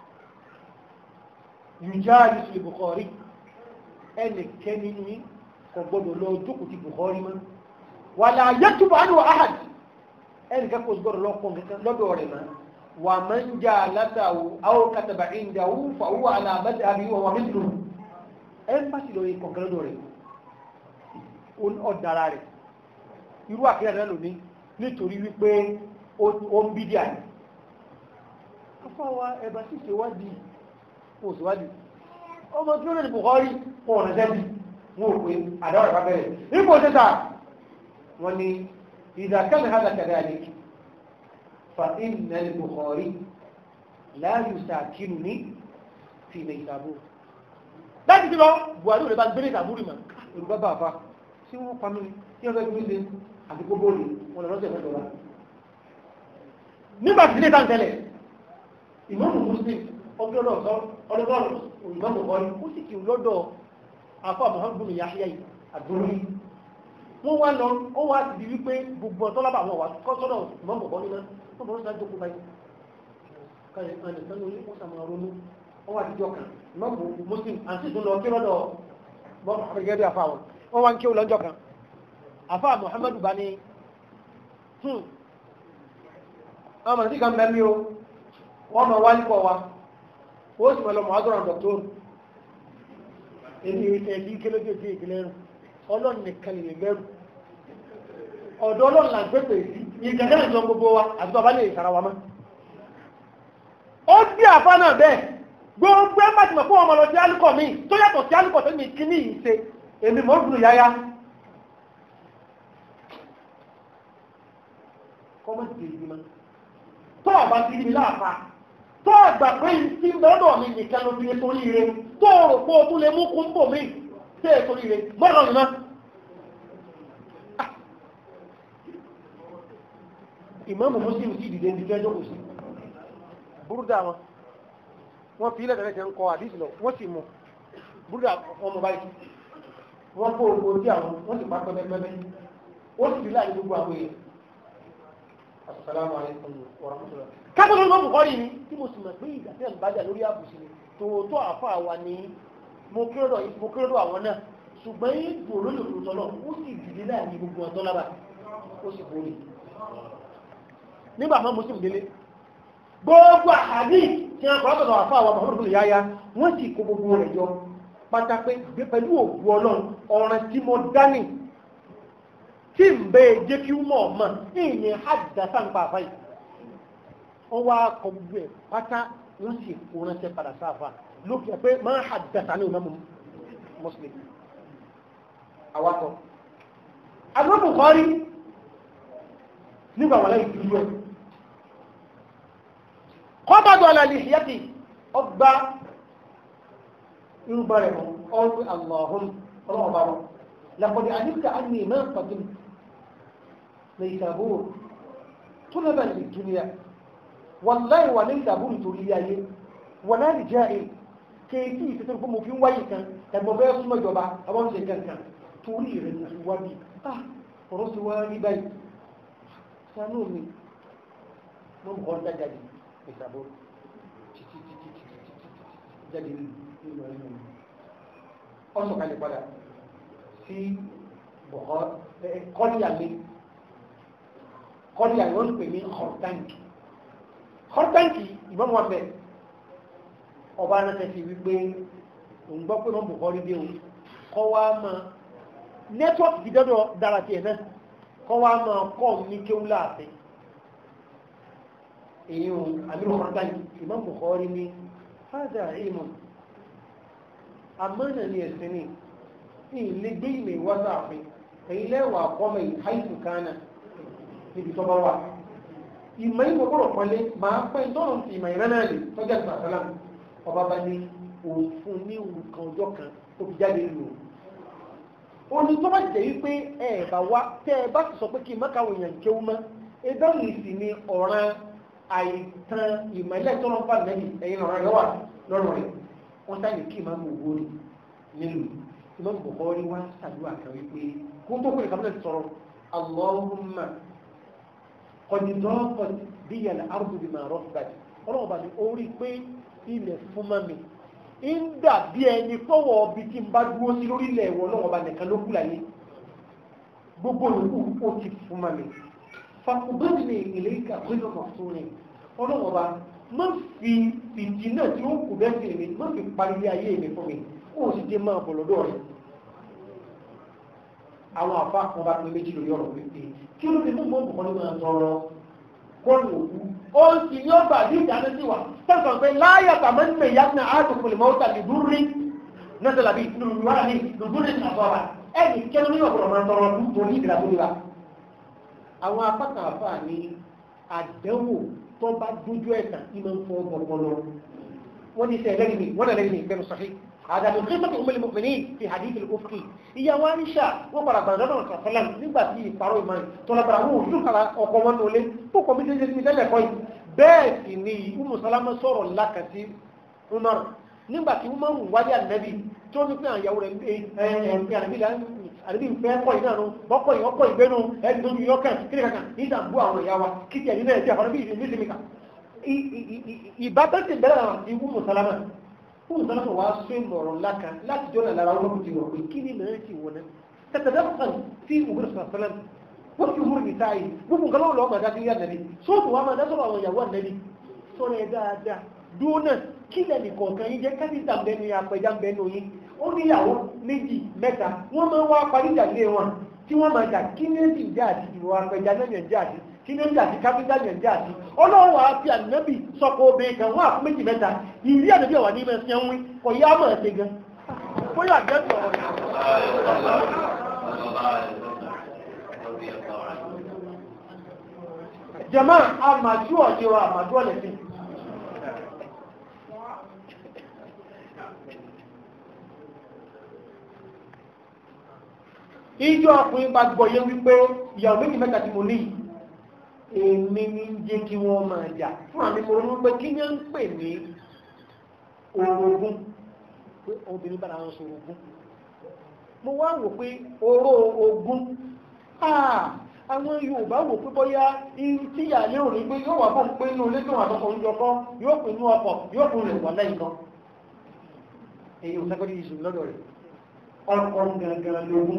yùjá àdìsí Bukhari ẹnìkẹ́ nínú yìí kò gbọdọ̀ lọ jókòó ti Bukhari mọ́ wàlà yẹtùbọ̀ àdùn ahad ẹnì kan kò gbọdọ̀ lọ kọ́ nǹkan lọ́dọ̀ rẹ̀ mọ́ wà máa ń jà látàwù àwọn kàtàbà ìdáwù fàwọ́ àlàmẹ́tì àbí wà wà mí lò ẹ ń bá sì lọ yẹ kọ̀ọ̀kan lọ́dọ̀ rẹ̀ ọ̀dàrà rẹ̀ irú àkíyà náà lónìí nítorí wípé ó ń bídíà ní afọ́wà ẹ̀bà sí ìṣèwádìí òṣèwádìí ọmọ tí ó lè Bukhari wọn ọ̀nà jẹ́bi wọn ò pé àdáwọ̀ ìfà bẹ̀rẹ̀ ipò tẹ́ta wọn ni ìdàkẹ́lẹ̀ hádà kẹ̀dẹ̀ àlè fa inna al-Bukhari la yusakinu fi ilẹ̀ ìtàbó láti ti lọ Buhari ò lè bá gbé ní ìtàbúrì mà èrùbá bá àfa tí wọ́n pa mí tí wọ́n fẹ́ gbé ṣe àti gbogbo òní wọn lọ lọ́sẹ̀ mẹ́jọ wa nígbà tí ilé ìtàn tẹ́lẹ̀ ìmọ̀mù muslim ọdún ọlọ́dọ̀ ìmọ̀mù ọ̀rí ó sì kì í lọ́dọ̀ afọ Muhammadu Yahya yìí àdúró yìí wọ́n wá lọ ó wá ti di wípé gbogbo ọ̀tọ́ lábà wọn wà kọ́ sọ́dọ̀ ìmọ̀mù ọ̀rí náà wọ́n bọ̀ sọ́dọ̀ jókòó báyìí káyọ̀ kan nìkan lórí wọ́n sàmà ronú wọ́n wá ti jọ kan ìmọ̀mù muslim àti ìdúnlọ kí lọ́dọ̀ mọ́mù gẹ́gẹ́ bí afọ àwọn wọ́n wá ń kí ó lọ́jọ́ kan afọ Muhammadu bá ní ọmọ sí kan bẹ́ẹ̀ mi o wọ́n ma wá nípọ̀ wa ó sì mọ̀ lọ mọ̀ ádọ́rọ̀ dọ̀tọ́rù èdè ẹ̀lí kélódé sí ìpínlẹ̀ ẹ̀rù ọlọ́run nìkan lè lẹ́rù ọ̀dọ́ ọlọ́run là ń pépè sí ìgbẹ̀gẹ́ ìjọ gbogbo wa àti bàbá lè sara wa mọ́ ó bí àfa náà bẹ́ẹ̀ gbogbo ẹ̀ máa ti mọ̀ fún ọmọ lọ sí alukọ̀ mi tó yàtọ̀ sí alukọ̀ tó ní kíní yìí ṣe èmi mọ̀ ń dùn yáyá kọ́mọ̀tì tèmi mọ́ tó ọba ti rí mi láàfa tó ọgbà pé tí lọ́dọ̀ mi nìkan ló fi torí ire tó rò pé o tún lè mú kún bò mí tí è torí ire mọ́rọ̀ mi náà. ìmáàmù Muslim sì dìde ní kẹjọ kò sí búrúdà wọn wọn fi ilẹ̀ tẹ̀lé ń kọ àdìsí lọ wọ́n sì mú búrúdà ọmọ báyìí wọ́n kó owó tí àwọn wọ́n sì pa pẹ́pẹ́pẹ́ ó sì rí láàyè gbogbo àwọn èèyàn asalaamualeykum wa rahmatulah. kápẹ́ ló ń bọ́ bùkọ́rí ni tí mo sì mọ̀ pé ìgbà tí ẹ̀ ń bájà lórí àbùsí ni tòótọ́ àfa àwa ni mo kéròdọ̀ àwọn náà ṣùgbọ́n yín dùn lórí òkúta náà ó sì dìde náà ní gbogbo ọ̀tọ́ lábà ó sì borí. nígbà máa mo sì ń délé gbogbo àhàdí tí wọn kọ́ látọ̀dọ̀ àfa àwa Muhammadu bin Yahya wọ́n sì kó gbogbo rẹ̀ jọ pátá pé pẹ̀lú òògùn ọlọ́run ọ̀ràn tí mo dání tí ń bẹ jẹ́ kí mọ̀ mọ̀ ní àdìdásá ń pa àfáì wọ́n wá kọ gbogbo ẹ̀ pátá wọ́n sì kó ránṣẹ́ padà sáfà lókè pé máa àdìdásá ní ìmọ̀ Muslim awakọ̀ agbóhùn kọ́rí nígbà wọn láì dúró ẹ̀ kọ́bàdọ̀ àlàlì ìyàtì ọgbà irúgbà rẹ̀ mọ́ ọ́n Allahun ọlọ́ọ̀bá wọn لقد علمت أني ما قدمت نيسابور طلبا للدنيا والله ونيسابور تولياي ولا رجائي kéèkì ìfẹ́sẹ̀ fún mo fi ń wáyé kan tẹ̀gbọ́ bẹ́ẹ̀ súnmọ́ ìjọba àwọn ṣe kankan torí rẹ̀ ní fi wá bí ah ọ̀rọ̀ sí wá rí báyìí sanú mi mo ń kọ́ jáde ìsàbò títí títí títí títí jáde nínú ẹ̀yìn mi ọ̀sọ̀ kalẹ̀ padà sí kọ́líàmí kọ́líàmí wọ́n pè ní họ́táǹkì họ́táǹkì ìbọn wọn bẹ̀ ọba anáṣẹ́ fi wípé òun gbọ́ pé wọ́n bù kọ́ rídé o kọ́ wá máa nẹ́tíwọ́ọ̀kì ti dọ́dọ̀ dára tiẹ̀ náà kọ́ wá máa kọ́ ní kéwú láàfin èyí o àmì họ́táǹkì ìbọn bù kọ́ rí ní fáadà ìmọ̀ àmọ́nà ni ẹ̀sìn ni ilé gbé ilé wá sáàfin èyí lẹ́wà kọ́mọ ìháìsù kánà níbi tó bá wà ìmọ̀ ìmọ̀ gbọ́dọ̀ pọ́nlé máa pẹ́ ìtọ́nà ti ìmọ̀ ìrẹ́ náà lè tọ́jà ìgbà sálá ọba bá ní òfin ní nǹkan ọjọ́ kan tó fi jáde lò ó ní tó bá jẹ́ wípé ẹ bá wá tẹ́ ẹ bá sì sọ pé kí n má káwọn èèyàn kéwú mọ́ ẹgbẹ́ yìí sì ni ọ̀ràn àìtàn ìmọ̀ ilé ìtọ́nà bá nẹ́bí ẹ̀yin ọ̀ràn rẹ̀ wà lọ́rùn rẹ̀ wọ́n sáyé kí ìmọ̀ mọ̀ owó nílùú imam bukhari wá sàdúrà kan wípé kó tó kúrò kábílẹ̀ sọ̀rọ̀ allahumma kọ̀dìdọ́kọ̀ bí yàrá arúgbó bí máa rọ́ọ̀bà ọlọ́run bá ní orí pé ilẹ̀ fún mami ń dàbí ẹni fọwọ́ ọbi tí n bá dúró sí lórílẹ̀ ẹ̀wọ̀n náà ọba nìkan ló kú láyé gbogbo yòókù ó ti fún ma mi fakubẹ́ni ní ilé ìka gbẹ́dọ̀ kan fún mi ọlọ́wọ́ bá má fi fìdí náà tí ó kù bẹ́ẹ̀ sí mi má fi parí ilé ayé mi fún mi ó sì dé máa bọ̀ lọ́dọ̀ rẹ̀ àwọn àfa kan bá pín méjì lórí ọ̀rọ̀ wípé kí ló dé mú mọ́ bùkọ́ ní máa tọrọ kọ́ọ̀lù òkú ó sì ní ọgbà ní ìdáná sí wa sẹ́sàn pé láyà tàmí ní ìyá ní àádùkù lè mọ́ta lè dúrí nọ́sẹ̀lá bíi lùlùwà ní lùdúrí ní àbọ̀bà ẹnì kẹ́lú ní ọ̀pọ̀lọpọ̀ máa tọrọ ọdún tó ní ìdílà tó ní wa. àwọn apákan àfa ní àdánwò tó bá dójú ẹ̀sán ní máa ń fọ́ ọpọlọ wọ́n ní sẹ́yìn lẹ́yìn mi wọ́n náà lẹ́yìn mi bẹ́ẹ̀ sọ́fí هذا من قصة أم المؤمنين في حديث الأفقي هي وانشا وقرا بردان صلى الله عليه وسلم nígbà tí ìparọ́ ìmọ̀ tọ́lábàrà wọn ò lùkàrà ọkọ̀ wọn lólé tó kọ̀ mí jẹ́jẹ́ ní tẹ́lẹ̀ kọ́ yìí bẹ́ẹ̀ sì ni Umu Salama sọ̀rọ̀ lákàtí Umar nígbà tí Umar ń wáyé ànábì tó ní pé àyàwó rẹ̀ ẹ̀ẹ́dẹ̀ ànábì ń fẹ́ kọ́ yìí náà bọ́kọ̀ yìí ọkọ̀ ìgbénu ẹni tó yọ kàn kí ni kankan ní ìdàgbò àwọn ìyá wa kí tiẹ̀ nínú ẹ̀jẹ̀ àwọn ìbí ìsinmi kan ìbátan ti bẹ̀rẹ̀ àwọn àti Umu Salama fún ìsọ́nà wa sún ìmọ̀ràn láka láti jọ́nà lára wọn ti wọ̀ pé kí ni mẹ́rin ti wọ̀ náà tẹ̀tẹ̀dẹ́ kan tí òwúrọ̀ sọ̀rọ̀ sọ́lá wọ́n fi wúrò nìta yìí gbogbo nǹkan lọ́wọ́ lọ́wọ́ màdá sí yá nàbí sóòtù wa máa dá sọ̀rọ̀ àwọn ìyàwó ànàbí sọ̀rọ̀ ẹ̀ dáadáa dúró náà kí lẹ́nì kọ̀ọ̀kan yín jẹ́ káfíńtà bẹnu yín apẹja bẹnu yín ó níyàwó méjì mẹ́ta wọ́n máa ń wá parí ìjà lé wọn tí wọ́n máa jà kí ní èsì ìjà àti ìwọ apẹja náà yẹn jà àti kí ní èsì àti káfíńtà yẹn jà àti ọlọ́wọ́ àti ànábì sọ̀kọ̀ obìnrin kan wọ́n àfún méjì mẹ́ta ìrí ànábì ọ̀wà ní ìmọ̀ ẹ̀sìn ẹ̀wìn kò yá mọ̀ ẹ̀sìn gan bóyá àjẹ́ sọ̀rọ̀ jẹ̀mọ́ àmàjú ọ̀jẹ̀ wa àmàjú ọ̀lẹ̀sìn ìjọ ọkùnrin bá gbọ́yé wípé ìyàwó méjì mẹ́ta tí mo ní èmi ní jẹ́ kí wọ́n máa jà fún àmì mo ronú pé kí ní ń pè ní orogún pé obìnrin bára wọn sọ orogún mo wá wò pé oró ogún àwọn Yorùbá wò pé bóyá tí ìyàlẹ́ òní pé yóò wà fún pé inú ilé tó wà tọkọ oúnjẹ kọ yóò pè inú ọkọ̀ yóò pè rẹ̀ wà lẹ́yìn kan èyí ò sẹ́kọ̀ọ́ ìṣù lọ́dọ̀ rẹ̀ ọkọ̀ gangan lógún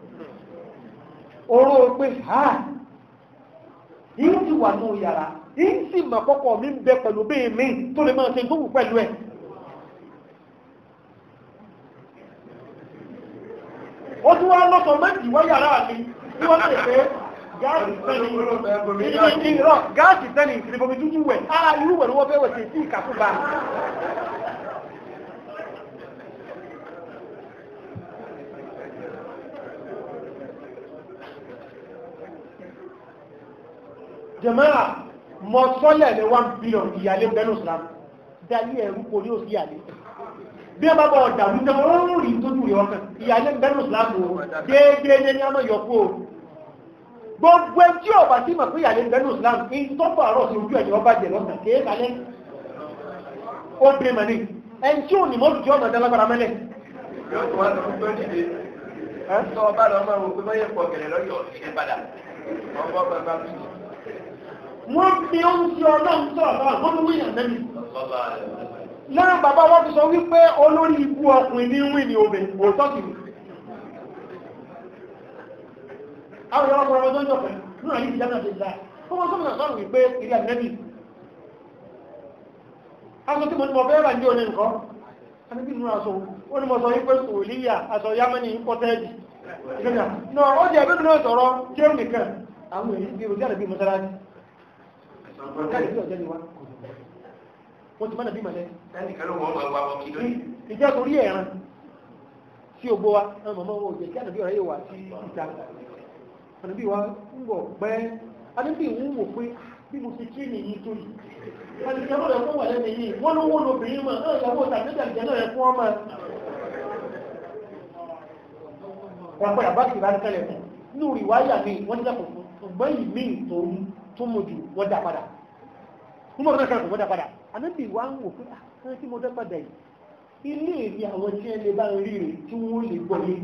oró pé ha yìí ti wà ní yàrá yìí sì mà kọ́kọ́ mi ń bẹ pẹ̀lú bẹ́ẹ̀ mi tó lè máa ṣe tó wù pẹ̀lú ẹ̀. ó tún wá lọ́sọ̀ méjì wá yàrá mi tí wọ́n lè pé gáàsì sẹ́ni ìrọ̀ gáàsì sẹ́ni ìfìdíbomi tútù wẹ̀ á irú wẹ̀ ni wọ́n fẹ́ wẹ̀ sí sí ìkàkùbà. jẹ̀mọ́ra mọ sọ́lẹ̀ ní one billion ìyàlé bẹ́nu islam dalí ẹ̀rú kò ní òsì ìyàlé bí a bá bọ̀ ọ̀dà wíjọ oòrùn rí tó jù rí ọkàn ìyàlé bẹ́nu islam o déédéé ní àmọ́ yọkú o gbogbo ẹjí ọba tí mà pé ìyàlé bẹ́nu islam ní tọ́pọ̀ àárọ̀ sí ojú ẹ̀yọ́ bá jẹ lọ́sàn kéé kalẹ́ ó dé mà ní ẹn tí ò ní mọ́tò tí ọ̀nà dálágbára mẹ́lẹ̀. yóò tún wá sọ fún tó dìde tọ́ ọba lọ máa wò pé báyẹ̀ pọ̀ gẹ̀rẹ̀ lọ́yọ̀ ìṣẹ́ padà ọgbọ́n bàbá mi wọ́n fi ó ń ṣe ọlọ́run sọ̀rọ̀ sọ̀rọ̀ wọ́n fi wíyàn lẹ́nu. lára bàbá wọn fi sọ wípé olórí ibú ọkùnrin ní wí ní obìnrin òótọ́ sì ni. àwọn ìyá ọmọ ọmọdé ń jọ pẹ̀lú nínú àyè ìjánu àti ìlà fún wọn sọ́mùnà sọ́rọ̀ wípé ìrìn ànẹ́bì. aṣọ tí mo ní mo fẹ́ rà ní òní nǹkan ànẹ́bì nínú aṣọ ó ní mo sọ wípé sòlíyà aṣọ yámẹ́ni pọ́tẹ́ẹ̀dì. náà ó jẹ́ ẹgbẹ́ náà sọ̀rọ̀ kéwù nìkan àwọn èyí bí ojú àdàbí mọ́sálásí wọ́n ti mọ́nà bí mọ̀lẹ́. ìjẹ́ torí ẹ̀ràn tí ó gbó wa àwọn mọ̀mọ́ wo jẹ́ kí ànàbí ọ̀rẹ́ yóò wà sí ìta ànàbí wa ń bọ̀ pẹ́ ànàbí ń wò pé bí mo ti kí nìyí tó yìí ànàbí ọ̀rẹ́ fún wà lẹ́nu yìí wọ́n ló wọ́n lóbìnrin mọ̀ náà ìyàwó tàbíjà ìjẹ́ náà fún ọmọ wọn pẹ́ àbá kìlá tẹ́lẹ̀ fún nínú ìwáyà mi wọ́n ti dàpọ̀ fún ọgbọ́n yìí mí ìtòrú tó mọ̀ jù wọ́n dá padà wọ́n mọ̀ náà wọ́n dá padà ànábì wa ń wò pé àwọn tí mo dá padà yìí ilé ìrí àwọn tí ẹ lè bá rí rè tí wọ́n lè gbọ́ yé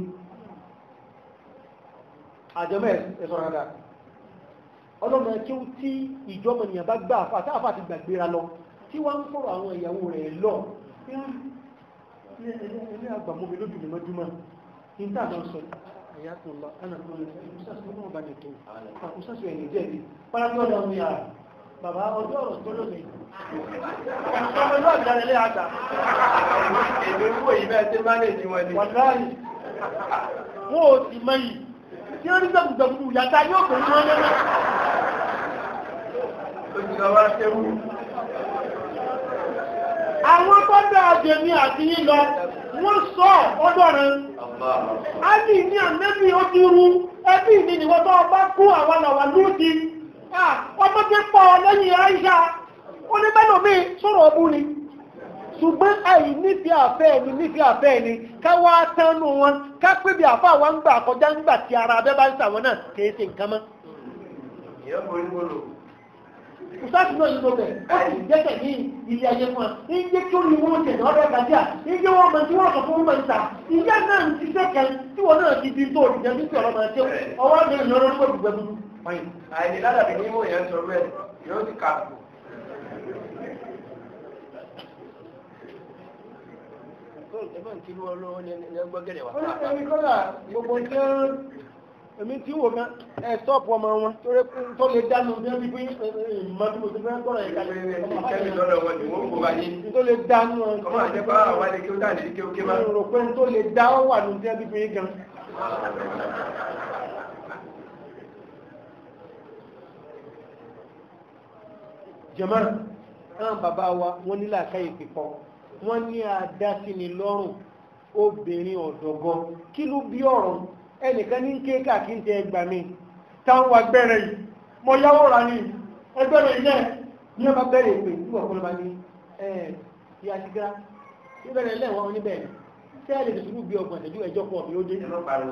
àjọmọ́ ẹ̀sọ́ rárá ọlọ́mọ kí ó tí ìjọba ènìyàn bá gbà àfà tá àfà ti gbàgbéra lọ tí wọ́n ń fọ̀rọ̀ àwọn ìyàwó rẹ̀ lọ ilé àgbàmọ́ mi lójú mi mọ́júmọ́ ní tá àdán sọ ẹ̀yà tó lọ ẹnà tó lọ ìmúsàsì ọmọ ọba nìtò ìmúsàsì ẹ̀yìn jẹ́bi pálábí ọ̀dọ̀ mi à bàbá ọjọ́ ọ̀rọ̀ tó lónìí ọmọ ìlú àjàrẹ̀ ilé àgbà èmi wò yí bẹ́ẹ̀ tí mánéjì wọn ni. wàláyì wọn ò sì mọ yìí tí ó rí gbẹ̀gbẹ̀gbù yàtá yóò pè ní wọn lẹ́nu ó ti lọ wá séwú. àwọn tó dáa jẹ̀mí àti yín lọ wọ́n sọ ọdọ̀ rẹ̀ a ní ní àmẹ́bí ó ti rú ẹbí ní ìwọ́n tó bá kú àwọn àwà lóòdì ọmọ tí pọ̀ lẹ́yìn àìṣà oníbẹ́lòmí sọ̀rọ̀ ọbú ni ṣùgbọ́n àì nífẹ̀ẹ́ àfẹ́ ẹni nífẹ̀ẹ́ àfẹ́ ẹni káwá tánú wọn ká pé bí àfá àwọn ń gbà kọjá ń gbà tí ara abẹ́ bá ń sàwọn náà kìí ṣe nǹkan mọ́ ìyá mo ní wọ́n lò. ìsáàtì náà yìí ló bẹ̀ ó sì jẹ́kẹ̀ ní ilé ayé fún wa ní jẹ́ kí ó ní wọ́n tẹ̀lé ọ̀rẹ́ gbàdíà ní jẹ́ wọ́n mọ̀ tí wọ́n sọ fún wọn ìta ìyá náà ń ṣiṣẹ́ kan tí wọ́n náà ti di tó òdìjẹ́ bí ọ̀rọ̀ máa ṣe ọwọ́ ní ìlú ọ̀rọ̀ nígbà gbogbo ẹgbẹ́ fine. àìní ládàbí ní mò yẹn sọ bẹ́ẹ̀ yóò ti kà kù. ẹgbẹ́ ń kiri wọn lọ́wọ́ ní ẹgbẹ́ gẹ̀rẹ̀ wá. èmi kọ́lá gbogbo tí ó èmi tí wò kan ẹ̀ stọ́ọ̀pù ọmọ wọn torí tó lè dánú bí wọ́n fi pín ìmọ̀tí mo ti fẹ́ gbọ́dọ̀ yẹn kalẹ̀ kẹ́mi lọ́dọ̀ wọn ni wọ́n kó wa yé. tó lè dánú kọ́mọ àjẹpá àwọn àlè kí ó dà ní kí ó ké má. rò pé tó lè dá ó wà ní tí wọ́n fi pín gan. jẹ̀mọ́ náà bàbá wa wọ́n nílà káyè pípọ̀ wọ́n ní àdásíni lọ́rùn obìnrin ọ̀dọ́gọ́ kí ló bí ọ̀rọ̀ ẹnìkan ní kéèkà kí n tẹ ẹgbà mi táwọn wa gbẹ́rẹ̀ yìí mọ yáwó ra ní ẹgbẹ́rẹ̀ yìí náà ní ọba bẹ̀rẹ̀ pé nígbà kan ló bá ní ẹ ìyá sígá ní bẹ̀rẹ̀ lẹ́wọ̀n oníbẹ̀ tí a lè fi sùúrù bí ọgbọ̀n ìṣẹ́jú ẹjọ́ pọ̀ bí ó dé. ẹ má pariwo.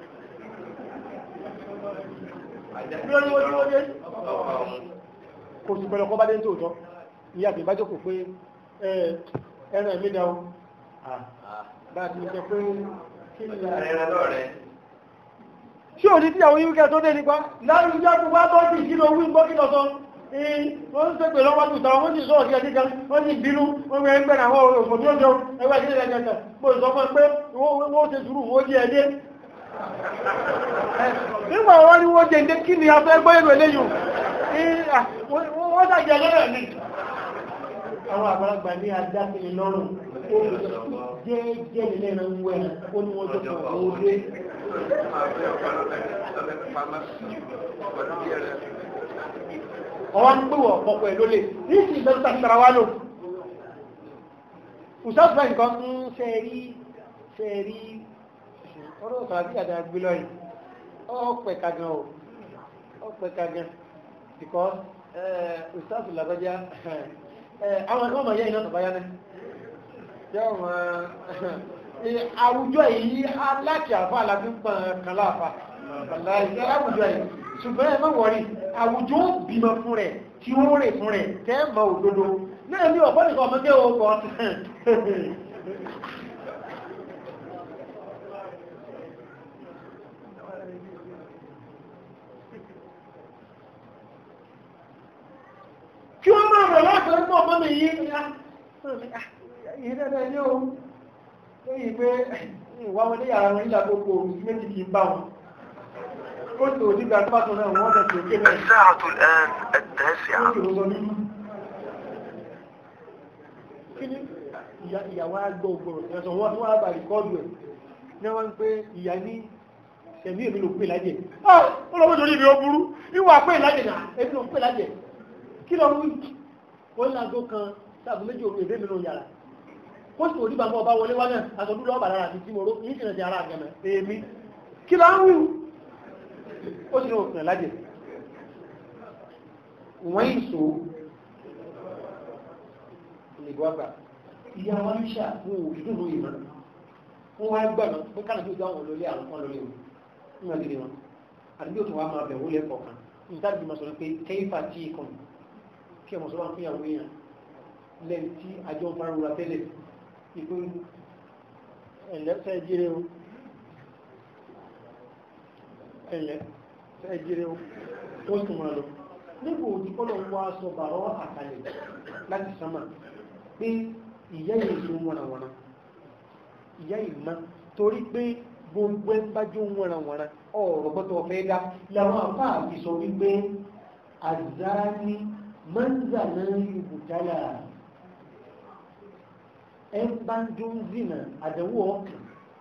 bí ó ní wọ́n ní wọ́n dé. kò sì pẹ̀lú ọkọ̀ bá dé ní tòótọ́ ìyá àti ìbájókòó pé ẹran ẹ̀mí dá o bá a ti sọ pé kí ni ẹran náà rẹ. ṣé òní tí àwọn yíwíkẹ́ tó dé nípa láàrín ìjọ tó wá bọ́ sí ìṣirò wí gbọ́ kí lọ sọ wọ́n ń pèpè lọ́wọ́ tó tàwọn wọ́n sì sọ ọ̀sẹ̀ kíkan wọ́n sì bínú wọ́n gbé ẹgbẹ́ àwọn òfò tó jọ ẹgbẹ́ sí ilẹ̀ kẹta mo sọ fún ẹ pé wọ́n ṣe sùúrù wọ́n jẹ́ ẹdẹ nígbà wọ́n ní wọ́n jẹ́ ẹdẹ kí ni a fẹ́ gbọ́ èrò eléyìí wọ́n ṣàjẹ́ lọ́rẹ̀ ni àwọn àgbàlagbà ní adáfẹ́ni lọ́rùn ó jẹ́ jẹ́ nílẹ̀ ẹ̀rọ ń wẹ̀ ó ní wọ́n jọ pọ̀ ó dé ọwọ́ ń pè wọ̀ ọ̀pọ̀ ẹ̀ lólè ní ìsìn ìgbẹ́ nípa ìtara wá lò ìṣàtúnṣe nǹkan ń ṣe rí ṣe rí ọ̀rọ̀ ọ̀sán àti àdá gbé lọ́yìn ọ̀pẹ̀ kagan o ọ̀pẹ̀ kagan because ìṣàtúnṣe làbájá àwọn ẹ̀kọ́ ọmọ yẹ́ iná tọ̀báyá náà jẹ́ ọmọ àwùjọ yìí aláàkì àfá alábí ń pọn kan láàfá àwùjọ yìí ṣùgbọ́n ẹ má wọ̀rí àwùjọ ó bímọ fún rẹ̀ tí ó rè fún rẹ̀ tẹ́ mọ òdodo náà ní ọ̀pọ̀ nìkan ọmọdé ó kọ́ kí wọ́n máa rọ̀ láti rí pọ̀ mọ́ mi yí ìyí dáadáa ní ohun lóyìn pé ìwà wọn ní yàrá wọn nílà gbogbo òun sí méjì kì í bá wọn ó sì òdí gbà tó náà wọ́n lọ sí òkè náà الساعة الآن التاسعة ó sì rọ́sọ nínú kí ni ìyàwó àgbọ̀ ògbòrò ẹ̀sọ̀ wọn tí wọ́n á bá rìkọ́dù ẹ̀ ní wọ́n ń pé ìyá ní ẹ̀mí èmi ló pè lájẹ̀ ó lọ́wọ́ torí ibi ó burú ìwà pè lájẹ̀ náà èmi ló pè lájẹ̀ kí lọ wí wọ́n ní aago kan sáàbù méjì òru èdè mìíràn yàrá kó sì òdìbà mọ́ ọba wọlé wá náà àtọ́dún lọ́ọ̀bà lára àti tímọ̀ró yìí sì rẹ̀ sí ara àgẹ̀mẹ̀ èmi kí lọ ń wí ó sì ní òfin lájẹ̀ wọ́n yìí so ìlẹ̀bù àgbà ìyá wa ń ṣà fún òdìdún lóye mọ́ wọ́n wá gbà náà pé kánà tó gbà wọn lólé àwọn kan lólé wọn nígbà gidi wọn àti bí òtún wa máa bẹ̀ wọlé kọ̀ọ̀kan nítorí bí mo sọ pé kẹ́yìfà tí ì kàn kí ọmọ sọ́wọ́n fún ìyàwó èèyàn lẹ́yìn tí àjọ ń farúra tẹ́lẹ̀ ìpé ẹ̀lẹ́ fẹ́ jíre o ẹ̀lẹ́ fẹ́ jíre o ó sì máa lọ nígbò tí kọ́lọ̀ ń wá sọ bàrọ́ àkàlẹ̀ láti sánmà pé ìyá yìí tó wọnà wọnà ìyá ìmọ̀ torí pé gbogbo ẹ̀ ń bá jó wọ̀nranwọ̀nran ọ̀rọ̀ gbọ́dọ̀ fẹ́ dá làwọn àfáà fi sọ wípé àzáni mọ́ńzàná ìbùtálà ẹ̀ ń bá ń jó ń zìnà àdánwò ọkàn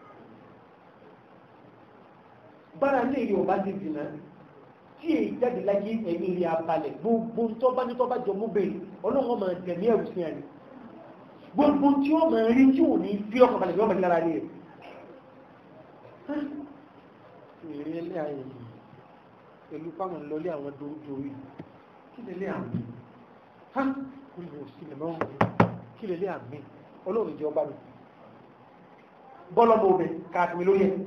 bára lè yóò bá ti zìnà tí èyí jáde láyé ẹ̀mí rí abalẹ̀ gbogbo tó bá ní tó bá jọ mú bèrè ọlọ́run máa tẹ̀mí ẹ̀rù sí àná gbogbo tí ó máa rí tí ò ní fi ọkàn balẹ̀ yọ́ balẹ̀ lára rí rẹ̀ èrè ilé ayé yìí pẹ̀lú fáwọn ìlọlé àwọn dòdòrí kí lè lé àmì ha kò lè sí lè mọ́ kí lè lé àmì ọlọ́run jẹ́ ọba mi bọ́lọ́mọ obẹ̀ káàkiri lórí ẹ̀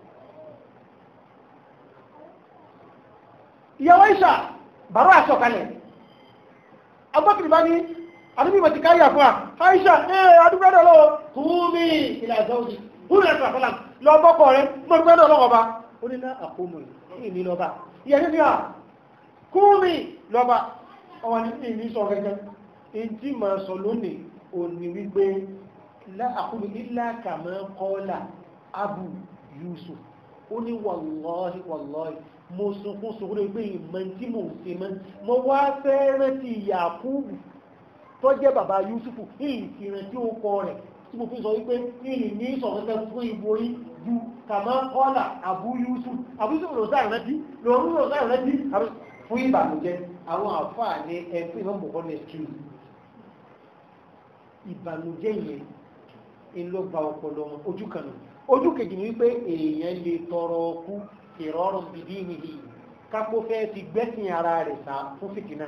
ìyàwó ìṣà bàrá àṣọkalẹ̀ agbákìrì bá ní àdúgbò ìmọ̀ ti káyà fún à àìṣà ẹ̀ àdúgbò ẹ̀dọ̀ lọ́wọ́ kúmi ilẹ̀ àjọ́jì kúmi ẹ̀sà fọlá lọ bọ́kọ̀ rẹ̀ mọ̀ àdúgbò ẹ̀dọ̀ lọ́wọ́ bá ó ní náà àkómù ìní lọ́ba ìyẹn ní à kúmi lọ́ba ọwọ́ ní ìní sọ gẹ́gẹ́ ìdí máa sọ lónìí ò ní wípé àkómù ilá kàmọ́ kọ́lá abu yusuf ó ní wàlọ́ọ̀hì wàlọ́ọ̀hì mo sunkún sunkún lórí pé ìmọ̀ tí mo ṣe mọ́ mo wá fẹ́ rántí Yakubu tó jẹ́ bàbá Yusufu ìlì fi rántí ó kọ rẹ̀ tí mo fi sọ wípé ìlì ní ìsọ̀rọ̀kẹ́ fún ìbò yí ju kàmá kọ́là Abu Yusuf Abu Yusuf lọ sáà rántí lọ́rùn lọ sáà rántí fún ìbànújẹ́ àwọn àfáà ní ẹgbẹ́ ìmọ̀ mọ̀kọ́ ní ẹ̀kí ìbànújẹ́ yẹn ń lọ gba ọpọlọ wọn ojú kan náà ojú kejì ni wípé èèyàn lè tọrọ ọkú ìrọrùn bìbí nìyí kápó fẹ́ ti gbẹ́sìn ara rẹ̀ sá fún fìtínà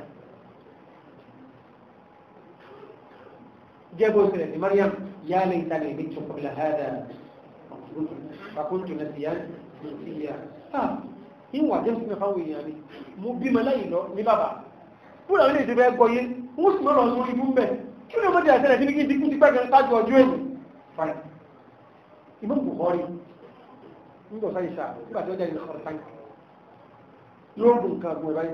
jẹ́bó sílẹ̀ sí Maryam yá lè ta lè ní ṣokùnlẹ̀ hádà fàkúntù náà sí yá ní sí yá ìwà jẹ́ fún ẹ̀fáwọ̀ èèyàn ni mo bí mọ láyìn lọ ní bàbá fúnra ilé ìdíbẹ̀ ẹgbọ́ yé wọ́n sì lọ́rọ̀ lórí ibú mbẹ̀ kí ló mọ́ di àtẹ́rẹ̀ bí kí n ti kú ti pẹ́ kájú ọjọ́ èyí fine Imam Bukhari nígbà sáyé sáà nígbà tí ó jẹ́ ìlú ọ̀rọ̀ sáyé yóò bù nǹkan àgbọn báyìí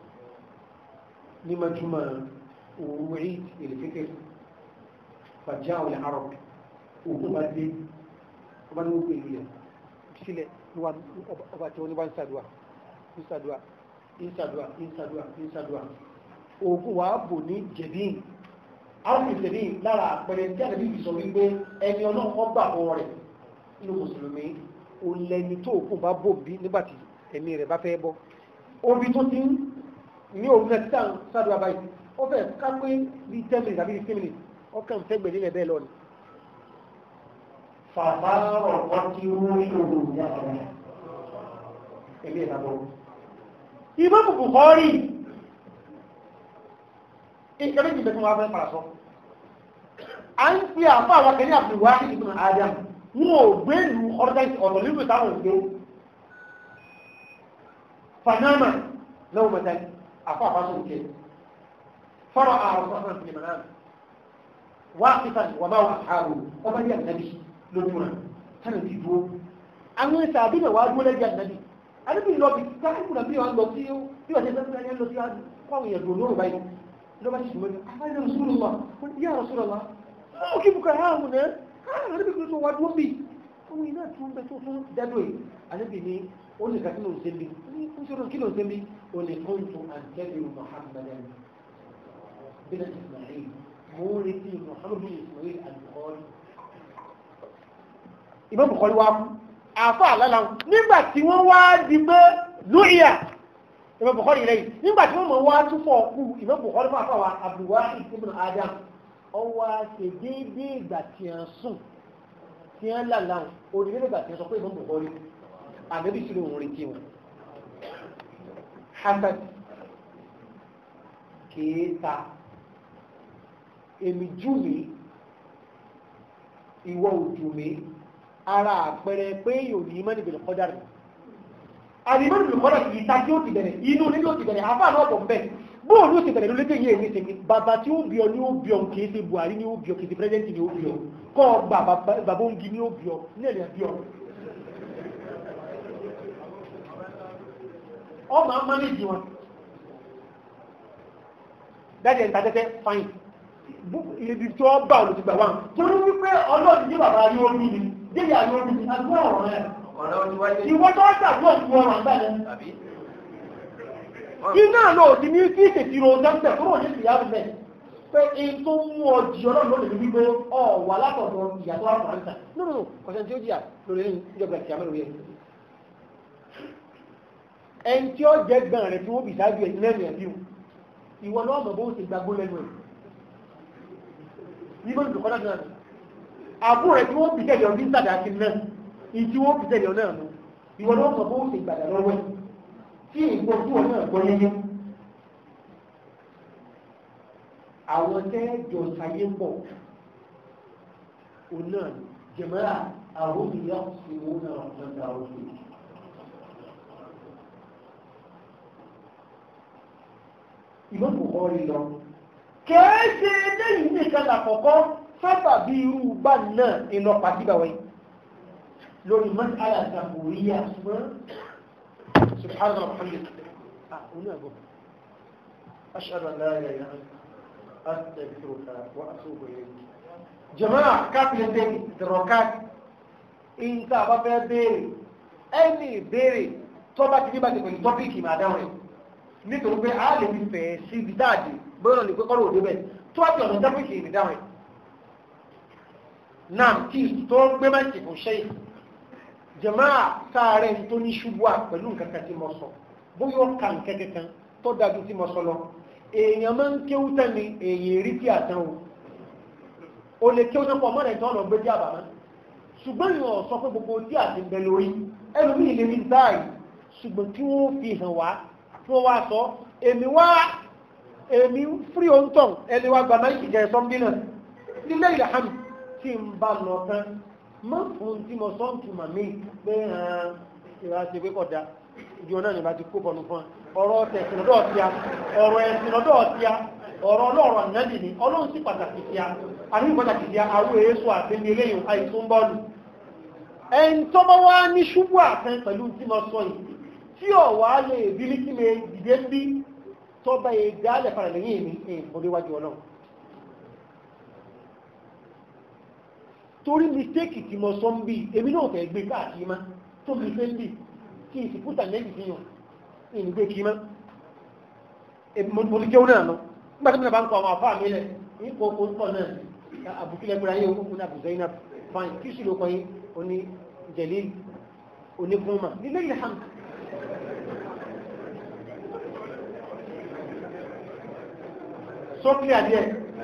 ní majúmọ̀ òru rí ìrìfẹ́kẹ́ fàjá àwọn àrọ̀ òkú bá dé ọba ní gbogbo ìlú yẹn sílẹ̀ ọba tí wọ́n ní wá ń sàdúà ń sàdúà ń sàdúà ń sàdúà ń sàdúà òkú wàá bò ní jẹ̀bíìn àwọn ìṣẹ̀lẹ̀ lára àpẹẹrẹ tí àdàbí ìsọ wípé ẹni ọlọ́run ọgbà ọwọ́ rẹ̀ nínú mùsùlùmí o lẹni tó kù bá bò bí nígbàtí ẹ̀mí rẹ̀ bá fẹ́ bọ́ obi tó ti ń ní òun náà títà sádùn àbáyé ó fẹ́ ká pé bíi ten minutes àbí fifteen minutes ọkàn fẹ́ gbẹ̀dẹ̀ lẹ̀ bẹ́ẹ̀ lọ ni. fàfàrọ̀ wọ́n ti rú ìṣòro ìyàtọ̀ ẹ̀mí ẹ̀ lábọ́. ìbọn bùbù kọ́ rí ìkẹ́lẹ́ ìjìnlẹ̀ tí wọ́n fẹ́ parasọ́ a ń fi àfá àwọn akẹ́lẹ́ àbúwá ìgbìmọ̀ adam wọn ò gbé ìlú ọ̀rọ̀dáìsì ọ̀tọ̀ nínú ìtàwọn ògbé fanama lọ́wọ́ mẹ́ta àfá àfáṣọ òkè fọ́rọ̀ àwọn ọ̀sán ìpìlẹ̀ mẹ́ta wá kíkà wà máa wà àárò ọba ní ànábì lójú rẹ̀ tánà ti dúró àwọn ìsà àbí náà wá dúró lẹ́jẹ̀ ànábì ànábì lọ bí káàkiri náà bí wọ́n lọ sí bí wọ́n ṣe fẹ́ lọ sí kọ́wọ̀n yẹn dùn lóru báyìí lọ́ba ti sùnmọ́ ní àbáyé rasulullah wọ́n yá rasulullah ó kí bukà ha hùn náà ha àdébí kí ló tó wá dúró bì ọmọ iná tó ń bẹ tó fún dádò yìí àdébí ni ó ní kàtí ló ń sẹ́mi ó ń sọ̀rọ̀ kí ló ń sẹ́mi ó ní kóńtù àǹtẹ́bí muhammadan bin ismail mo ń retí muhammad bin ismail al-bukhari ìmọ̀ bukhari wa kú àfa àlálà nígbà tí wọ́n wá di pé lóyà ìmọ̀ bukhari rẹ̀ nígbà tí wọ́n mọ̀ wá túfọ̀ kú ìmọ̀ bukhari fún àfàwà abdulwahid ibn adam ọwọ́ ṣe déédéé ìgbà tí a sùn tí a lálà orílẹ̀ ìgbà tí a sọ pé ìmọ̀ bukhari àbẹ́bí sí lóhun retí wọn. hasad kéèta èmi jù mí ìwọ òjò mi ara àpẹẹrẹ pé yóò ní mọ́ni bẹ̀rẹ̀ kọjá rẹ̀ àdìmọ́ni bẹ̀rẹ̀ kọjá kìí ta tí ó ti bẹ̀rẹ̀ inú ní ó ti bẹ̀rẹ̀ àfáà náà bọ̀ mbẹ́ bóòlù ó ti bẹ̀rẹ̀ lólédè yìí èmi tèmi bàbá tí ó bí ọ ní ó bí ọ kìí ṣe Buhari ní ó bí ọ kìí ṣe pírẹsidẹ́ntì ní ó bí ọ kọ́ bàbá òǹgì ní ó bí ọ nílẹ̀ bí ọ. ọmọ amánéjì wọn dájẹ́ ń ta tẹ́tẹ́ fáìn ibi tó bá olùsìgbà wà torí wípé ọlọ́ọ̀dì ní bàbá yóò rí ni déyà yóò rí ni agbó ọ̀rọ̀ rẹ̀ ọ̀rọ̀ ojú wáyé ìwọ́n tó ṣàdúrà fún ọ̀rọ̀ àgbà yẹn àbí iná náà ti ní kí ìṣèṣirò dẹ́sẹ̀ tó wọ́n ní ìyá rẹ̀ pé in tó mú ọ jì ọlọ́run lónìí ní wípé ọ wà látọ̀dọ̀ ìyàtọ̀ àfọ̀ránsà nínú ọ̀sẹ̀ tí ó jìyà lórí ẹ̀yìn ìjọba ìkìyàmẹ́ lórí ẹ̀ ẹni tí ó jẹ́ gbọ́n rẹ̀ tí wọ́n bì sáájú ẹ̀ lẹ́nu ẹ̀ bíu ìwọ náà mọ̀ bó ṣe gbàgbó lẹ́nu ẹ̀ nígbà tó kọ́lá náà àbúrò rẹ̀ tí wọ́n bì tẹ̀lé ọdún sàdá sí náà ìtí wọ́n bì tẹ̀lé ọ náà nù ìwọ náà mọ̀ bó ṣe gbàdá lọ́wọ́ ẹ̀ tí ìgbọ́ tí wọn náà gbọ́ yẹyẹ àwọn tẹ́jọ sáyé pọ̀ òun náà jẹ̀mọ́ra àwọn ìyá ìwò náà lọ́dà òkè ìmọ̀ kò kọ́ rí lọ kẹ́ẹ́ṣe lẹ́yìn nìkan làkọ́kọ́ sábà bí irú bá náà iná pàtíbàwẹ́ lórí mọ́sálà ìtàkùnríyà ṣùgbọ́n سبحان الله وبحمده هنا أقول أشهد أن لا إله إلا أنت أستغفرك وأتوب إليك جماعة كافي لديك دروكات إنت أبا بيري أني بيري tọ́ba ti nígbà tí pẹ̀lú tọ́pìkì máa dáhùn rẹ̀ nítorí pé a lè fi fẹ̀ sí ibi dáàdì bóyá ní pẹ́kọ́ lòdì bẹ́ẹ̀ tó wá ti ọ̀nà tọ́pìkì ìrìn dáhùn rẹ̀ náà kí tó gbé mẹ́sì kò ṣe jẹ̀máà sáàrẹ̀ tó ní ṣubú à pẹ̀lú nǹkan kan tí mo sọ bóyá ó ka nǹkan kankan tó dájú tí mo sọ lọ èèyàn máa ń kéwú tẹ́ni èèyàn rí tí àtàn o o lè kéwú tẹ́pọ̀ mọ́ra ìtọ́ ọ̀nà gbé tí àbàmọ́ ṣùgbọ́n ìwọ̀n sọ pé gbogbo tí àti ń bẹ lórí ẹlòmíì lè ní dáàyè ṣùgbọ́n tí wọ́n fi hàn wá tí wọ́n wá sọ èmi wá èmi fúrí òǹtọ̀ ẹni wá gbàmọ́ ìjẹ́ sọ́mbínà nílẹ̀ ìlàhàmì tí ń bá lọ tán má fún tí mo sọ ń tu màmí pé ìrà ṣe pé kọjá ìjọ náà ní bá ti kó bọ̀nù fún ọ̀rọ̀ tẹ̀sìn lọ́dọ̀ ọ̀tíá ọ̀rọ̀ ẹ̀sìn lọ́dọ̀ ọ̀tíá ọ̀rọ̀ ọlọ́rọ̀ ànájì ni ọlọ́run sì pàtàkì sí a àní pàtàkì sí a àwọn èso àtẹ́ni eléyìn àìsùn bọ́ọ̀lù ẹni tó bá wá ní ṣubú àtẹ́ pẹ̀lú tí mo sọ yìí tí ọ̀wá lè bí ní kí mi dìde ń bí tó bá yẹ dálẹ̀ padà lẹ́yìn mi ìfọdéwájú ọlọ́run torí mistake tí mo sọ ń bí èmi náà fẹ́ gbé káàkiri má tó mi fẹ́ ń bí kí n sì fúta lẹ́yìn fi hàn ìní gbé kí má mo ti jẹun náà lọ nígbà tí mo bá ń kọ àwọn àfáà mi lẹ ní kò kó kọ náà àbùkílẹ̀ gbéra yé okùn náà àbùzẹ́ iná fain kí sì ló kọ yín oní jẹ̀lí onígbọ́nmà nílé ilẹ̀ hàn. sókè adìẹ.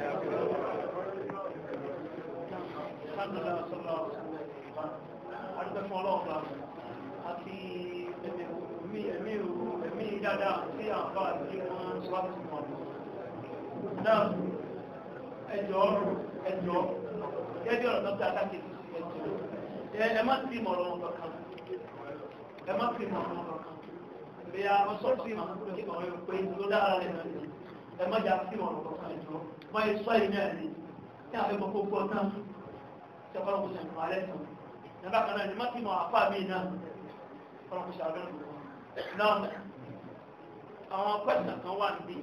adúgbẹ́fún ọlọ́ọ̀pá àti ẹ̀mí ẹ̀mí dáadáa sí àǹfà tí wọ́n sọ́wọ́ sí wọn. náà ẹjọ́ ẹjọ́ gẹ́gẹ́ ọ̀rọ̀ dọ́kítà akáké sí ẹjọ́ ẹ má sí mọ̀rọ̀ wọn kankan ẹ má sí mọ̀rọ̀ wọn kankan bí a wọ́n sọ sí mọ̀ kí wọ́n yóò pé tó dára rẹ̀ náà ẹ má jà sí mọ̀rọ̀ kankan ẹjọ́ wọ́n yẹ sọ ìní ẹ̀ ní kí àwọn ẹgbẹ́ gbogbo náà ṣe kọ́ lọ́kùnrin ṣe nǹkan alẹ́ sàn nígbà kan náà ni má ti mọ àpá mi náà ọlọ́run ṣe àbẹ́rẹ́ gbogbo náà àwọn pẹ́sìnà kan wà níbí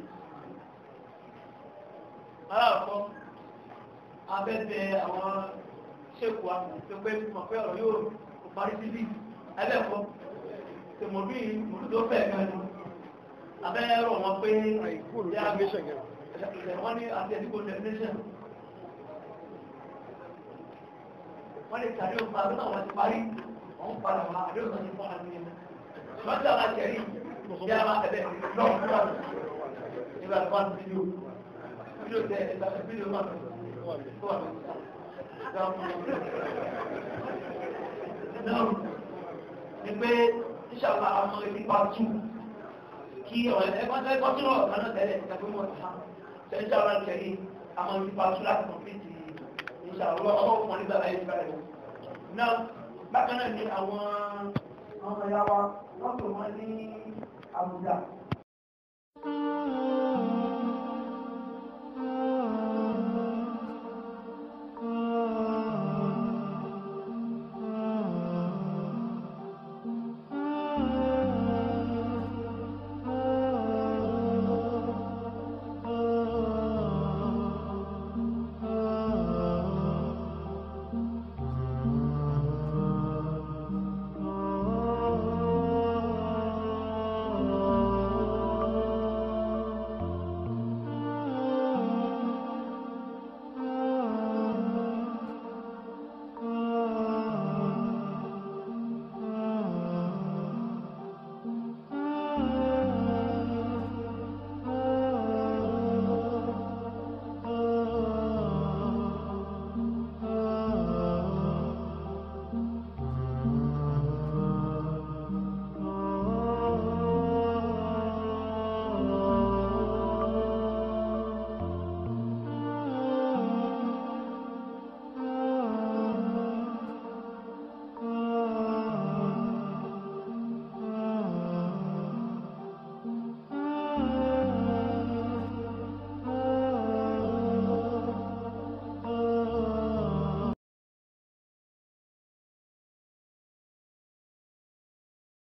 aláàkọ́ abẹ́bẹ̀ àwọn ṣéèkù àpẹẹpẹ mọ̀ pé ọ̀rọ̀ yóò parí síbí ẹlẹ́kọ́ tí mo bí mo tó fẹ́ gan ni abẹ́rẹ́ wọn pé wọ́n ní àti ẹ̀dínkù definition wọ́n lè tàbí ọmọ àdúrà wọn ti parí wọ́n padà wọn àdúrà wọn ti fún àmì ẹ̀mọ́ wọ́n tí a máa tẹ̀rí bí a máa tẹ̀lé náà fún àwọn nígbà tó wà ní fídíò fídíò tẹ ẹ̀dá fídíò máa tó wà náà ni pé ìṣàlá àwọn ìdípa tù kí ọ̀rẹ́ ẹgbẹ́ ẹgbẹ́ tí wọ́n kàn náà tẹ̀lé ìtàgbé mọ̀ ta ìṣàlá tẹ̀lé àwọn ìdípa tù láti kọ̀m̀pìtì ìṣàlọ́ ọwọ́ fún nígbà láyé ìgbà rẹ̀. Náà bákan náà ni àwọn ọmọ ìyá wa wọ́n pè wọ́n ní Àbújá.